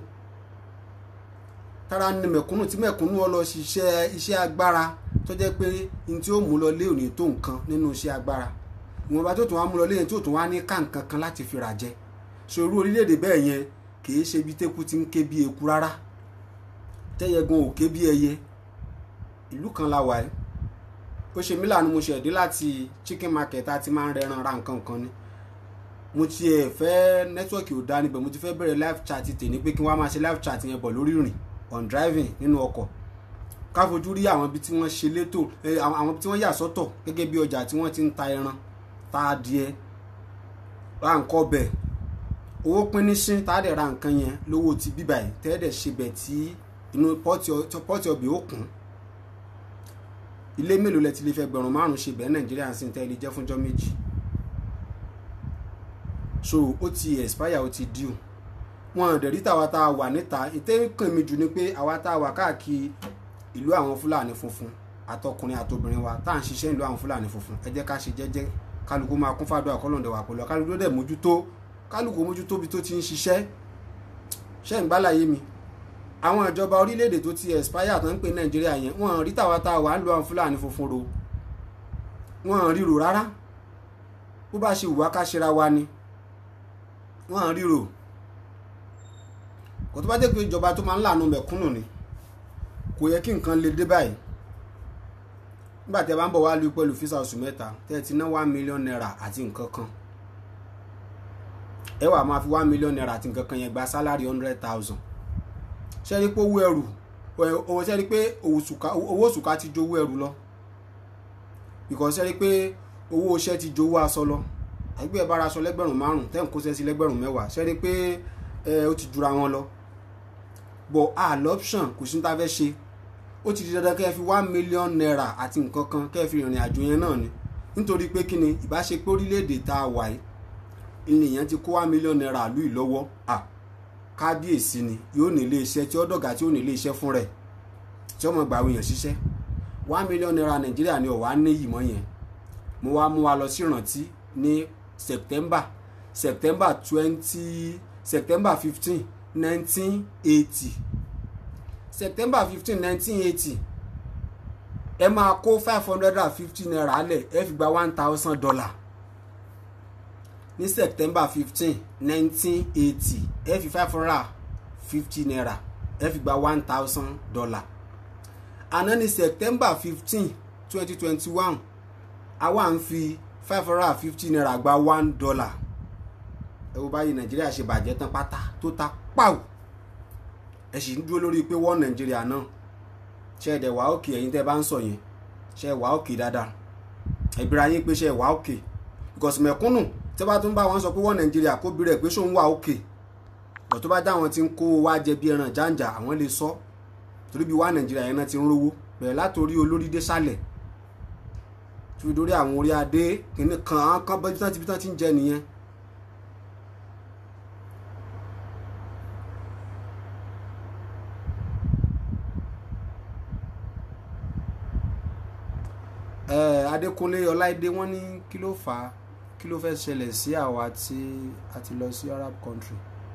tára ní mẹ̀kúnnù tí mẹ̀kúnnù ọ lọ ṣiṣẹ́ iṣẹ́ agbára tó jẹ́ pé n tí ó mú lọ lé òní tó nǹkan nínú iṣẹ́ agbára ìwọ̀nba tó tún wá mú lọ lé yẹn tí ó tún wá ní ká nǹkan kan láti fi rà jẹ ṣòro orílẹ̀-èdè bẹ́ẹ̀ yẹn kìí ṣe bí tẹ́kù ti ń ké bí eku rárá tẹ́yẹ gan ò ké bí ẹyẹ ìlú kan la wà ẹ́ ó ṣe mí lànà mo ṣẹ̀dé láti chicken market àti máa ń rẹran ra nǹkan kan ni mo ti ẹ̀ fẹ́ nẹ́tíwọ̀kì ò dá níbẹ̀ mo ti fẹ́ bẹ̀rẹ̀ live chat tèmi pé kí wọ́n á máa ṣe live chat yẹn bọ̀ lórí ìrìn on driving nínú ọkọ̀ ká fojú rí àwọn ibi tí wọ́n ṣe létò àwọn ibi tí wọ́n yà sọ́tọ̀ gẹ́gẹ́ bí ọjà tí wọ́n ti ń ta ẹran ta adìẹ ra nǹkan ọbẹ̀ owó pín ní sín tá a dẹ̀ ra nǹkan yẹn lówó ti bíbà yìí tẹ́ẹ̀dẹ̀ ṣe bẹ̀ tí inú pọ́ọ̀tì ọbẹ̀ ó kún ilé mélòó lẹ ti lè fẹ́ gbẹ̀rún márùn ṣe bẹ́ẹ̀ nàìjíríà sí tẹ́ ilé jẹ́ fúnjọ́ méjì so ó ti expire ó ti due wọn dẹ̀ rí tàwa tá a wà níta ìtẹ́ kàn mí jù ni pé àwa tá a wà káàkiri ìlú àwọn fúlàní funfun àtọkùnrin àtobìnrin wa tá à ń ṣiṣẹ́ ìlú àwọn fúlàní funfun ẹ jẹ́ ká ṣe jẹ́jẹ́ kálukú máa kún fàdúrà kọ́lọ́ndẹ̀ wà pẹ̀lú kálukú dẹ̀ mójútó kálukú mójútó bí tó ti ń ṣiṣẹ́ ṣẹ́ ń gbálàyé mi àwọn ìjọba orílẹ̀-èdè tó ti expire tó ń pè nàìjíríà yẹn wọ́n rí tàwa tá a wà ń lu àwọn fúlàní funfun ro wọ́n ríro rárá bó bá ṣe wùwá ká ṣera wa ni wọ́n ríro kò tó bá jẹ́ pé ìjọba tó máa ń lànà mẹ̀kúnnù ni kò yẹ kí nǹkan lè dé báyìí nígbà tí ẹ bá ń bọ̀ wá lu pẹ̀lú físà oṣù mẹ́ta tẹ́ ẹ ti ná one million naira àti nǹkan kan ẹ wà máa fi one million naira àti nǹkan kan yẹn gba salary hundred thousand ṣe rí pé owó ẹrù owó ṣe rí pé owó òṣùká ti ju owó ẹrù lọ because ṣe rí pé owó iṣẹ́ ti ju owó aṣọ lọ àgbẹ̀ bára aṣọ lẹ́gbẹ̀rún márùn tẹ́ ń kó sẹ́sí lẹ́gbẹ̀rún mẹ́wàá ṣe rí pé ó ti jura wọn lọ but àlọ́ option kò sí ní ta fẹ́ ṣe ó ti di dandan kẹ́ ẹ fi one million naira àti nǹkan kan kẹ́ ẹ fi rìnrìn àjò yẹn náà ni nítorí pé kí ni ìbáṣepọ̀ orílẹ̀-èdè tá a wà yìí ènìyàn ti kó one million naira lù yìí lọ́wọ́ à kábíyèsí ni yóò ní ilé iṣẹ́ tí ó dọ̀gá tí ó ní ilé iṣẹ́ fún rẹ̀ tí ọmọ gbà wọ̀nyàn ṣiṣẹ́ one million naira nàìjíríà ni ọ̀wá ní yìí mọ́ yẹn mo wá mú wa lọ sí ìrántí ní september september twenty september fifteen nineteen eighty september fifteen nineteen eighty ẹ máa kó five hundred and fifty naira lẹ̀ ẹ fi gba one thousand dollar ní september fifteen nineteen eighty ẹ fi five hundred and fifty naira ẹ fi gba one thousand dollar àná ní september fifteen twenty twenty one àwa ń fi five hundred and fifty naira gba one dollar ẹ wo báyìí nàìjíríà ṣe bàjẹ́ tán pátá tó ta pàù ẹ sì ń dúró lórí pé wọ́n nàìjíríà náà ṣe ẹ̀dẹ̀ wà òkè ẹ̀yin tẹ́ bá ń sọ yẹn ṣe wà òkè dáadáa ẹ̀bìrì ayé pé ṣe wà òkè because mẹ̀kúnnù tẹ́ bá tún bá wọn sọ pé wọ́n nàìjíríà kó bí rẹ̀ pé ṣóun wà òkè bọ̀ tó bá dá àwọn tí ń kó wá jẹ bí ẹran jàǹjà àwọn lè sọ torí bí wà nàìjíríà yẹn náà ti ń rówó bẹ̀rẹ̀ látòrí olórí dé sálẹ̀ tí fi dórí àwọn orí adé kìnnì kan àwọn kan bọ́jú tán ti bí tán ti ń jẹ nìyẹn adékúnlé ọláìdé wọ́n ní kí ló fà á kí ló fẹ́ ṣẹlẹ̀ sí àwa tí a ti lọ sí arab country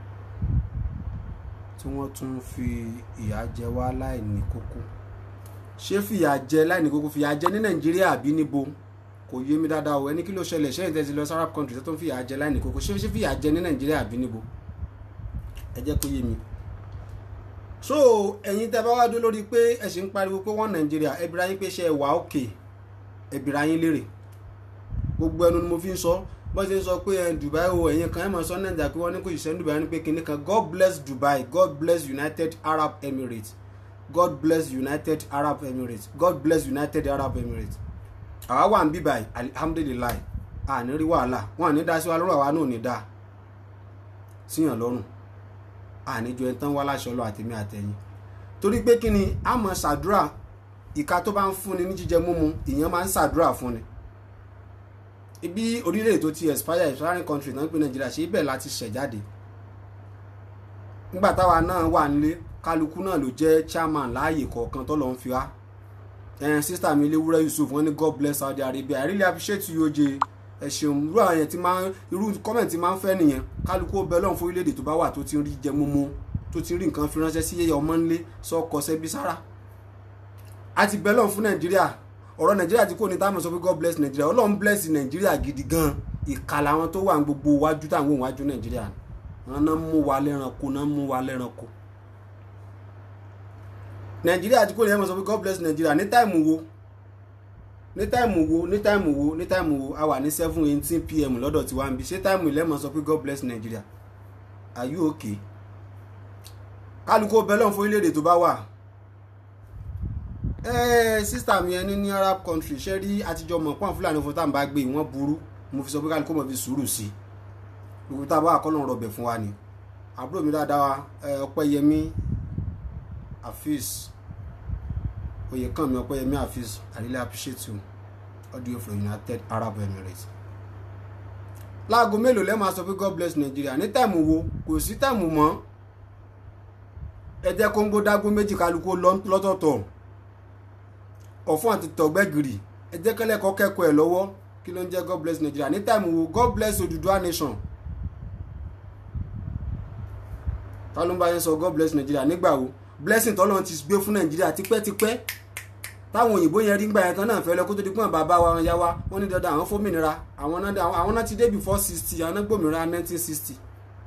tí wọ́n tún fi ìyà jẹ wá láìní kókó ṣé fìyà jẹ láìní kókó fìyà jẹ ní nàìjíríà àbí níbo kò yé mi dáadáa o ẹni kí ló ṣẹlẹ̀ ṣé ìtẹ́sí lọ sí arab country tó tún fìyà jẹ láìní kókó ṣé ṣé fìyà jẹ ní nàìjíríà àbí níbo ẹ jẹ́ kó yé mi so ẹ̀yin tẹ́ bá wá dó lórí pé ẹ sì ń pariwo pé wọ́n nàìjíríà ẹbí ra yín pé ṣe ẹ wà òkè ẹbìrà yín lérè gbogbo ẹnu ni mo fi ń sọ bó ṣe ń sọ pé ẹ Dubai o ẹ̀yin kan ẹ mọ̀ sọ nàìjíríà pé wọ́n ní kò ṣiṣẹ́ ní Dubai ní pé kinní kan God bless Dubai God bless United Arab Emirates God bless United Arab Emirates God bless United Arab Emirates àwa wà ń bí báyìí alihamudulilayi àní rí wàhálà wọn àní dá sí wa lọ́rùn àwa náà ní dá síyàn lọ́rùn àní ju ẹni tán wá láṣọ lọ àtẹ̀mí àtẹ̀yìn torí pé kí ni a mọ̀ ṣàdúrà ìka tó bá ń fúnni ní jíjẹ múmu ìyẹn máa ń ṣàdúrà fúnni ibi orílẹ̀-èdè tó ti expire expiring country náà ń pè nàìjíríà ṣe ibẹ̀ láti ṣẹ̀ jáde nígbà táwa náà wà nílé kálukú náà ló jẹ́ chairman láàyè kọ̀ọ̀kan tó lọ́ ń fi wá ẹn sísítà mi léwúrẹ́ yusuf wọ́n ní god bless saudi arabia i really appreciate you oje ẹ ṣeun irú àwọn yẹn ti máa irú comment ti máa ń fẹ́ nìyẹn kálukú ó bẹ lọ́run fún orílẹ̀-èdè tó bá wà tó ti ń rí jẹ múmu tó ti ń rí nǹkan fi ránṣẹ́ sí ọmọ ńlé sọ́kọ sẹ́bí sára a ti bẹ lọ́run fún nàìjíríà ọ̀rọ̀ nàìjíríà ti kò ní táwọn sọ pé god bless nàìjíríà ọlọ́run bless nàìjíríà gidi gan ìkà làwọn tó wà ní gbogbo wájú táwọn òun wájú nàìjíríà wọn náà mú wa lẹ́ranko náà mú wa lẹ́ranko nàìjíríà ti kò ní ẹ̀mọ̀ sọ pé god bless nàìjíríà ní táìmù wo ní táìmù wo ní táìmù wo ní táìmù wo a wà ní seven eighteen pm lọ́dọ̀ tí wàá ń bi ṣé táìmù ìlẹ́mọ̀ sọ pé god bless nàìjíríà are you okay kálukú bẹ́lọ̀ fún orílẹ̀-èdè tó bá wà ẹ́ẹ́ sísítà mi ẹni ní arab country ṣe rí àtijọ́ mọ̀ pọ́n fúlàní fún táwọn bá gbé wọ́n burú mo fi sọ pé kálukú mọ̀ fi sùúrù sí gbogbo tá a bá wà kọ́lọ́run rọ̀bẹ̀ fún wa ni àbúrò mi dáadáa ọpẹ́yẹmí afis oyèkànmí ọpẹ́yẹmí afis i really appreciate you audio from united arab emirates láago mélòó lẹ́ẹ̀ máa sọ pé god bless nigeria ní táìmù wo kò sí táìmù mọ́ ẹ jẹ́ kóńgó dágún méjì kálukú lọ́tọ̀ọ̀tọ̀ ọ̀fun àti tọ̀gbẹ́gìrì ẹ jẹ́ kẹ́lẹ́kọ̀ọ́ kẹ́kọ̀ọ́ ẹ̀ lọ́wọ́ kí ló ń jẹ́ god bless nigeria ní táìmù wo god bless Odùduwà nation ta ló ń bá yẹn sọ god bless nigeria nígbà wo blessing tọ́lọ́run ti gbé fún nàìjíríà tipẹ́tipẹ́ táwọn òyìnbó yẹn rí gbà yẹn tán náà fẹ́ lọ kó tó di pọ́n bàbá wa ya wa wọ́n ní dandan àwọn fómìnira àwọn náà ti dé before sixty àwọn náà gbòmìnira nineteen sixty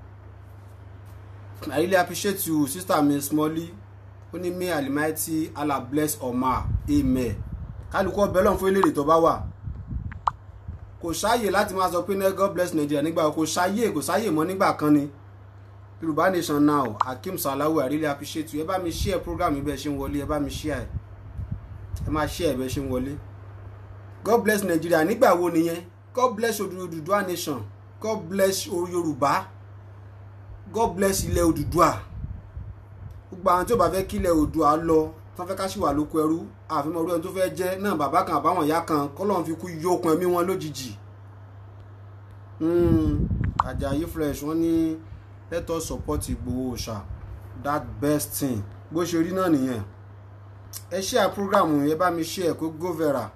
I really appreciate you sister mi Smally ó ní may Almighty Allah bless Omar amen kálukú ọbẹ̀ lọ́n fún eléyìí tó bá wà kò sáàyè láti máa sọ pé ní God bless Nigeria nígbà kò sáàyè kò sáàyè mọ́ nígbà kan ni Yorùbá nation now Hakeem Salawu I really appreciate you ẹ bá mi share program yìí bẹ́ẹ̀ ṣe ń wọlé ẹ bá mi share ẹ máa share bẹ́ẹ̀ ṣe ń wọlé God bless Nigeria nígbà wo nìyẹn God bless Odùduwà nation God bless Yorùbá god bless ilẹ̀ Odùduwà gbogbo àwọn tí ó bá fẹ́ kí ilẹ̀ Oòduà lọ tí wọ́n fẹ́ ká sì wà lóko ẹrú àfihàn orí ẹni tó fẹ́ jẹ́ náà bàbá kan àbáwọn ìyá kan kọ́lọ́n fi kú yókun ẹ̀mí wọn lójijì Àjàyí fresh wọ́n ní let us support Ìgbòho Òòṣà that best thing bó ṣe rí náà nìyẹn ẹ share program yẹn bá mi share kó go vera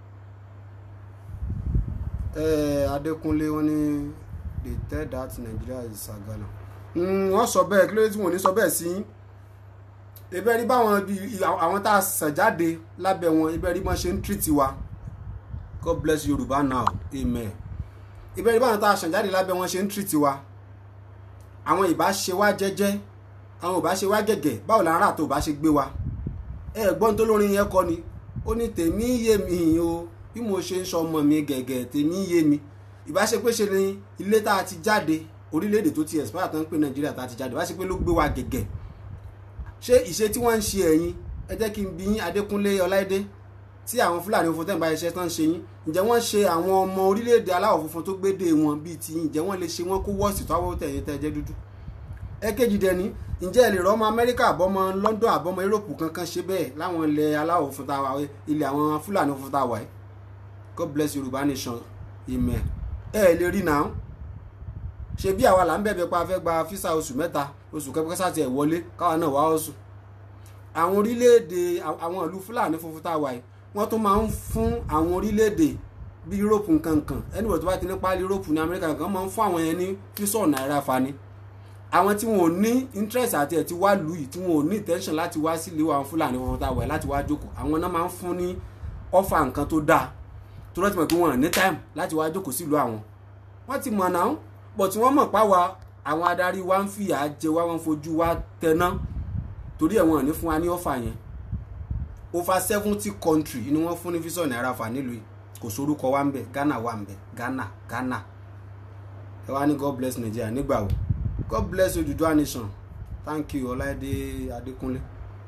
Adékúnlé wọ́n ní they tell that Nigeria is sagala wọ́n sọ bẹ́ẹ̀ kí ló dé tí wọ́n ní sọ bẹ́ẹ̀ sí ibẹ̀ rí báwọn àwọn tá a sàn jáde lábẹ́ wọn ibẹ̀ rí bọ́n ṣe ń tírìtì wa God bless Yorùbá now amen ibẹ̀ rí báwọn tá a sàn jáde lábẹ́ wọn ṣe ń tírìtì wa àwọn ìbá ṣe wá jẹ́jẹ́ àwọn ìbá ṣe wá gẹ̀gẹ̀ báwo la ń rà tó bá ṣe gbé wa ẹ gbọ́n tó lórin yẹn kọ́ ni ó ní tèmi yé mi o bí mo ṣe ń sọ ọmọ mi gẹ̀gẹ̀ tèmi yé mi ìbá ṣe pé ṣe ni ilé tá a ti jáde orílẹ̀-èdè tó ti expire tán pé nàìjíríà tá a ti jáde wá sí pé ló gbé wa gẹ̀gẹ̀ ṣé ìṣe tí wọ́n ń ṣe ẹ̀yin ẹ jẹ́ kí n bí yín adékúnlé ọláìdé tí àwọn fúlàní funfun tẹ̀ ń bá iṣẹ́ tán ń ṣe yín ǹjẹ́ wọ́n ṣe àwọn ọmọ orílẹ̀-èdè aláwọ̀ funfun tó gbédè wọn bíi ti yín ǹjẹ́ wọ́n lè ṣe wọ́n kó wọ́ọ̀sì tó àwọ̀ tẹ̀yẹ tẹ́ jẹ́ dúdú ẹ̀kejì dẹni ǹjẹ́ ẹ lè rọ́ ọmọ amẹ́ríkà àbọ̀mọ london àbọ̀mọ yúròpù kankan ṣe bẹ́ẹ̀ láwọn ilẹ̀ aláwọ̀ funfun tá a wà ilẹ̀ àwọn fúlàní funfun tá a wà ẹ́ god bless yorùbá nation amen ẹ lè rí náà ṣe bí àwa là ń bẹ̀bẹ̀ pa fẹ́ gba físà oṣù mẹ́ta oṣù kẹ́kẹ́ sáti ẹ̀ wọlé káwa náà wá oṣù àwọn orílẹ̀-èdè àwọn ìlú fúlàní funfun tá a wà yìí wọ́n tún máa ń fún àwọn orílẹ̀-èdè bí yúróòpù nkankan ẹnìwọ̀n tó bá ti ní páálí yúróòpù ní amẹ́ríkà nǹkan máa ń fún àwọn yẹn ní físọ̀ náírà fani àwọn tí wọn ò ní interest àti ẹ̀ ti wá lù yìí tí wọn ò ní intention láti wá sílé àwọn fúlàní funfun tá a wà yìí láti wá jókòó àwọn náà máa ń fún ní ọ́fà nǹkan tó dáa tó rántí mọ̀ pé wọn ò ní time láti wá jókòó sílùú àwọn wọ́n ti mọ̀ náà pọ̀ tí wọ́n mọ̀ páwa àwọn adarí wa ń fìyà jẹ wá wọ́n fojú wa tẹná torí ẹ̀ wọ́n ní fún wa ní ọ̀fà yẹn over seventy country ni wọ́n fún ní físọ̀ náírà fà nílùú yìí kò sórúkọ wa ń bẹ Ghana wa ń bẹ Ghana Ghana ẹ wá ní God bless Nigeria nígbà wo God bless Odùduwà nation thank you Ọláìdé Adékúnlé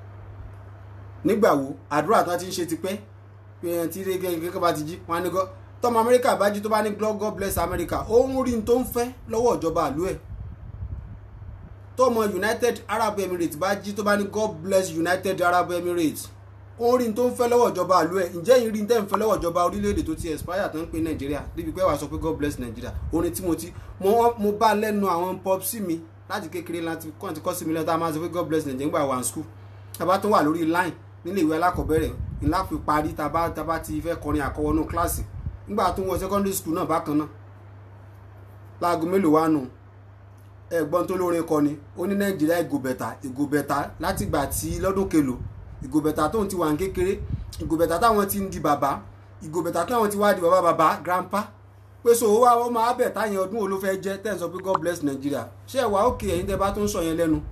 nígbà wo àdúrà tó ti ń ṣe tipẹ́ pé ẹ ti rí gẹ́gẹ́ bá ti jí wọn á ní gọ́ tọmọ amẹ́ríkà bá jí tó bá ní God bless America ó ń rí n tó ń fẹ́ lọ́wọ́ ìjọba àlú ẹ̀ tọmọ united arab emirates bá jí tó bá ní god bless united arab emirates ó rí n tó ń fẹ́ lọ́wọ́ ìjọba àlú ẹ̀ ǹjẹ́ yìí rí n tẹ́ ń fẹ́ lọ́wọ́ ìjọba orílẹ̀-èdè tó ti expire tó ń pè nàìjíríà débi pé wàá sọ pé god bless nàìjíríà orin tí mo ti mo mo bá lẹ́nu àwọn pop sí mi láti kékeré láti kọ́ ti kọ́ sí mi lẹ́nu tá a máa sọ pé god bless nàìjíríà nígbà wà ní school tàbá tó wà lórí line nílé ìwé alákọ̀ọ́bẹ̀rẹ̀ ńlá fi parí tàbá tàbá ti fẹ́ kọrin àkọwọ́nú kíláàsì nígbà tó ń wọ secondary school náà bákan náà láago mélòó wá nù ẹ̀gbọ́n tó lórin kọ ni ó ní nàìjíríà ìgòbẹ̀tà ìgòbẹ̀tà látìgbà tí lọ́dún kelo ìgòbẹ̀tà tóun ti wà ní kékeré ìgòbẹ̀tà táwọn ti ń di bàbá ìgòbẹ̀tà táwọn ti wá di bàbá bàbá grandpa pé so owó àwọn máa bẹ̀ táyẹn ọdún wo ló fẹ́ jẹ́ tẹ́ ń sọ pé god bless Nigeria ṣé ẹ̀ wá òkè ẹ̀yin tẹ́ bá tó ń sọ yẹn lẹ́nu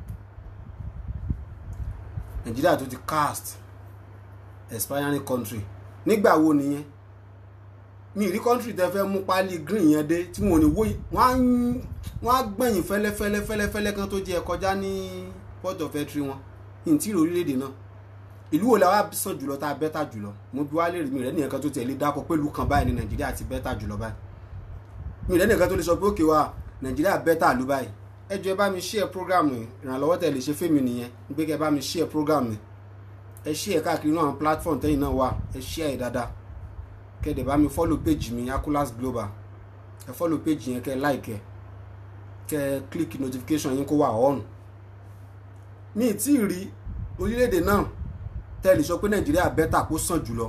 Nigeria tó ti cast expiring country nígbà wo nìyẹn mi rí country tẹ́ fẹ́ mú pálí green yẹn dé tí wọn ò ní wó wọ́n á gbẹ̀yìn fẹ́lẹ́fẹ́lẹ́ fẹ́lẹ́fẹ́lẹ́ kan tó jẹ́ kọjá ní port of entry wọn ní tí orílẹ̀-èdè náà ìlú wo la wá sàn jùlọ tá a bẹ́tà jùlọ mo bí wá lè rí mi rẹ̀ nìyẹn kan tó tẹ̀lé dákọ̀ pé ìlú kan báyìí ní nàìjíríà ti bẹ́tà jùlọ báyìí mi rẹ̀ nìyẹn kan tó lè sọ pé òkè wa nàìjíríà bẹ́tà ló báyìí ẹ jọ̀ọ́ ẹ bá mi share program ìrànlọ́wọ́ tẹ̀ lè ṣe fẹ́mi nìyẹn pé kẹ́ ẹ bá mi share program ẹ share káàkiri náà àwọn platform tẹ́yìn náà wà ẹ share ẹ̀ dáadáa kẹ́ ẹ dẹ̀ bá mi follow page mi Akolas Global ẹ follow page yẹn kẹ́ ẹ like ẹ kẹ́ ẹ click notification yín kó wà on mi ì tí ì rí orílẹ̀-èdè náà tẹ́lẹ̀ sọ pé nàìjíríà bẹ́tà kó sàn jùlọ.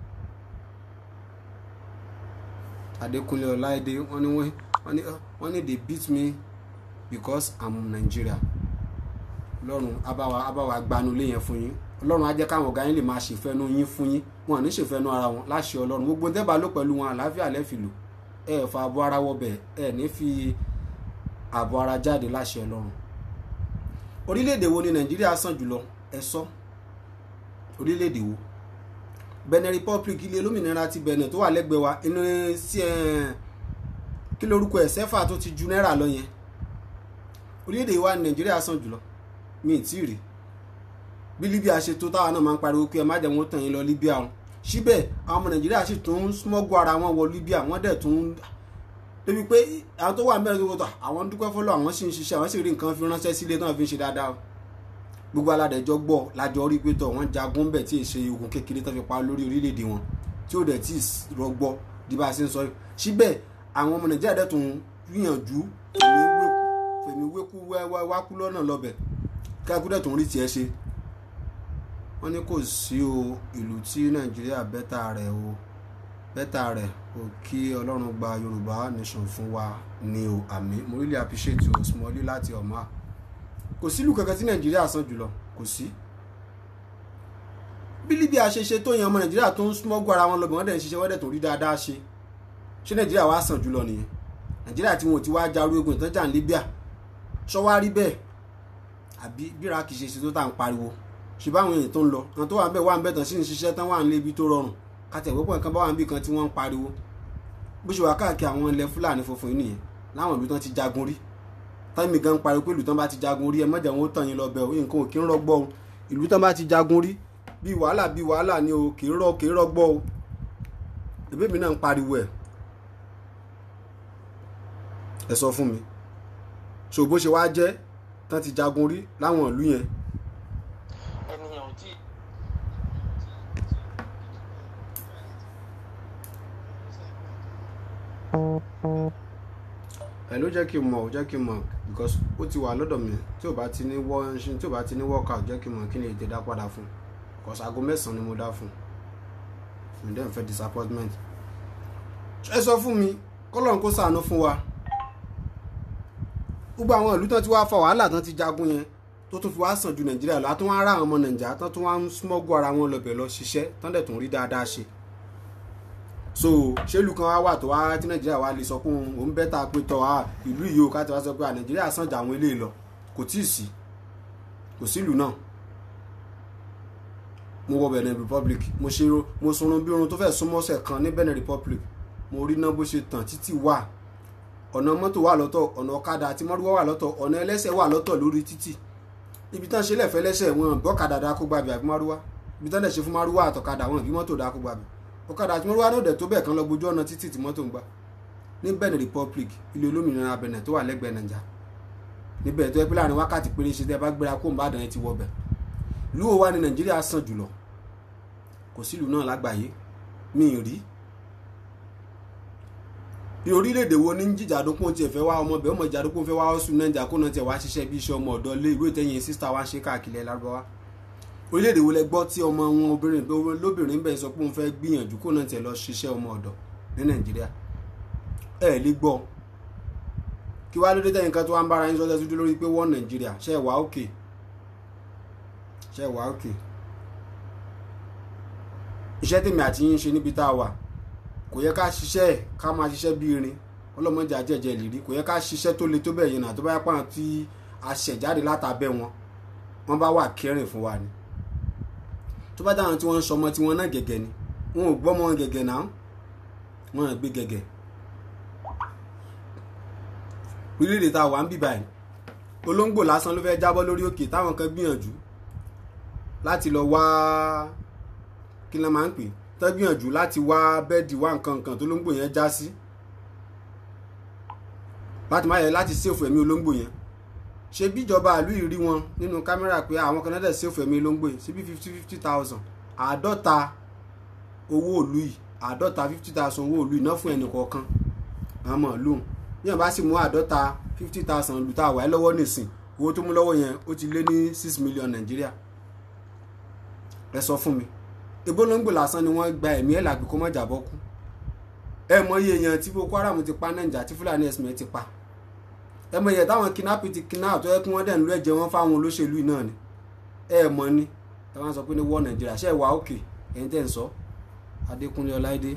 adékúnlé ọláìdé wọ́n ní wọ́n ní they beat me because i'm nigeria ọlọ́run abáwa abáwa gbanulé yẹn fún yín ọlọ́run á jẹ́ káwọn ọ̀gá yín lè máa ṣèfẹ́nu yín fún yín wọn à ní ṣèfẹ́nu ara wọn láṣẹ ọlọ́run gbogbo tẹ́ bá lò pẹ̀lú wọn àlàáfíà lẹ́fìlò ẹ ẹ̀ fa àbọ̀ ara wọbẹ̀ ẹ ní fi àbọ̀ ara jáde láṣẹ ọlọ́run orílẹ̀-èdè wo ni nàìjíríà sàn jùlọ ẹ sọ orílẹ̀-èdè wo benin republic ilé olómìnira ti benin tó wà lẹ́gbẹ̀ẹ́ wa inú sí ẹ̀ kí lórúkọ ẹ̀ sẹ́fà tó ti ju náírà lọ yẹn orílẹ̀-èdè wa ní nàìjíríà sàn jùlọ mi ì tí ì rí bí libya ṣe tó táwa náà máa ń pariwo pé ẹ má jẹ́ wọn tàn yín lọ libya o síbẹ̀ àwọn ọmọ nàìjíríà sì tún smọ́gù ara wọn wọ libya wọ́n dẹ̀ tún débi pé àwọn tó wà mẹ́rin tó wọ́tọ̀ àwọn dúpẹ́ fọlọ́ àwọn sì ń ṣiṣẹ́ àwọn sì rí nǹkan fi ránṣẹ́ sílé náà fi ń ṣe dáadáa gbogbo aládẹjọ gbọ́ lájọ rí pé tọ wọ́n jagun bẹ́ẹ̀ tí ì ṣe ogun kékeré tó fi pa lórí orílẹ̀-èdè wọn tí ó dẹ̀ tí ì rọgbọ di bá a ṣe ń sọ síbẹ̀ àwọn ọmọ nàìjíríà dẹ̀ tún gbìyànjú fèmí wékú wákú lọ́nà lọ́bẹ̀ káàkú dẹ̀ tún rí tiẹ̀ ṣe wọ́n ní kò sí o ìlú tí nàìjíríà bẹ́tà rẹ̀ o bẹ́tà rẹ̀ o kí ọlọ́run gba yorùbá nation fún wa ni o àmì mo really appreciate you small láti ọ̀ma kò sílùú kankan tí nàìjíríà san jùlọ kò sí bí libya ṣe ṣe tó yan ọmọ nàìjíríà tó ń smọ́gbọ́ ara wọn lọ́bẹ̀ wọ́n dẹ̀ ń ṣiṣẹ́ wọ́n dẹ̀ tó rí dáadáa ṣe ṣé nàìjíríà wá sàn jùlọ nìyẹn nàìjíríà tí wọn ò ti wá jarú ogun ìtọ́jà ní libya ṣọ́ wá rí bẹ́ẹ̀ àbí bíra kì í ṣe ṣe tó tà ń pariwo ṣe báwọn èèyàn tó ń lọ àwọn tó wà ń bẹ̀ wà ń bẹ̀ tán sí ń ṣiṣẹ́ tán wà ń lé ibi tó rọrùn kàtẹ̀wọ́pọ̀ nǹkan bá wà ń bì kan tí wọ́n ń pariwo bó ṣe wà káàkiri àwọn ilẹ̀ fúlàní funfun yìí nìyẹn láwọn ìlú tán ti jagun rí táìmì gan pariwo pé ìlú tán bá ti jagun rí ẹ mọ̀jà wọn ó tàn yín lọ bẹ̀ o nǹkan ò kí ń rọgbọ́ o ìlú tán bá ti jagun rí bí wàhálà bí wàhálà ni o kì í rọ kì í rọgbọ́ o ẹbí mi náà ń pariwo ẹ ẹ sọ fún mi so bó ṣe wá jẹ́ tán ti jagun rí láwọn ìlú yẹn ènìyàn ò tí ẹ ló jẹ́ kí n mọ̀ ó jẹ́ kí n mọ̀ because ó ti wà lọ́dọ̀ mi tí ò bá ti ní wọ́ tí ò bá ti ní workout jẹ́ kí n mọ̀ kí ni ètè dá padà fún because aago mẹ́sàn-án ni mo dá fún mi dẹ́n fẹ́ disappointment ẹ sọ fún mi kọ́lọ́n kó ṣàánú fún wa gbogbo àwọn ìlú tán ti wá fa wàhálà tán ti jagun yẹn tó tún fi wá sàn ju nàìjíríà lọ àtúnwá ara àwọn ọmọ nàìjíríà tán tún wá ń smọ́gù ara wọn lọ bẹ̀ lọ ṣiṣẹ́ tán dẹ̀ tún rí dáadáa ṣe so ṣélu kan wá wà tó wá tí nàìjíríà wá lè sọ pé òun bẹ́tà pé tọ́ a ìlú yìí o ká ti wá sọ pé à nàìjíríà sàn jà àwọn eléyìí lọ kò tí ì sí kò sílùú náà mo wọ benin republic mo ṣe mo sunrun bí orun tó fẹ́ súnmọ́sẹ̀ kan ní benin republic mo rí náà bó ṣe tàn títì wà ọ̀nà mọ́tò wà lọ́tọ̀ ọ̀nà ọ̀kadà àti mọ́rúwá wà lọ́tọ̀ ọ̀nà ẹlẹ́sẹ̀ wà lọ́tọ̀ lórí títì ibi tán ṣe lẹ́fẹ̀ẹ́ lẹ́sẹ̀ wọn gbọ́kadà dákó gbàbí àbí márúwá ibi tán dẹ̀ ṣe fún márúwá àtọ̀kadà wọn bí mọ́tò dákó gbàbí ọ̀kadà àti mọ́rúwá náà dẹ̀ tó bẹ́ẹ̀ kan lọ gbójú ọ̀nà títì tí mọ́tò ń gbà ní benin republic ilé olómìnira benin tó wà lẹ́gbẹ̀ẹ́ nàìjà níbẹ̀ tó yẹ pé láàrin wákàtí péré ṣe tẹ́ bá gbéra kó ń bá dàn ẹ ti wọ bẹ̀ ìlú wo wá ní nàìjíríà sàn jùlọ kò sílùú náà lágbàáyé mi ì rí ní orílẹ̀-èdè wo ní jíjàdókùn tiẹ̀ fẹ́ wá ọmọ bẹ́ẹ̀ ọmọ ìjàdókùn fẹ́ wá ọ̀sùn nàìjà kó náà tiẹ̀ wá ṣiṣẹ́ bí iṣẹ́ ọmọ ọ̀dọ́ lé ìwé ìtẹ̀yìn sísá wa ń ṣe káàkiri lárúbáwá orílẹ̀-èdè wo lẹ gbọ́ tí ọmọ wọn obìnrin lóbìnrin bẹ́ẹ̀ sọ pé òun fẹ́ gbìyànjú kó náà tiẹ̀ lọ ṣiṣẹ́ ọmọ ọ̀dọ́ ní nàìjíríà ẹ lè gbọ́ kí wá lóde tẹ̀yìn kan tó wá ń bára yín sọ́jọ́ tó lórí pé wọ́n nàìjíríà ṣe wà òkè ṣe wà òkè iṣẹ́ tèmi àti yín ṣe níbi tá a wà kò yẹ ká ṣiṣẹ́ ká máa ṣiṣẹ́ bí irin ọlọ́mọdé àjẹjẹ ìlérí kò yẹ ká ṣiṣẹ́ tó le tó bẹ̀ yẹn náà tó bá yẹ pàrọ̀ tí a ṣẹ̀jáde látàbẹ̀ wọn wọ́n bá wà kẹrin fún wa ni tó bá dáhùn tí wọ́n ń sọmọ tí wọ́n náà gẹ̀gẹ̀ ni wọn ò gbọ́mọ gẹ̀gẹ̀ náà wọ́n gbé gẹ̀gẹ̀ orílẹ̀-èdè tá a wà ń bì báyìí olóńgbò lásán ló fẹ́ jábọ́ lórí òkè táwọn kan gbìyànjú láti lọ wá kí ló máa ń pè tó gbìyànjú láti wá bẹ́ẹ̀dì wá nǹkan nǹkan tó olóńgbò yẹn já sí láti má yẹ láti ṣèfù ẹ̀mí olóńgbò yẹn ṣe bí ìjọba ìlú yìí rí wọn nínú kámẹ́rà pé àwọn kan náà dẹ̀ ṣèfù ẹ̀mí olóńgbò yìí síbi fifty fifty thousand àádọ́ta owó òlú yìí àádọ́ta fifty thousand owó òlú yìí ná fún ẹnì kọ̀ọ̀kan àmọ́ lóhùn bí wọn bá sì mú àádọ́ta fifty thousand lù tá a wà ẹ́ lọ́wọ́ nìsín owó tó mú lọ́wọ́ yẹn ó ti lé ní six million nàìjíríà ẹ sọ fún mi ìbólóńgbò lásán ni wọ́n gba ẹ̀mí ẹ̀ làgbé kó má jàbọ́ kú ẹ mọ iye èèyàn tí boko haram ti pa nàìjà tí fúlàní ẹ̀sìn ti pa ẹ mọ iye táwọn kidnapping ti kidnap tó yẹ kí wọ́n dẹ̀ ń lọ ẹ̀jẹ̀ wọn fáwọn olóṣèlú náà ni ẹ mọ ni ẹ wá sọ pé ní wọ́ nàìjíríà ṣe wà òkè ẹ̀yin tẹ̀ ń sọ adékúnlé ọláìdé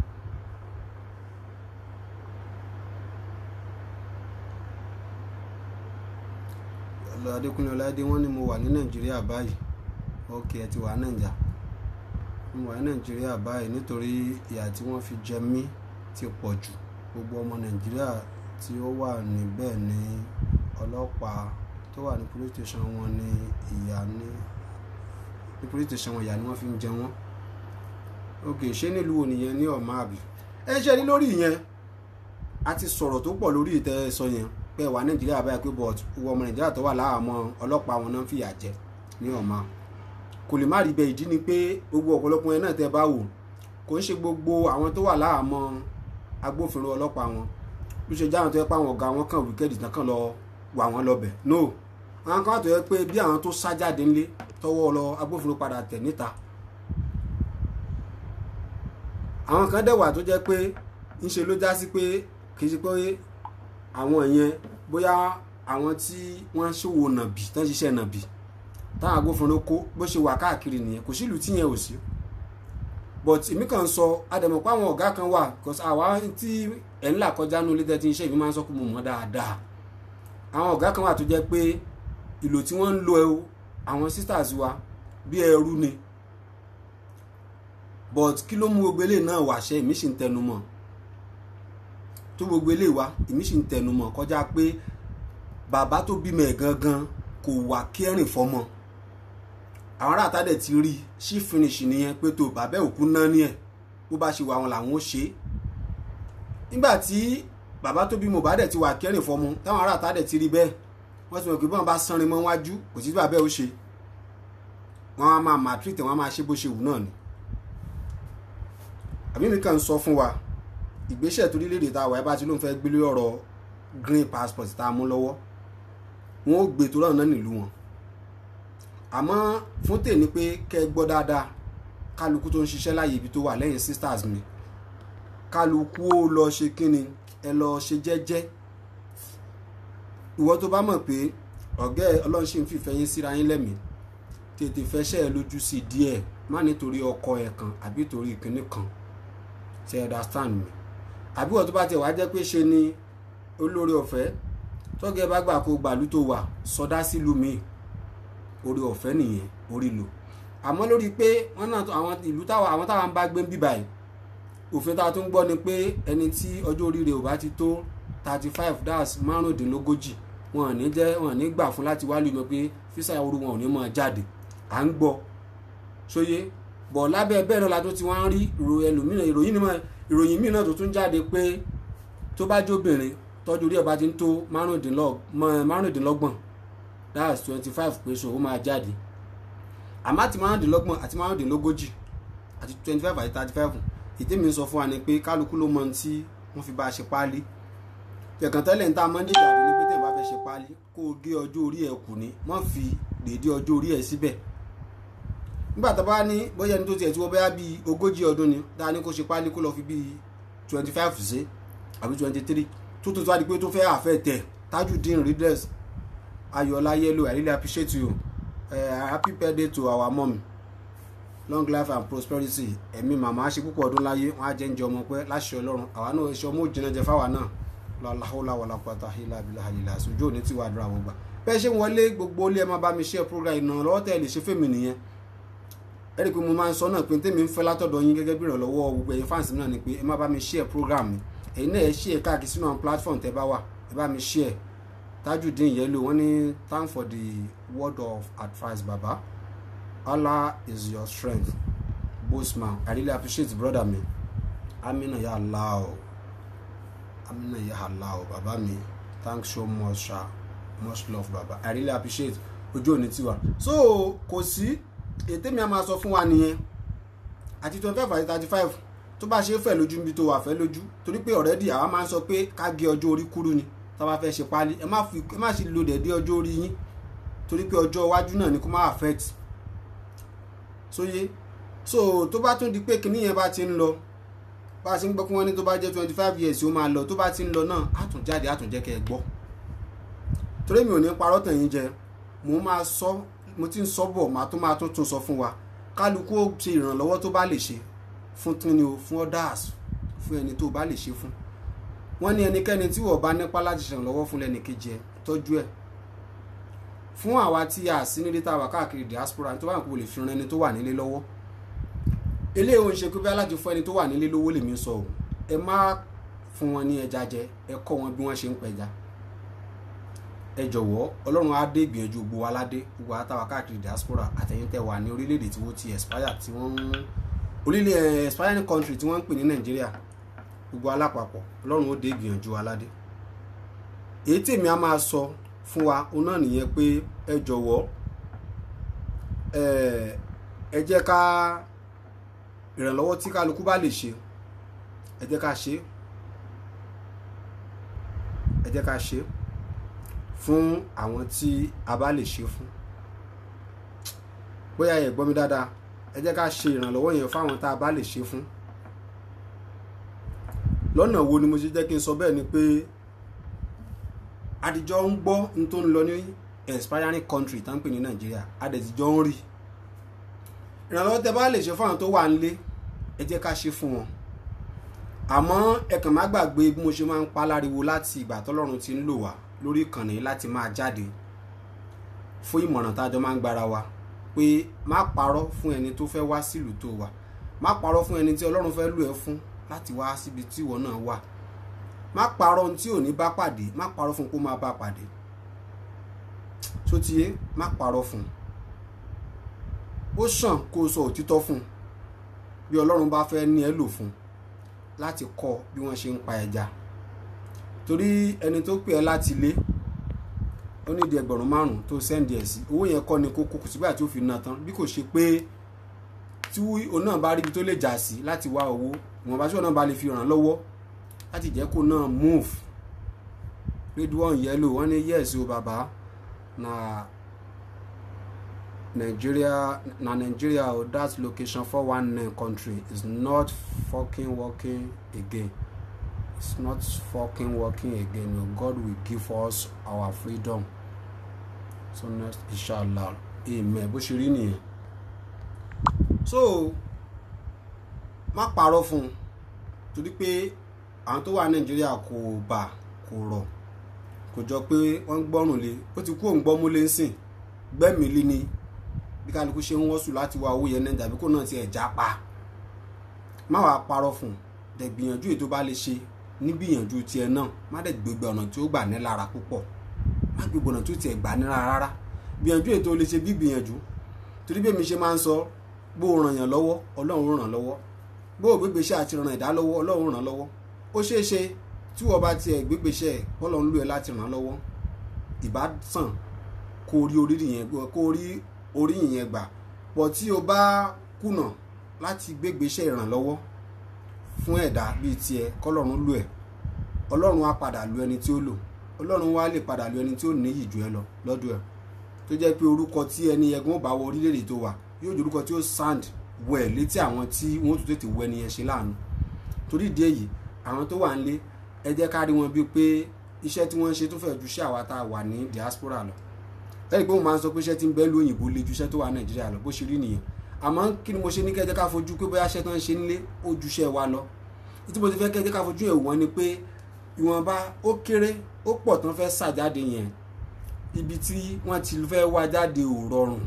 lọ adékúnlé ọláìdé wọ́n ní mo wà ní nàìjíríà báyìí ok ẹ ti wà nàìjà mo wà ní nàìjíríà báyìí nítorí ìyà tí wọ́n fi jẹ mí ti pọ̀ jù gbogbo ọmọ nàìjíríà tí ó wà níbẹ̀ ní ọlọ́pàá tó wà ní police station wọn ní ìyà ní ní police station wọn ìyà ni wọ́n fi ń jẹ wọ́n ok ṣé nílùú ònìyẹn ní ọ̀ma àbí ẹ ṣe ní lórí ìyẹn a ti sọ̀rọ̀ tó pọ̀ lórí ìtẹ́ sọ yẹn pé wà nàìjíríà báyìí pé bọ́ọ̀tù owó ọmọ nàìjíríà tó wà láàmọ́ ọlọ́pàá wọn náà ń fìyà jẹ ní ọ̀ma kò lè má rí bẹ́ẹ̀ ìdí ni pé gbogbo ọ̀pọ̀lọpọ̀ yẹn náà tẹ́ bá wò kò ń ṣe gbogbo àwọn tó wà láàmọ́ agbófinró ọlọ́pàá wọn ló ṣe jáwọn tó yẹ pé àwọn ọ̀gá wọn kàn wíkẹ́ẹ̀dì tán kàn lọ wà wọ́n lọ́bẹ̀ no àwọn kan tó yẹ pé bí àwọn tó sá jáde ńlé tọwọ́ lọ agbófinró padà tẹ̀ níta àwọn kan dẹ̀ wà tó jẹ́ pé ńṣe ló já sí pé kì í ṣe pé àwọn yẹn bóyá àwọn tí wọ́n ṣòwò nàbì tán ṣiṣẹ́ nàbì táwọn agbófinró kó bó ṣe wà káàkiri nìyẹn kò sílùú tí yẹn ò sí but èmi kàn sọ àdèmọ̀ pé àwọn ọ̀gá kan wà cause àwa tí ẹ̀ ńlá kọjá ní olóde tí iṣẹ́ ìbí máa ń sọ pé mo mọ̀ dáadáa àwọn ọ̀gá kan wà tó jẹ́ pé ìlò tí wọ́n ń lo àwọn sisters wa bí ẹrú ni but kí ló mú gbogbo eléyìí náà wàṣẹ èmi sì ń tẹnu mọ́ tó gbogbo eléyìí wá èmi sì ń tẹnu mọ́ kọjá pé bàbá tó bímọ ẹ̀ gangan kò wà kẹrin fọmọ àwọn aráàta dẹ̀ ti rí sí finish nìyẹn pé tó bàbá òkú náà ní ẹ̀ bó bá ṣe wà wọn làwọn ó ṣe é nígbà tí bàbá tó bí Mohbad dẹ̀ ti wà kẹrin fọmọ táwọn aráàta dẹ̀ ti rí bẹ́ẹ̀ wọ́n ti mọ̀ pé bọ́n bá sanrin mọ́ wájú kò sí bàbá ó ṣe wọ́n á máa matric wọ́n á máa ṣe bó ṣe wù náà ni àbí mi kàn ń sọ fún wa ìgbésẹ̀ tó lílé ta wà ẹ bá ti ló ń fẹ́ gbé lórí ọ̀rọ̀ green passport tá a mú lọ́wọ́ wọn ó gbé tó lọ́nà nílùú wọn àmọ́ fún tèmi pé kẹ́ ẹ gbọ́ dáadáa kálukú tó ń ṣiṣẹ́ láàyè ibi tó wà lẹ́yìn sisters mi kálukú ó lọ ṣe kíni ẹ lọ ṣe jẹ́jẹ́ ìwọ tó bá mọ̀ pé ọ̀gá ẹ ọlọ́run ṣì ń fìfẹ́ yín síra yín lẹ́mìí tètè fẹsẹ̀ ẹ lójú sí díẹ̀ má nítorí ọkọ ẹ kan àbí torí ìkíní kan ṣe understand mi àbí wọ́n tó bá tẹ̀ wá jẹ́ pé ṣe ni olórí ọ̀fẹ́ tọ́gẹ́ bá gbà kó gbàlú tó wà sọdá sílùú mi orí ọ̀fẹ́ nìyẹn orí lò àmọ́ lórí pé wọ́n náà àwọn ìlú táwọn àwọn táwọn bá gbé ń bíbà yìí òfin tá a tún gbọ́ ni pé ẹni tí ọjọ́ orí rẹ̀ ò bá ti tó thirty five das márùndínlógójì wọn ò ní jẹ́ wọn ò ní gbà fún láti wá lùmọ̀ pé físà ooru wọn ò ní máa jáde à ń gbọ́ sóyè bọ̀ lábẹ́ bẹ́ẹ̀ náà la tó ti wá ń rí ìròyìn mìíràn tó tún jáde pé tó bá jóbìnrin tọ́jú orí ẹ̀ bá ti ń tó márùndínlọ́g- mọ́- márùndínlọ́gbọ̀n that's twenty five pé so ó máa jáde àmọ́ àti márùndínlọ́gbọ̀n àti márùndínlógójì àti twenty five àti thirty five ìdí mi sọ fún wa ni pé kálukú ló mọ ohun tí wọ́n fi bá a ṣe páálí tẹ̀kàn tẹ́lẹ̀ ń tá a mọ́ ń jìjà ní pé tẹ̀ bá fẹ́ ṣe páálí kó o gé ọjọ́ orí ẹ̀ kù ní má fi dèédé ọjọ́ orí ẹ̀ síbẹ̀ nígbà tó bá ní bóyá ẹni tó tiẹ̀ tí wọ́n bóyá bíi ogójì ọdún ni dáa ní kó ṣe páálí kó lọ fi bíi twenty five sí àbí twenty three tó tó tó wá di pé tó fẹ́ àfẹ́ tẹ̀ Tajudeen readers Ayọ̀lá Yellow I really appreciate you uh, happy birthday to our mom long life and prosperity ẹ̀mí màmá ṣe púpọ̀ ọdún láyé wọn á jẹ́ ń jẹ ọmọ pẹ́ láṣẹ ọlọ́run àwa náà ṣe ọmọ òjìnà jẹ fáwa náà lọ́láhùlà wàlàpàtà hílà bílà àlìlà àṣojú òní tí wàá dúrà wọn gbà bẹ́ẹ̀ ṣe ń wọlé gbogbo ilé ẹ máa bá mi ṣe program ìrànlọ́wọ́ tẹ́ ẹ lè ṣe fèmí nìyẹn ẹ rí i pé mo máa ń sọ náà pé tèmi ń fẹ́ látọ̀dọ̀ yín gẹ́gẹ́ bí ìrànlọ́wọ́ gbogbo ẹ̀yin fáǹsì náà ni pé ẹ má bá mi share program mi ẹ̀yin náà ẹ share káàkiri sínú àwọn platform tẹ́ bá wà ẹ bá mi share Tajudeen Yellow wọ́n ní thank for the word of advice baba Allah is your strength Bossman I really appreciate brother mi Amina ya Allah o Amina ya Allah o baba mi thanks so much sha much love baba I really appreciate ojú òní tiwa so kò sí ètè mi a máa sọ fún wa nìyẹn àti twenty five àti thirty five tó bá ṣe é fẹ́ lójú níbi tó wà fẹ́ lójú torí pé already àwa máa ń sọ pé ká gé ọjọ́ orí kúrú ni tá a bá fẹ́ ṣe páálí ẹ má fi ẹ má ṣe lo dẹ̀dẹ̀ ọjọ́ orí yín torí pé ọjọ́ iwájú náà ni kó má affect sóyé so tó bá tún di pé kinní yẹn bá ti ń lọ bá a ṣe ń gbọ́ pé wọ́n ní tó bá jẹ́ twenty five years ó máa lọ tó bá ti ń lọ náà á tún jáde á tún jẹ́ kẹ́ ẹ gbọ́ torí mi ò ní parọ́ tàn yín jẹ mo máa sọ mo ti ń sọ bọ̀ máa tó máa tún tún sọ fún wa kálukú ó ṣe ìrànlọ́wọ́ tó bá lè ṣe fún kíni o fún others fún ẹni tó bá lè ṣe fún wọ́n ní ẹnikẹ́ni tí wọ́n bá nípa láti ṣèrànlọ́wọ́ fún lẹ́nìkejì ẹ tọ́jú ẹ̀ fún àwa tí a sí nílé tá a wà káàkiri diaspora tó bá ń kó lè fi ran ẹni tó wà nílé lọ́wọ́ eléyìí ò ń ṣe pé bí alájò fún ẹni tó wà nílé lówó lèmi sọ o ẹ má fún wọn ní ẹja jẹ ẹ kọ́ wọn bí wọ́n ṣe ń pẹja ẹ jọ̀wọ́ ọlọ́run á dé ìgbìyànjú gbogbo wa ládé gbogbo wa táwa káàkiri diaspora àtẹ̀yìn tẹ̀ wà ní orílẹ̀-èdè tí wọ́n ti expire tí wọ́n ń orílẹ̀ expiring country tí wọ́n ń pè ní nàìjíríà gbogbo alápapọ̀ ọlọ́run ó dé ìgbìyànjú wa ládé èyí tèmi á máa sọ fún wa òun náà nìyẹn pé ẹ jọ̀wọ́ ẹ jẹ́ ká ìrànlọ́wọ́ tí kálukú bá lè ṣe ẹ jẹ́ ká ṣe ẹ jẹ́ ká ṣe fún àwọn tí a bá lè ṣe fún bóyá ẹ gbọ́ mi dáadáa ẹ jẹ́ ká ṣe ìrànlọ́wọ́ yẹn fáwọn tá a bá lè ṣe fún lọ́nà wo ni mo ṣe jẹ́ kí n sọ bẹ́ẹ̀ ni pé adijọ́ ń gbọ́ n tó ń lọ ní expiring country tá ń pè ní nàìjíríà adẹ̀tijọ́ ń rí ìrànlọ́wọ́ tẹ bá lè ṣe fáwọn tó wà nílé ẹ jẹ́ ká ṣe fún wọn àmọ́ ẹ kàn má gbàgbé bí mo ṣe máa ń pa láriwo láti ìgbà tọ́lọ́run ti ń lò wá lórí ìkànnì láti máa jáde fún ìmọ̀ràn tájọ máa ń gbára wa pé má parọ́ fún ẹni tó fẹ́ wá sílùú tó wà má parọ́ fún ẹni tí ọlọ́run fẹ́ lò ẹ́ fún láti wá síbi tí ìwọ náà wà má parọ́ ohun tí ò ní bá pàdé má parọ́ fún kó máa bá pàdé tó ti yé má parọ́ fún ó sàn kó o sọ òtítọ́ fún bí ọlọ́run bá fẹ́ ní ẹ lò fún láti kọ́ bí wọ́n ṣe ń pa ẹja torí ẹni tó pè ẹ́ láti ilé ó ní ìdí ẹgbẹ̀rún márùn-ún tó sẹ́ndì ẹ̀ sí owó yẹn kọ́ ni kókó kò sígbà tí ó fi ná tán bí kò ṣe pé tí òun náà bá ríbi tó lè jà sí láti wá owó ìwọ̀nba tí òun náà bá lè fi ràn lọ́wọ́ láti jẹ́ kó náà move Ridwan Yellow wọ́n ní yes o bàbá na Nigeria na Nigeria o that location four one nine country is not fucking working again it's not fucking working again o God will give us our freedom so next inshallah amen bó ṣe rí nìyẹn so má parọ́ fún un torí pé àwọn tó wà nàìjíríà kò bà kò rọ̀ kò jọ pé wọ́n ń gbọ́rùn lé ó ti kú òun gbọ́mú lé ń sìn gbẹ́mìí lé ní bí kálukú ṣe ń wọ́sùn láti wá owó yẹn náà tàbí kó náà ti ẹ̀ já pa má wàá parọ́ fún un dẹ̀ gbìyànjú èyí tó bá lè ṣe ní gbìyànjú tiẹ̀ náà má dẹ̀ gbégbé ọ̀nà tí ó gbà ní lára púpọ̀ má gbégbé ọ̀nà tí ó tiẹ̀ gbà ní lára rárá gbìyànjú èyí tó lè ṣe bí gbìyànjú torí bí èmi ṣe máa ń sọ bó o ràn yàn lọ́wọ́ ọlọ́run ràn lọ́wọ́ bó o gbégbé iṣẹ́ àti ràn ẹ̀dá lọ́wọ́ ọlọ́run ràn lọ́wọ́ ó ṣeé ṣe tí wọ́n bá tiẹ̀ gbégbèsè bọ́lọ̀ ń lò ẹ́ láti ràn án lọ́wọ́ ìbá sàn kó rí oríyìn yẹn kó rí oríyìn yẹn gbà pọ̀ tí o bá kùnà láti gbégbèsè ìrànlọ́wọ́ fún ẹ̀dá bíi tiẹ̀ kọ́lọ́run lò ẹ́ ọlọ́run á padà lu ẹni tí ó lò ọlọ́run wá lè padà lu ẹni tí ó níyì jù ẹ lọ lọ́dọ̀ ẹ̀ tó jẹ́ pé orúkọ tí ẹni ẹ̀gbọ́n ò bá wọ orílẹ̀-èdè tó wà yóò jẹ́ orúkọ tí ó sand wẹ̀ létí àwọn tí wọ́n tún tètè wọ ẹni yẹn ṣe láàánú torí ìdí èyí àwọn tó wà ń lé ẹ jẹ́ ká rí wọn bíi pé iṣẹ́ tí wọ́n ń ṣe tó fẹ́ ju iṣẹ́ àwa tá a wà ní diaspora lọ lẹ́yìn pé mo máa ń sọ pé iṣẹ́ tí ń bẹ lu òyìnbó le ju iṣẹ́ tó wà nàìjíríà lọ bó ṣe rí nìyẹn àmọ́ kí ni mo ṣe ní kẹ́ ẹ jẹ́ ká fojú pé bóyá iṣẹ́ tó ń ṣe nílé ó ju iṣẹ́ wa lọ tí mo ti fẹ́ kẹ́ ẹ jẹ́ ká fojú ẹ̀ wọ́n ni pé ìwọ̀nba ó kéré ó pọ̀ tán fẹ́ ṣàjáde yẹn ibi tí wọ́n ti fẹ́ wá jáde ò rọrùn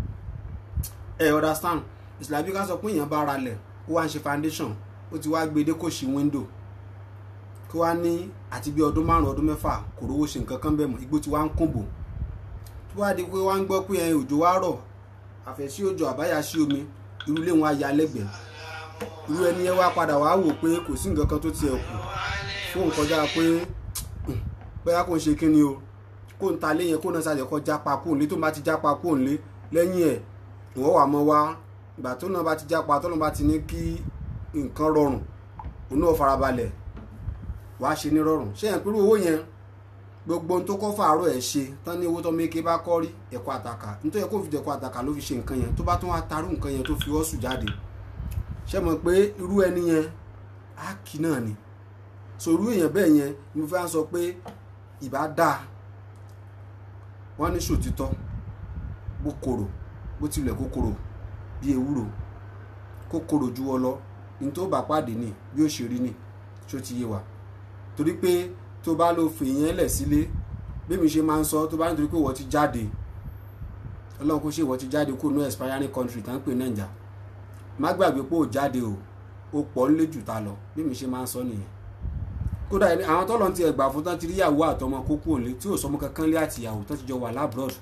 ẹ understand ìsìlábí ká sọ pé èèyàn bá ra lẹ̀ ó wá ń ṣe foundation ó ti wá gbé dé kò sí window kí wá ní àti bí ọdún márùn ọdún mẹ́fà kò rówó ṣe nǹkan kan bẹ́ẹ̀ mọ́ igbó ti wá ń kúnbò tó wá di pé wá ń gbọ́ pé ẹyin òjò wá rọ̀ àfẹ́sí òjò àbáyá sí omi irú ilé wọn á ya lẹ́gbẹ̀ẹ́ irú ẹni yẹn wá padà wá wò pé kò sí nǹkan kan tó tiẹ̀ kù fóun kọjá pé bóyá kò ń ṣe kíni o kó ń ta lé yẹn kó náà ṣàjẹ́ kọ́ jápa kó ń lé tó bá ti jápa kó ń lé lẹ́yìn ẹ̀ ìwọ́n wà mọ́ wá ìgbà tó náà bá ti jápa tó náà bá ti ní kí nǹkan rọrùn òun náà farabalẹ̀ wàá ṣe ní rọrùn ṣé yẹn pẹ̀lú owó yẹn gbogbo ohun tó kọ́ fàárọ̀ ẹ̀ ṣe tán ní owó tó méke bá kọ́ rí ẹ̀kọ́ àtàkà nítorí kó fi dẹ̀kọ́ àtàkà ló fi ṣe nǹkan yẹn tó bá tún wá tarú nǹkan yẹn tó fi ọ́ sùn jáde ṣé mọ̀ pé irú ẹni yẹn á kì náà ni so irú èèyàn bẹ́ẹ̀ yẹn mo fẹ́ sọ pé ìbá dáa wọ́n ní sòtítọ́ bó korò bó tilẹ̀ kó korò bí ewúro kó korò ju ọ lọ ní tó bá pàdé ni bí ó ṣe rí ni tó ti yé wa torí pé tó bá lo fèèyàn lẹ̀ sílé bí mi ṣe máa ń sọ tó bá nítorí pé wọ́n ti jáde ọlọ́run kó ṣe wọ́n ti jáde kó no expiring country tá ń pè nàìjà má gbàgbé pé ò jáde o ó pọ̀ ń lé jù ta lọ bí mi ṣe máa ń sọ nìyẹn kódà ẹni àwọn tọ́lọ̀ ti ẹgbà fún tán ti rí ìyàwó àtọmọ kókó òǹlé tí ò sọmọ kankan lé àti ìyàwó tán ti jọ wà lábúrọ̀dù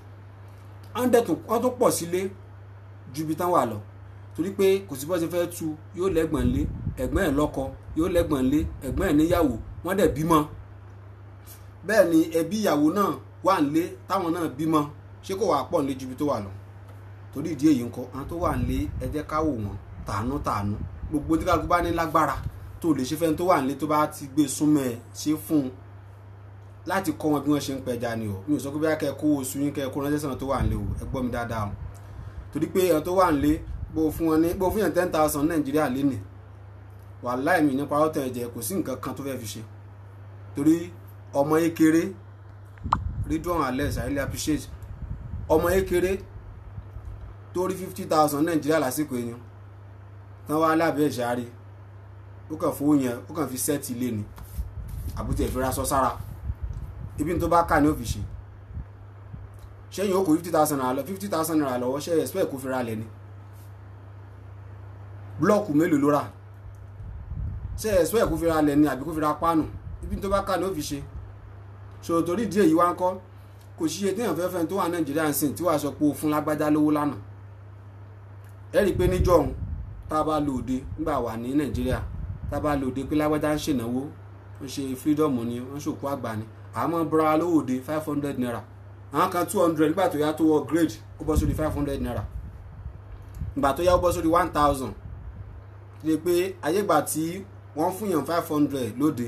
wọ́n tún pọ̀ sílé ju ibi tán wà lọ torí pé kò sí bó ṣe fẹ́ tu yóò lẹ́gbọ̀n lé ẹ̀gbọ́n ẹ̀ lọ́kọ yóò lẹ́gbọ̀n lé ẹ̀gbọ́n ẹ̀ níyàwó wọ́n dẹ̀ bímọ bẹ́ẹ̀ ni ẹbí ìyàwó náà wà nílé táwọn náà bímọ ṣé kò wà pọ̀ nílé ju ibi tó wà lọ torí ìdí èyí ńkọ́ àwọn tó wà nílé ẹ jẹ́ ká wò wọ́n tàánú tàánú gbogbo tí kálukú bá ní lágbára tó lè ṣe fẹ́ni tó wà nílé tó bá ti gbé súnmọ́ ẹ ṣe fún un láti kọ́ wọn bí wọ́n ṣe ń pẹja ni o mi ò sọ pé bí akẹ́ kó oṣù yín kẹ́ kó ránṣẹ́ sọ̀rọ̀ tó wà nílé o ẹ gbọ́ mi dáadáa o torí pé ẹ̀rọ tó wà nílé bó fún wọn ní bó fún yàn ten thousand nàìjíríà lénìí wàláì mi nípa ọ̀tẹ̀ ẹ̀jẹ̀ kò sí nǹkan kan tó fẹ́ fi ṣe torí ọmọ ekere ridwan alex i really appreciate ọmọ ekere tó rí fifty thousand nàìjíríà lásìkò yẹn tán wá lábẹ́ ìṣàárẹ̀ ó kàn fowó yẹn ó kàn fi sẹ́ẹ̀tì ilé ni àbútẹ̀ ìfira sọ sára ibi tó bá kà ní òfìṣe ṣẹ́yìn ó kó fifty thousand naira lọ fifty thousand naira lọ́wọ́ ṣe expect kó fi ra lẹ̀ ni blọ́ọ̀kù mélòó ló rà ṣe expect kó fi ra lẹ̀ ni àbí kó fi ra páànù ibi tó bá kà ní òfìṣe ṣòro torí díẹ̀ yìí wá ń kọ́ kò ṣiye téèyàn fẹ́ fẹ́ tó wà nàìjíríà ń sìn tí wàá sọ pé o fún lágbájá lówó lánàá ẹ rí i pé níjọ́ òun tá a bá lò òde nígbà wà ní nàìjíríà tá a bá lò òde pé lágbájá ń ṣènáwó ń ṣe freedom ni wọ́n ṣòkú àgbà ni àmọ́ bọ́ra lówó òde five hundred naira àwọn kan two hundred nígbà tó yá tó wọ grade ó bọ́ sórí five hundred naira ìgbà tó yá ó bọ́ sórí one thousand ṣe pé ayégbà tí wọ́n fún yàn five hundred lóde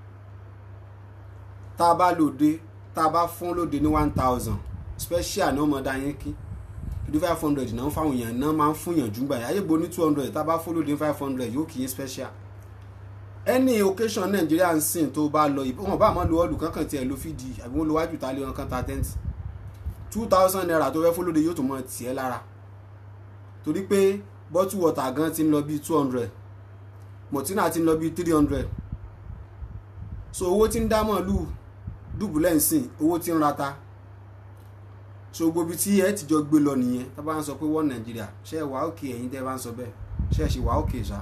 tá a bá lòde tá a bá fún lóde ní one thousand special ní ọmọdé ayé kí ìdí five hundred náà ń fáwọn èèyàn náà máa ń fún yàn jùgbà yà ayégbò ní two hundred tá a bá fún lóde ní five hundred yóò kì í special any occasion nàìjíríà ń sìn tó bá lọ ìbọn wọn bá àmọ́ lo ọlù kankan tiẹ̀ ló fìdí àbí wọn lo wájú tá a lé wọn kan ta tẹ́ǹtì two thousand naira tó fẹ́ fún lóde yóò tó mọ tiẹ̀ lára torí pé bottle water gan ti ń lọ bíi two hundred mọ̀tínà ti ń lọ bíi three hundred so owó tí ń dá mọ̀lú dùbúlẹ̀ ń sìn owó tí ń rata so gbogbo ibi tí ẹ ti jọ gbé lọ nìyẹn tá a bá ń sọ pé wọ́n nàìjíríà ṣe wà òkè ẹ̀yin tẹ́ ẹ bá ń sọ bẹ́ẹ̀ ṣe é ṣe wà òkè ṣá.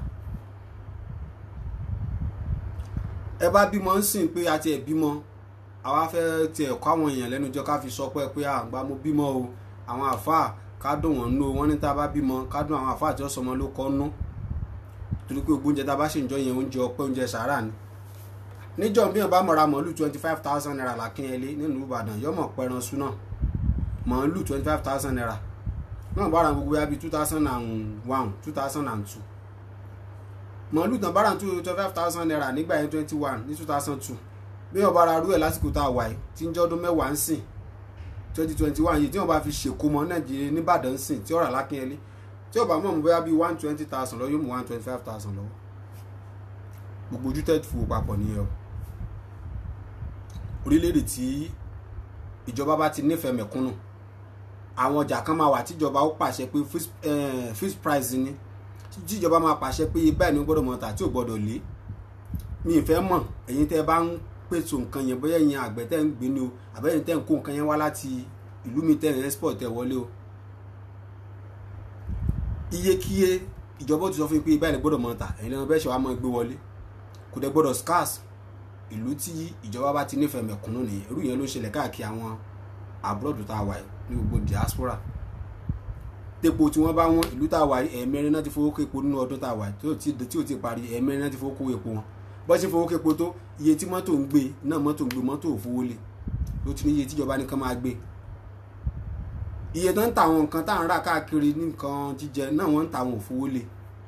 ẹ bá bímọ ń sìn pé àti ẹ̀ bímọ àwa fẹ́ tiẹ̀ kọ́ àwọn èèyàn lẹ́nu jọ ká fi sọ pé pé àgbà mo bímọ o àwọn àfáà ká dùn wọ́n nú wọ́n ní tá a bá bímọ ká dùn àwọn àfáà tí wọ́n sọmọ ló kọ́ nú torí pé gbogbo oúnjẹ tá a bá ṣe ń jọ yẹn oúnjẹ ọpẹ́ oúnjẹ sàárà ni níjọ́ bí wọn bá mọ̀ra màálù twenty five thousand naira lákínyẹlé nínú ìbàdàn yọmọ pẹran súná màálù twenty five thousand naira náà bára gbogbo ya bíi two thousand and one two thousand and two màálù tán bára two twenty five thousand naira nígbà yẹn twenty one ní two thousand two bí wọn bára rú ẹ lásìkò tá a wà yìí tí ń jọ́dún mẹ́wàá ń sìn twenty twenty one yìí tí wọn bá fi ṣèkó mọ nàìjíríà nìbàdàn ń sìn tí ọ̀rà lákínyẹlé tí ọba mọ̀ mú bóyá bíi one twenty thousand lọ yóò mú one twenty five thousand lọ́wọ́ gbogbo ojú tẹ̀ fò papọ̀ nìyẹn o orílẹ̀-èdè tí ìjọba bá ti nífẹ̀ẹ́ mẹ̀kúnnù àwọn ọjà kan máa wà tíjọba ó pàṣẹ pé fixed, eh, fixed price ni tíjọba máa pàṣẹ pé báyìí ni ó gbọ́dọ̀ mọ̀ tà tí ò gbọ́dọ̀ lé mi ì fẹ́ mọ̀ ẹ̀yin tẹ́ bá ń pèsè nǹkan yẹn bóyá ẹ̀yin àgbẹ̀ tẹ́ ń gbé ni o àbẹ́yìn tẹ́ ń kó nǹkan yẹn wá láti ìlú mi tẹ́ ń export tẹ́ wọlé o iyekíye ìjọba ó ti sọ fún yín pé báyìí ni gbọ́dọ̀ mọ̀ tà ẹ̀yin lẹ́nu bẹ́ẹ̀ ṣe wàá mọ̀ gbé wọlé kò dẹ̀ gbọ́dọ̀ scarce ìlú tí ìjọba bá ti nífẹ̀ẹ́ mẹ̀kúnnù nìyẹn irú yẹn ló ń ṣẹlẹ̀ káàkiri àwọn abroad tá a wà yìí ní gbogbo diaspora tepo tí wọ́n bá wọ́n ìlú tá a wà yìí ẹ̀ẹ̀mẹrin náà ti fowó kó epo nínú ọdún tá a wà yìí tí ò tí ò ti parí ẹ̀ẹ̀mẹrin náà ti fowó kó epo wọn bọ́ sí fowó kó epo tó iye tí mọ́tò ń gbé náà mọ́tò ń gbé mọ́tò ò fowó lé ló ti ní iye tíjọba nìkan máa gbé iye tó ń ta àwọn nǹkan tá à ń rà káàkiri ní nǹkan jíjẹ náà wọ́n ń ta àwọn ò fowó lé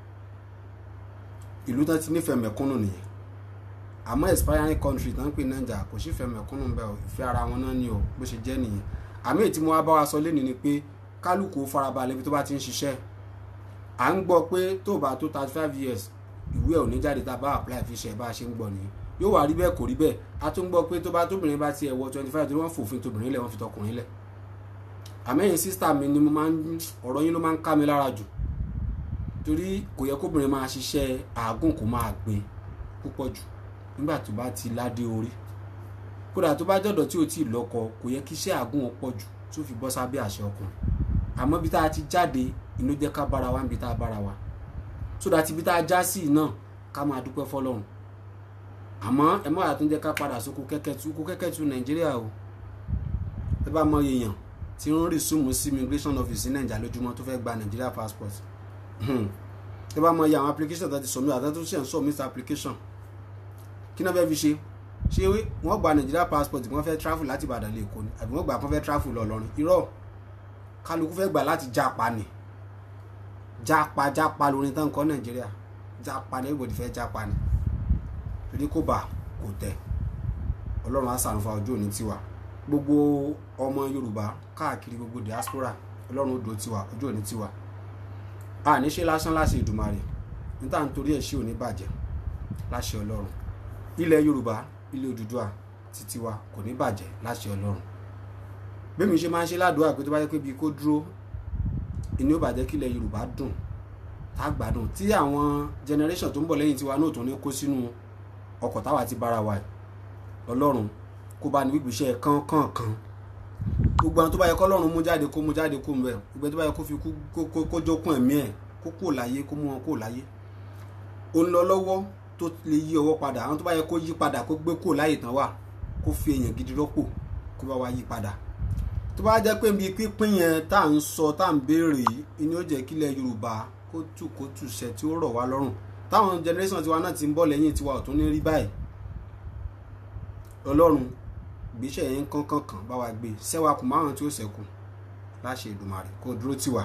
ìlú tán ti nífẹ̀ẹ́ mẹ̀kúnnù nìyẹn àmọ́ expiring country tán ń pè nàìjà kò sí fẹ́ mẹ̀kúnnù bẹ́ẹ̀ o ìfẹ́ ara wọn náà ni o bó ṣe jẹ́ nìyẹn àmì èyí tí mo wá bá wa sọ lẹ́nu ni pé kálukú farabalẹ̀ ibi tó bá ti ń ṣiṣẹ́ à ń gbọ́ pé tó bá tó thirty five years ìwé ẹ̀ ò ní jáde tá a bá apply fi ṣe bá a ṣe ń gbọ́ nìyẹn yóò wá rí bẹ́ẹ̀ kò rí bẹ́ẹ̀ a tún gbọ́ pé tó bá tóbìnrin bá tiẹ̀ wọ twenty five tó wọ́n fòfin tóbìnrin lẹ̀ wọ́n fi tọkùnrin lẹ̀ àmẹ́yìn sísítà mi ni mo máa ń ọ̀rọ̀ yín ló máa ń ká mi lára jù torí kò yẹ kóbìnrin máa ṣiṣẹ́ àágùn kó máa gbé púpọ̀ jù nígbà tó bá ti ládé orí kódà tó bá jọ̀dọ̀ tí ò tí ì lọ́kọ kò yẹ kí iṣẹ́ àágùn wọn pọ̀ jù tó fi bọ́ sábẹ́ àṣẹ ọkùnrin àmọ́ bí tá a ti jáde inú jẹ́ ká bára wa níbi tá a bára wa sódà tí bí tá a já sí náà ká máa dúpẹ́ fọlọ́run àmọ́ ẹ má yàtọ̀ jẹ́ ká padà sóko kẹ́kẹ́tù kó kẹ́kẹ́tù nàìjíríà o ẹ bá mọ èèyàn tí ń rí súnmù sí immigration office ní nàìjíríà lójúmọ́ tó fẹ́ gba nàìjíríà passport ẹ bá mọ iye àwọn application tó ti submit àtàtúnṣe ń ṣe ń submit application kí náà fẹ́ fi ṣe ṣé wọ́n gba Nigeria passport wọ́n fẹ́ travel láti Ìbàdàn lè kó ni àbí wọ́n gbà kán fẹ́ travel lọ lọ́rin irọ́ kálukú fẹ́ gbà láti jápa ni jápa jápa lórin tán kọ́ Nàìjíríà jápa ni everybody fẹ́ jápa ni torí kò bá kò tẹ̀ Ọlọ́run á ṣàánú fún ọjọ́ òní tiwa gbogbo ọmọ Yorùbá káàkiri gbogbo diaspora Ọlọ́run ó dó tiwa ọjọ́ òní tiwa a ní ṣe lásán láṣẹ Ìdùmarè níta nítorí ẹ̀ ṣé òní bàjẹ́ láṣẹ Ọlọ́run ilẹ̀ yorùbá ilẹ̀ òdùdúà títí wa kò ní bàjẹ́ láṣẹ ọlọ́run bẹ́ẹ̀ mi ṣe máa ń ṣe ládùúgbà pé tó bá yẹ pé bíi kó dúró ìní ó bàjẹ́ kí ilẹ̀ yorùbá dùn tá a gbádùn tí àwọn generation tó ń bọ̀ lẹ́yìn tiwa náà tó ní kó sínú ọkọ̀ táwa ti bára wa ọlọ́run kó bá ní gbígbìṣẹ́ kánkànkan gbogbo àwọn tó bá yẹ kọ́ ọlọ́run mú jáde kó mú jáde kó mbẹ́ gbogbo tó bá yẹ kó fi kó jókun ẹ̀mí ẹ̀ kó kó láyé kó mú wọn kó láyé ó ń lọ lọ́wọ́ tó lè yí ọwọ́ padà àwọn tó bá yẹ kó yí padà kó gbé kó láyè tán wà kó fi èèyàn gidi rọ́pò kó bá wa yí padà tó bá jẹ́ pé ibi pínpín yẹn tá à ń sọ tá à ń béèrè yìí ni ó jẹ́ kílẹ̀ yorùbá kó tù kó tù ṣẹ tí ó rọ̀ wá lọ́rùn táwọn generation tiwa náà ti ń bọ̀ lẹ́yìn tiwa ò tún ní rí báyìí ọlọ́run gbéṣẹ́ yẹn kánkànkàn bá wa gbé sẹ́wà kù márùn tí ó ṣẹ́kù láṣẹ Èdùmàrè kó dúró tiwa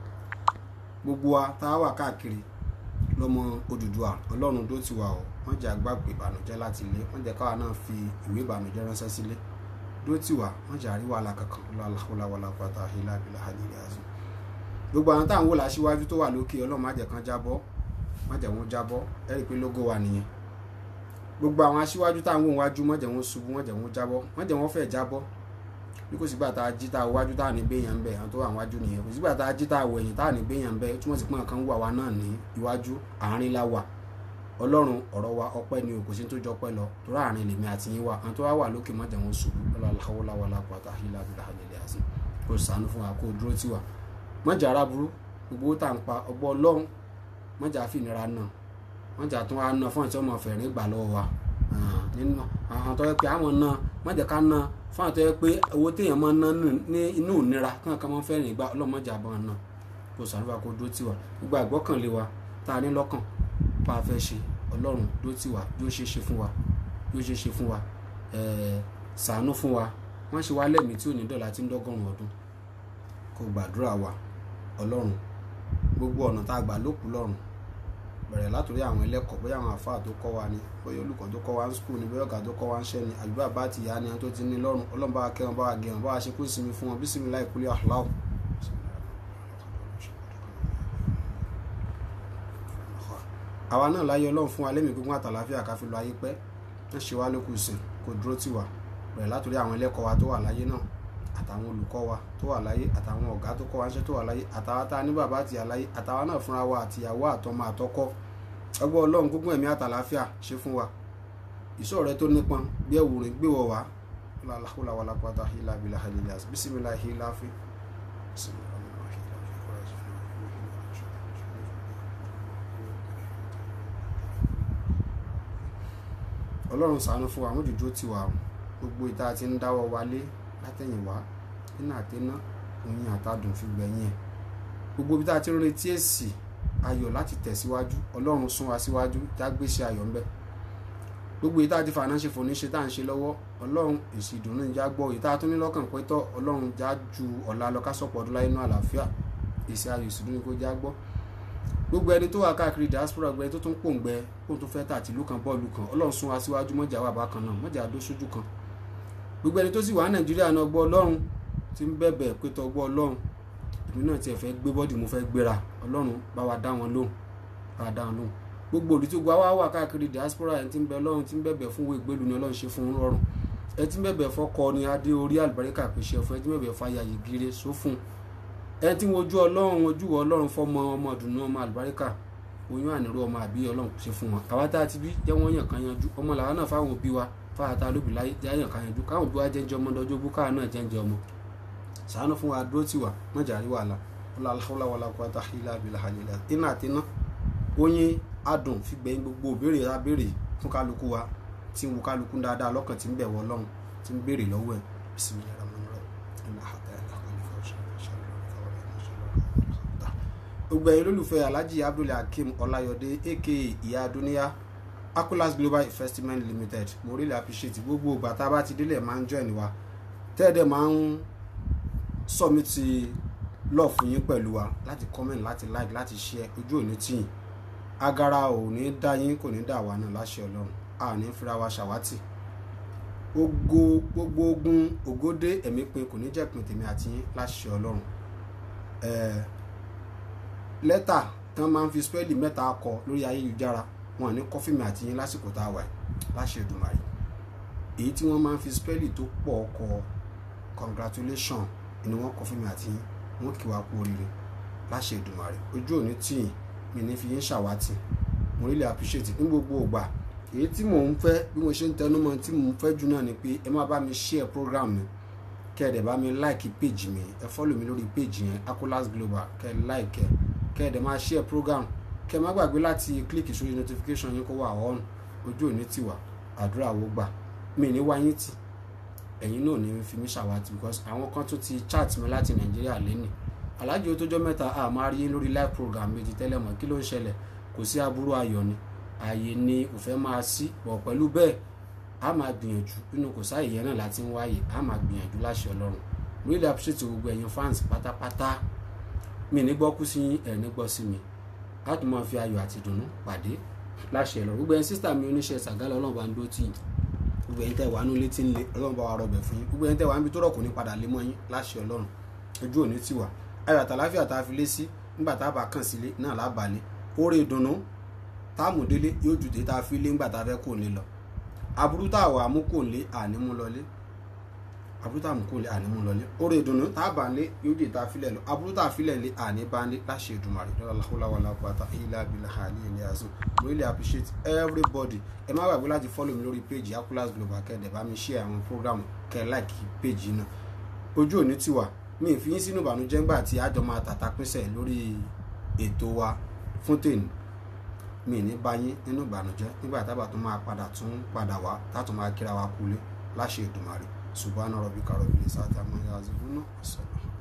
gbogbo wa tá a wà káàkiri lọmọ Odùduwà Ọlọ́run dó ti wà ọ wọn jẹ àgbàgbé ìbànújẹ́ láti ilé wọn jẹ káwa náà fi ìwé ìbànújẹ́ ránṣẹ́ sílé dó ti wà wọn jẹ àríwá alákankan lọláwọlá pátá ilá abilá hajjiri azim gbogbo àwọn táwọn wò láṣíwájú tó wà lókè Ọlọ́run má jẹ́ kán jábọ́ má jẹ́ wọn jábọ́ ẹ rí i pé lógo wà nìyẹn gbogbo àwọn aṣíwájú táwọn wò wájú má jẹ́ wọn ṣubú má jẹ́ wọn jábọ́ má jẹ́ wọn fẹ́ jábọ́ bí kò sígbà tá a jí tá a wájú tá a ní gbéyàn ń bẹ àwọn tó wà wájú nìyẹn kò sígbà tá a jí tá a wẹ̀yìn tá a ní gbéyàn ń bẹ túmọ̀ sí pé nǹkan wà wá náà ní iwájú àárín la wà ọlọ́run ọ̀rọ̀ wa ọpẹ́ ni o kò sí tó jọ pẹ́ lọ torí àárín lèmi àti yín wà àwọn tó wá wà lókè má jẹ́ wọn ṣubú lọ́láhàwọ́láwọ́lá pátá hílà bílà hàlẹ́lẹ́ àti kò sànú fún wa kó dúró tì wá mọ́jà ara burú gbogbo tá à ń pa ọgbọ́ ọlọ́run mọ́jà fìnira náà mọ́jà tún wá náà fún àti ọmọ fẹ̀rín gbà lọ́wọ́ wa nínú àwọn tó yẹ pé àwọn náà mọ́jà ká náà fún àtọ́ yẹ pé owó téèyàn máa ń ná ní inú ìnira kí wọn kàn máa ń fẹ́ràn ìgbà ọlọ́mọdé àbọ̀ náà kò sàrúbà kó dó tiwa gbogbo àgbọ́kànlé wa tá a ní lọ́kàn pa afẹ́ ṣe ọlọ́run dó tiwa yóò ṣe é ṣe fún wa bí ó ṣe ṣe fún wa ẹ̀ẹ́ ṣàánú fún wa wọ́n ṣe wá lẹ́mìí tí ò ní dọ̀la tí ń dọ́gọ́rùn ọdún kó gbàdúrà wa ọlọ́run gbogbo ọ̀nà tá a gbà lókù lọ́rùn bẹ̀rẹ̀ látòrí àwọn ẹlẹ́kọ̀ọ́ bóyá àwọn àfáà tó kọ́ wa ni bóyá olùkọ́ tó kọ́ wa ń skul ni bóyá ọ̀gá tó kọ́ wa ń ṣẹ́ ni àdúrà bá ti yá ni àwọn tó ti ní lọ́rùn ọlọ́run bá wa kẹ́ wọn bá wa gẹ̀ wọn bá wa ṣe kó sinmi fún wọn bísími láì kúlẹ̀ àhùláwù. àwa náà láyé ọlọ́run fún wa lẹ́mìí gbogbo àtàláfíà ká fi lọ ayé pẹ́ wọ́n ṣe wá lókù sìn kò dúró tì wá bẹ̀rẹ̀ látòrí àwọn ẹlẹ́kọ̀ọ́ wa tó wà láyé náà àtàwọn olùkọ́ wa tó wà láyé àtàwọn ọ̀gá tó kọ́ wa ńṣẹ́ tó wà láyé àtàwọn tá a ní bàbá àti àláyé àtàwọn náà fúnra wa àtìyàwó àtọmọ àtọkọ ọgbọ́n ọlọ́run gbogbo ẹ̀mí àtàláfíà ṣe fún wa ìṣọ́ rẹ tó nípọn bí ẹ̀wù rìn gbé wọ wá lálàkúlà wà lápáta hílà bílà hàlìlà bísímìlà hílà fi. ọlọ́run ṣàánú fún wa àwọn òjòjò ti wà gbogbo ìta ti ń dáwọ́ wálé látẹ̀yìnwá nínú àtẹná oyin àtàdùn fi gbẹ̀yìn ẹ̀ gbogbo ibi tá a ti ń retí èsì ayọ̀ láti tẹ̀síwájú ọlọ́run sún wa síwájú jágbéṣe ayọ̀ ńbẹ gbogbo ìta ti fàánà ṣe fòní ṣe tá à ń ṣe lọ́wọ́ ọlọ́run èsì ìdùnnú ìjà gbọ́ ìta tó ní lọ́kàn pé tọ́ ọlọ́run já ju ọ̀la lọ ká sọ̀pọ̀ ọdún láyé náà àlàáfíà èsì ayọ̀ èsì ìdùnnú kó já gbọ́ gbogbo ẹni tó wà káàkiri diaspora gbẹ tó tún pòǹgbẹ kó tó fẹ́ tà tìlú kan bọ́ọ̀lù kan ọlọ́run sún wa síwájú mọ́jà wà bákan náà mọ́jà dó sójú kan gbogbo ẹni tó sì wà nàìjíríà náà gbọ́ ọlọ́run ti ń bẹ̀bẹ̀ pé tọ́ gbọ́ ọlọ́run èmi náà tiẹ̀ fẹ́ gbé bọ́dì mo fẹ́ gbéra ọlọ́run bá wa dá wọn lóhùn bá wa dá wọn lóhùn gbogbo òdì tó gba wá wà káàkiri diaspora ẹni tí ń bẹ ọlọ́run tí ń bẹ̀bẹ̀ fún wo ìgbélu ni ọlọ́run ṣe fún un rọrùn ẹ tí ń bẹ̀bẹ̀ fọkọ ni adé orí àlùbáríkà pèsè ẹ̀fọ́ ẹ tí ń bẹ̀bẹ̀ fàyà yìí gire sófún ẹ tí ń wojú ọlọ́run ojú ọlọ́run fọmọ ọmọ ọdùnnú ọmọ àlùbáríkà oyún àníró ọmọ àbí ọlọ́run ṣe fún wọn àwa tá a ti bí jẹ́ wọ́n yàn kan yanjú ọmọ làwọn náà fáwọn òbí wa fáwọn tá a lóbi láyé jẹ́ yàn kan yanjú káwọn òbí wa jẹ́njẹ́ ọmọ lọ́jọ́ bú káwọn náà jẹ́njẹ́ ọmọ ṣàánú fún wa dúró tì wá wọ́n jà rí wàhálà wala alhawla wala quwwata illa billahi aliyil azim iná àti iná oyin adùn fi gbẹ̀yìn gbogbo òbéèrè abéèrè fún kálukú wa tí ń wo kálukú dáadáa lọ́kàn tí ń bẹ̀wọ̀ ọlọ́run tí ń béèrè lọ́wọ́ ẹ̀ bismillahir rahmanir rahim inna hadayna gbogbo ẹ̀yin olólùfẹ́ alhaji abdul hakeem ọláyọdé aka ìyá dúníyà akulas global investment limited mo really appreciate gbogbo ìgbà tá a bá ti délẹ̀ máa ń join wa tẹ́ẹ̀dẹ̀ máa ń submit love fún yín pẹ̀lú wa láti comment láti like láti share ojú òní tìyìn agara ò ní dá yín kò ní dà wá náà láṣẹ ọlọ́run a ò ní fira wa ṣàwátì ogo gbogbo ogun ògódé ẹ̀mí pin kò ní jẹ́pin tèmi àti yín láṣẹ ọlọ́run ẹ̀ẹ́ lẹ́tà tí wọ́n máa ń fi spẹ́ẹ̀lì mẹ́ta kọ lórí ayélujára wọn ní kọ́fíìmù àti yín lásìkò tá a wà láṣẹ Èdùmàrè èyí tí wọ́n máa ń fi spẹ́ẹ̀lì tó pọ̀ kọ congratulation ni wọ́n kọ́fíìmù àti yín wọ́n kí wa kú oríire láṣẹ Èdùmàrè ojú òní tìyìn mi ní fi yín ṣàwátì mo really appreciate ní gbogbo ògbà èyí tí mò ń fẹ́ bí mo ṣe ń tẹnu mọ́ tí mò ń fẹ́ jù náà ni pé ẹ má bá mi share program mi kẹ́ ẹ̀ dẹ̀ bá mi like page mi ẹ follow mi lórí page yẹn Akolas Global kẹ́ ẹ like ẹ kẹ́ ẹ̀ dẹ̀ máa share program kẹ́ ẹ má gbàgbé láti click sórí notification yín kó wà on ojú òní tiwa àdúrà wo gbà mi ní wáyé tì ẹ̀yin náà ní fi mí ṣàwátì because àwọn kan tó ti chat mi láti Nàìjíríà lẹ́nìí alájò tó mẹ́ta a máa rí lórí live program méjì tẹ́lẹ̀ mọ́ kí ló ń ṣẹlẹ̀ kò sí aburú ayọ̀ ni ààyè ni ò fẹ́ máa sí bọ̀ pẹ̀lú bẹ́ẹ̀ a máa gbìyànjú nínú kò sáàyè yẹn náà láti ń wáyè a máa gbìyànjú láṣẹ ọlọ́run really appreciate gbogbo ẹ̀yin fans pátápátá mi ní gbọ́ kú sí ẹ̀ ní gbọ́ sí mi a tún máa fi ayọ̀ àti ìdùnnú pàdé láṣẹ ọlọ́run gbogbo ẹ̀yin sísítà mi oníṣẹ́ ṣàgálẹ̀ ọlọ́run bá ń dó tì yín gbogbo ẹ̀yin tẹ́ wà nú létí ń lé ọlọ́run bá wa rọbẹ̀ fún yín gbogbo ẹ̀yin tẹ́ wà níbi tó rọ̀ kò ní padà lé mọ́ yín láṣẹ ọlọ́run ojú òní tiwa ayọ̀ àtàláfíà tá a fi lé sí nígbà tá a bá kàn sílé náà lábàálẹ̀ oore ìdùnnú táàmù délé yóò ju tètè tá a fi lé nígbà tá a fẹ́ kò lè lọ aburú tá a wà mú kò lé àní mú lọlé aburú tá a mú kò lé àní mú lọlé oore ìdùnnú tá a bá lé yóò ju tá a filẹ̀ lọ aburú tá a filẹ̀ lé àní bá lé láṣẹ Èdùmàrè lọ́la láhùlá wà lápáta ilá abilà àlẹ́ ilé azul really appreciate everybody ẹ má gbàgbé láti follow mi lórí page Akolas Global kẹ́ẹ̀dẹ̀ bá mi share àwọn program kẹ́ẹ̀ like page náà ojú òní tiwa mi ì fi yín sínú ìbànújẹ́ ńgbà tí àjọ máa tàta pínṣẹ̀ lórí ètò wa fún tèmi mi ì ní bá yín nínú ìbànújẹ́ nígbà tábà tó máa padà tún padà wá tátún máa kíra wa kulé láṣẹ Èdùmàrè subhana rabbika rabbil izzati amma yasifun ọ̀sán.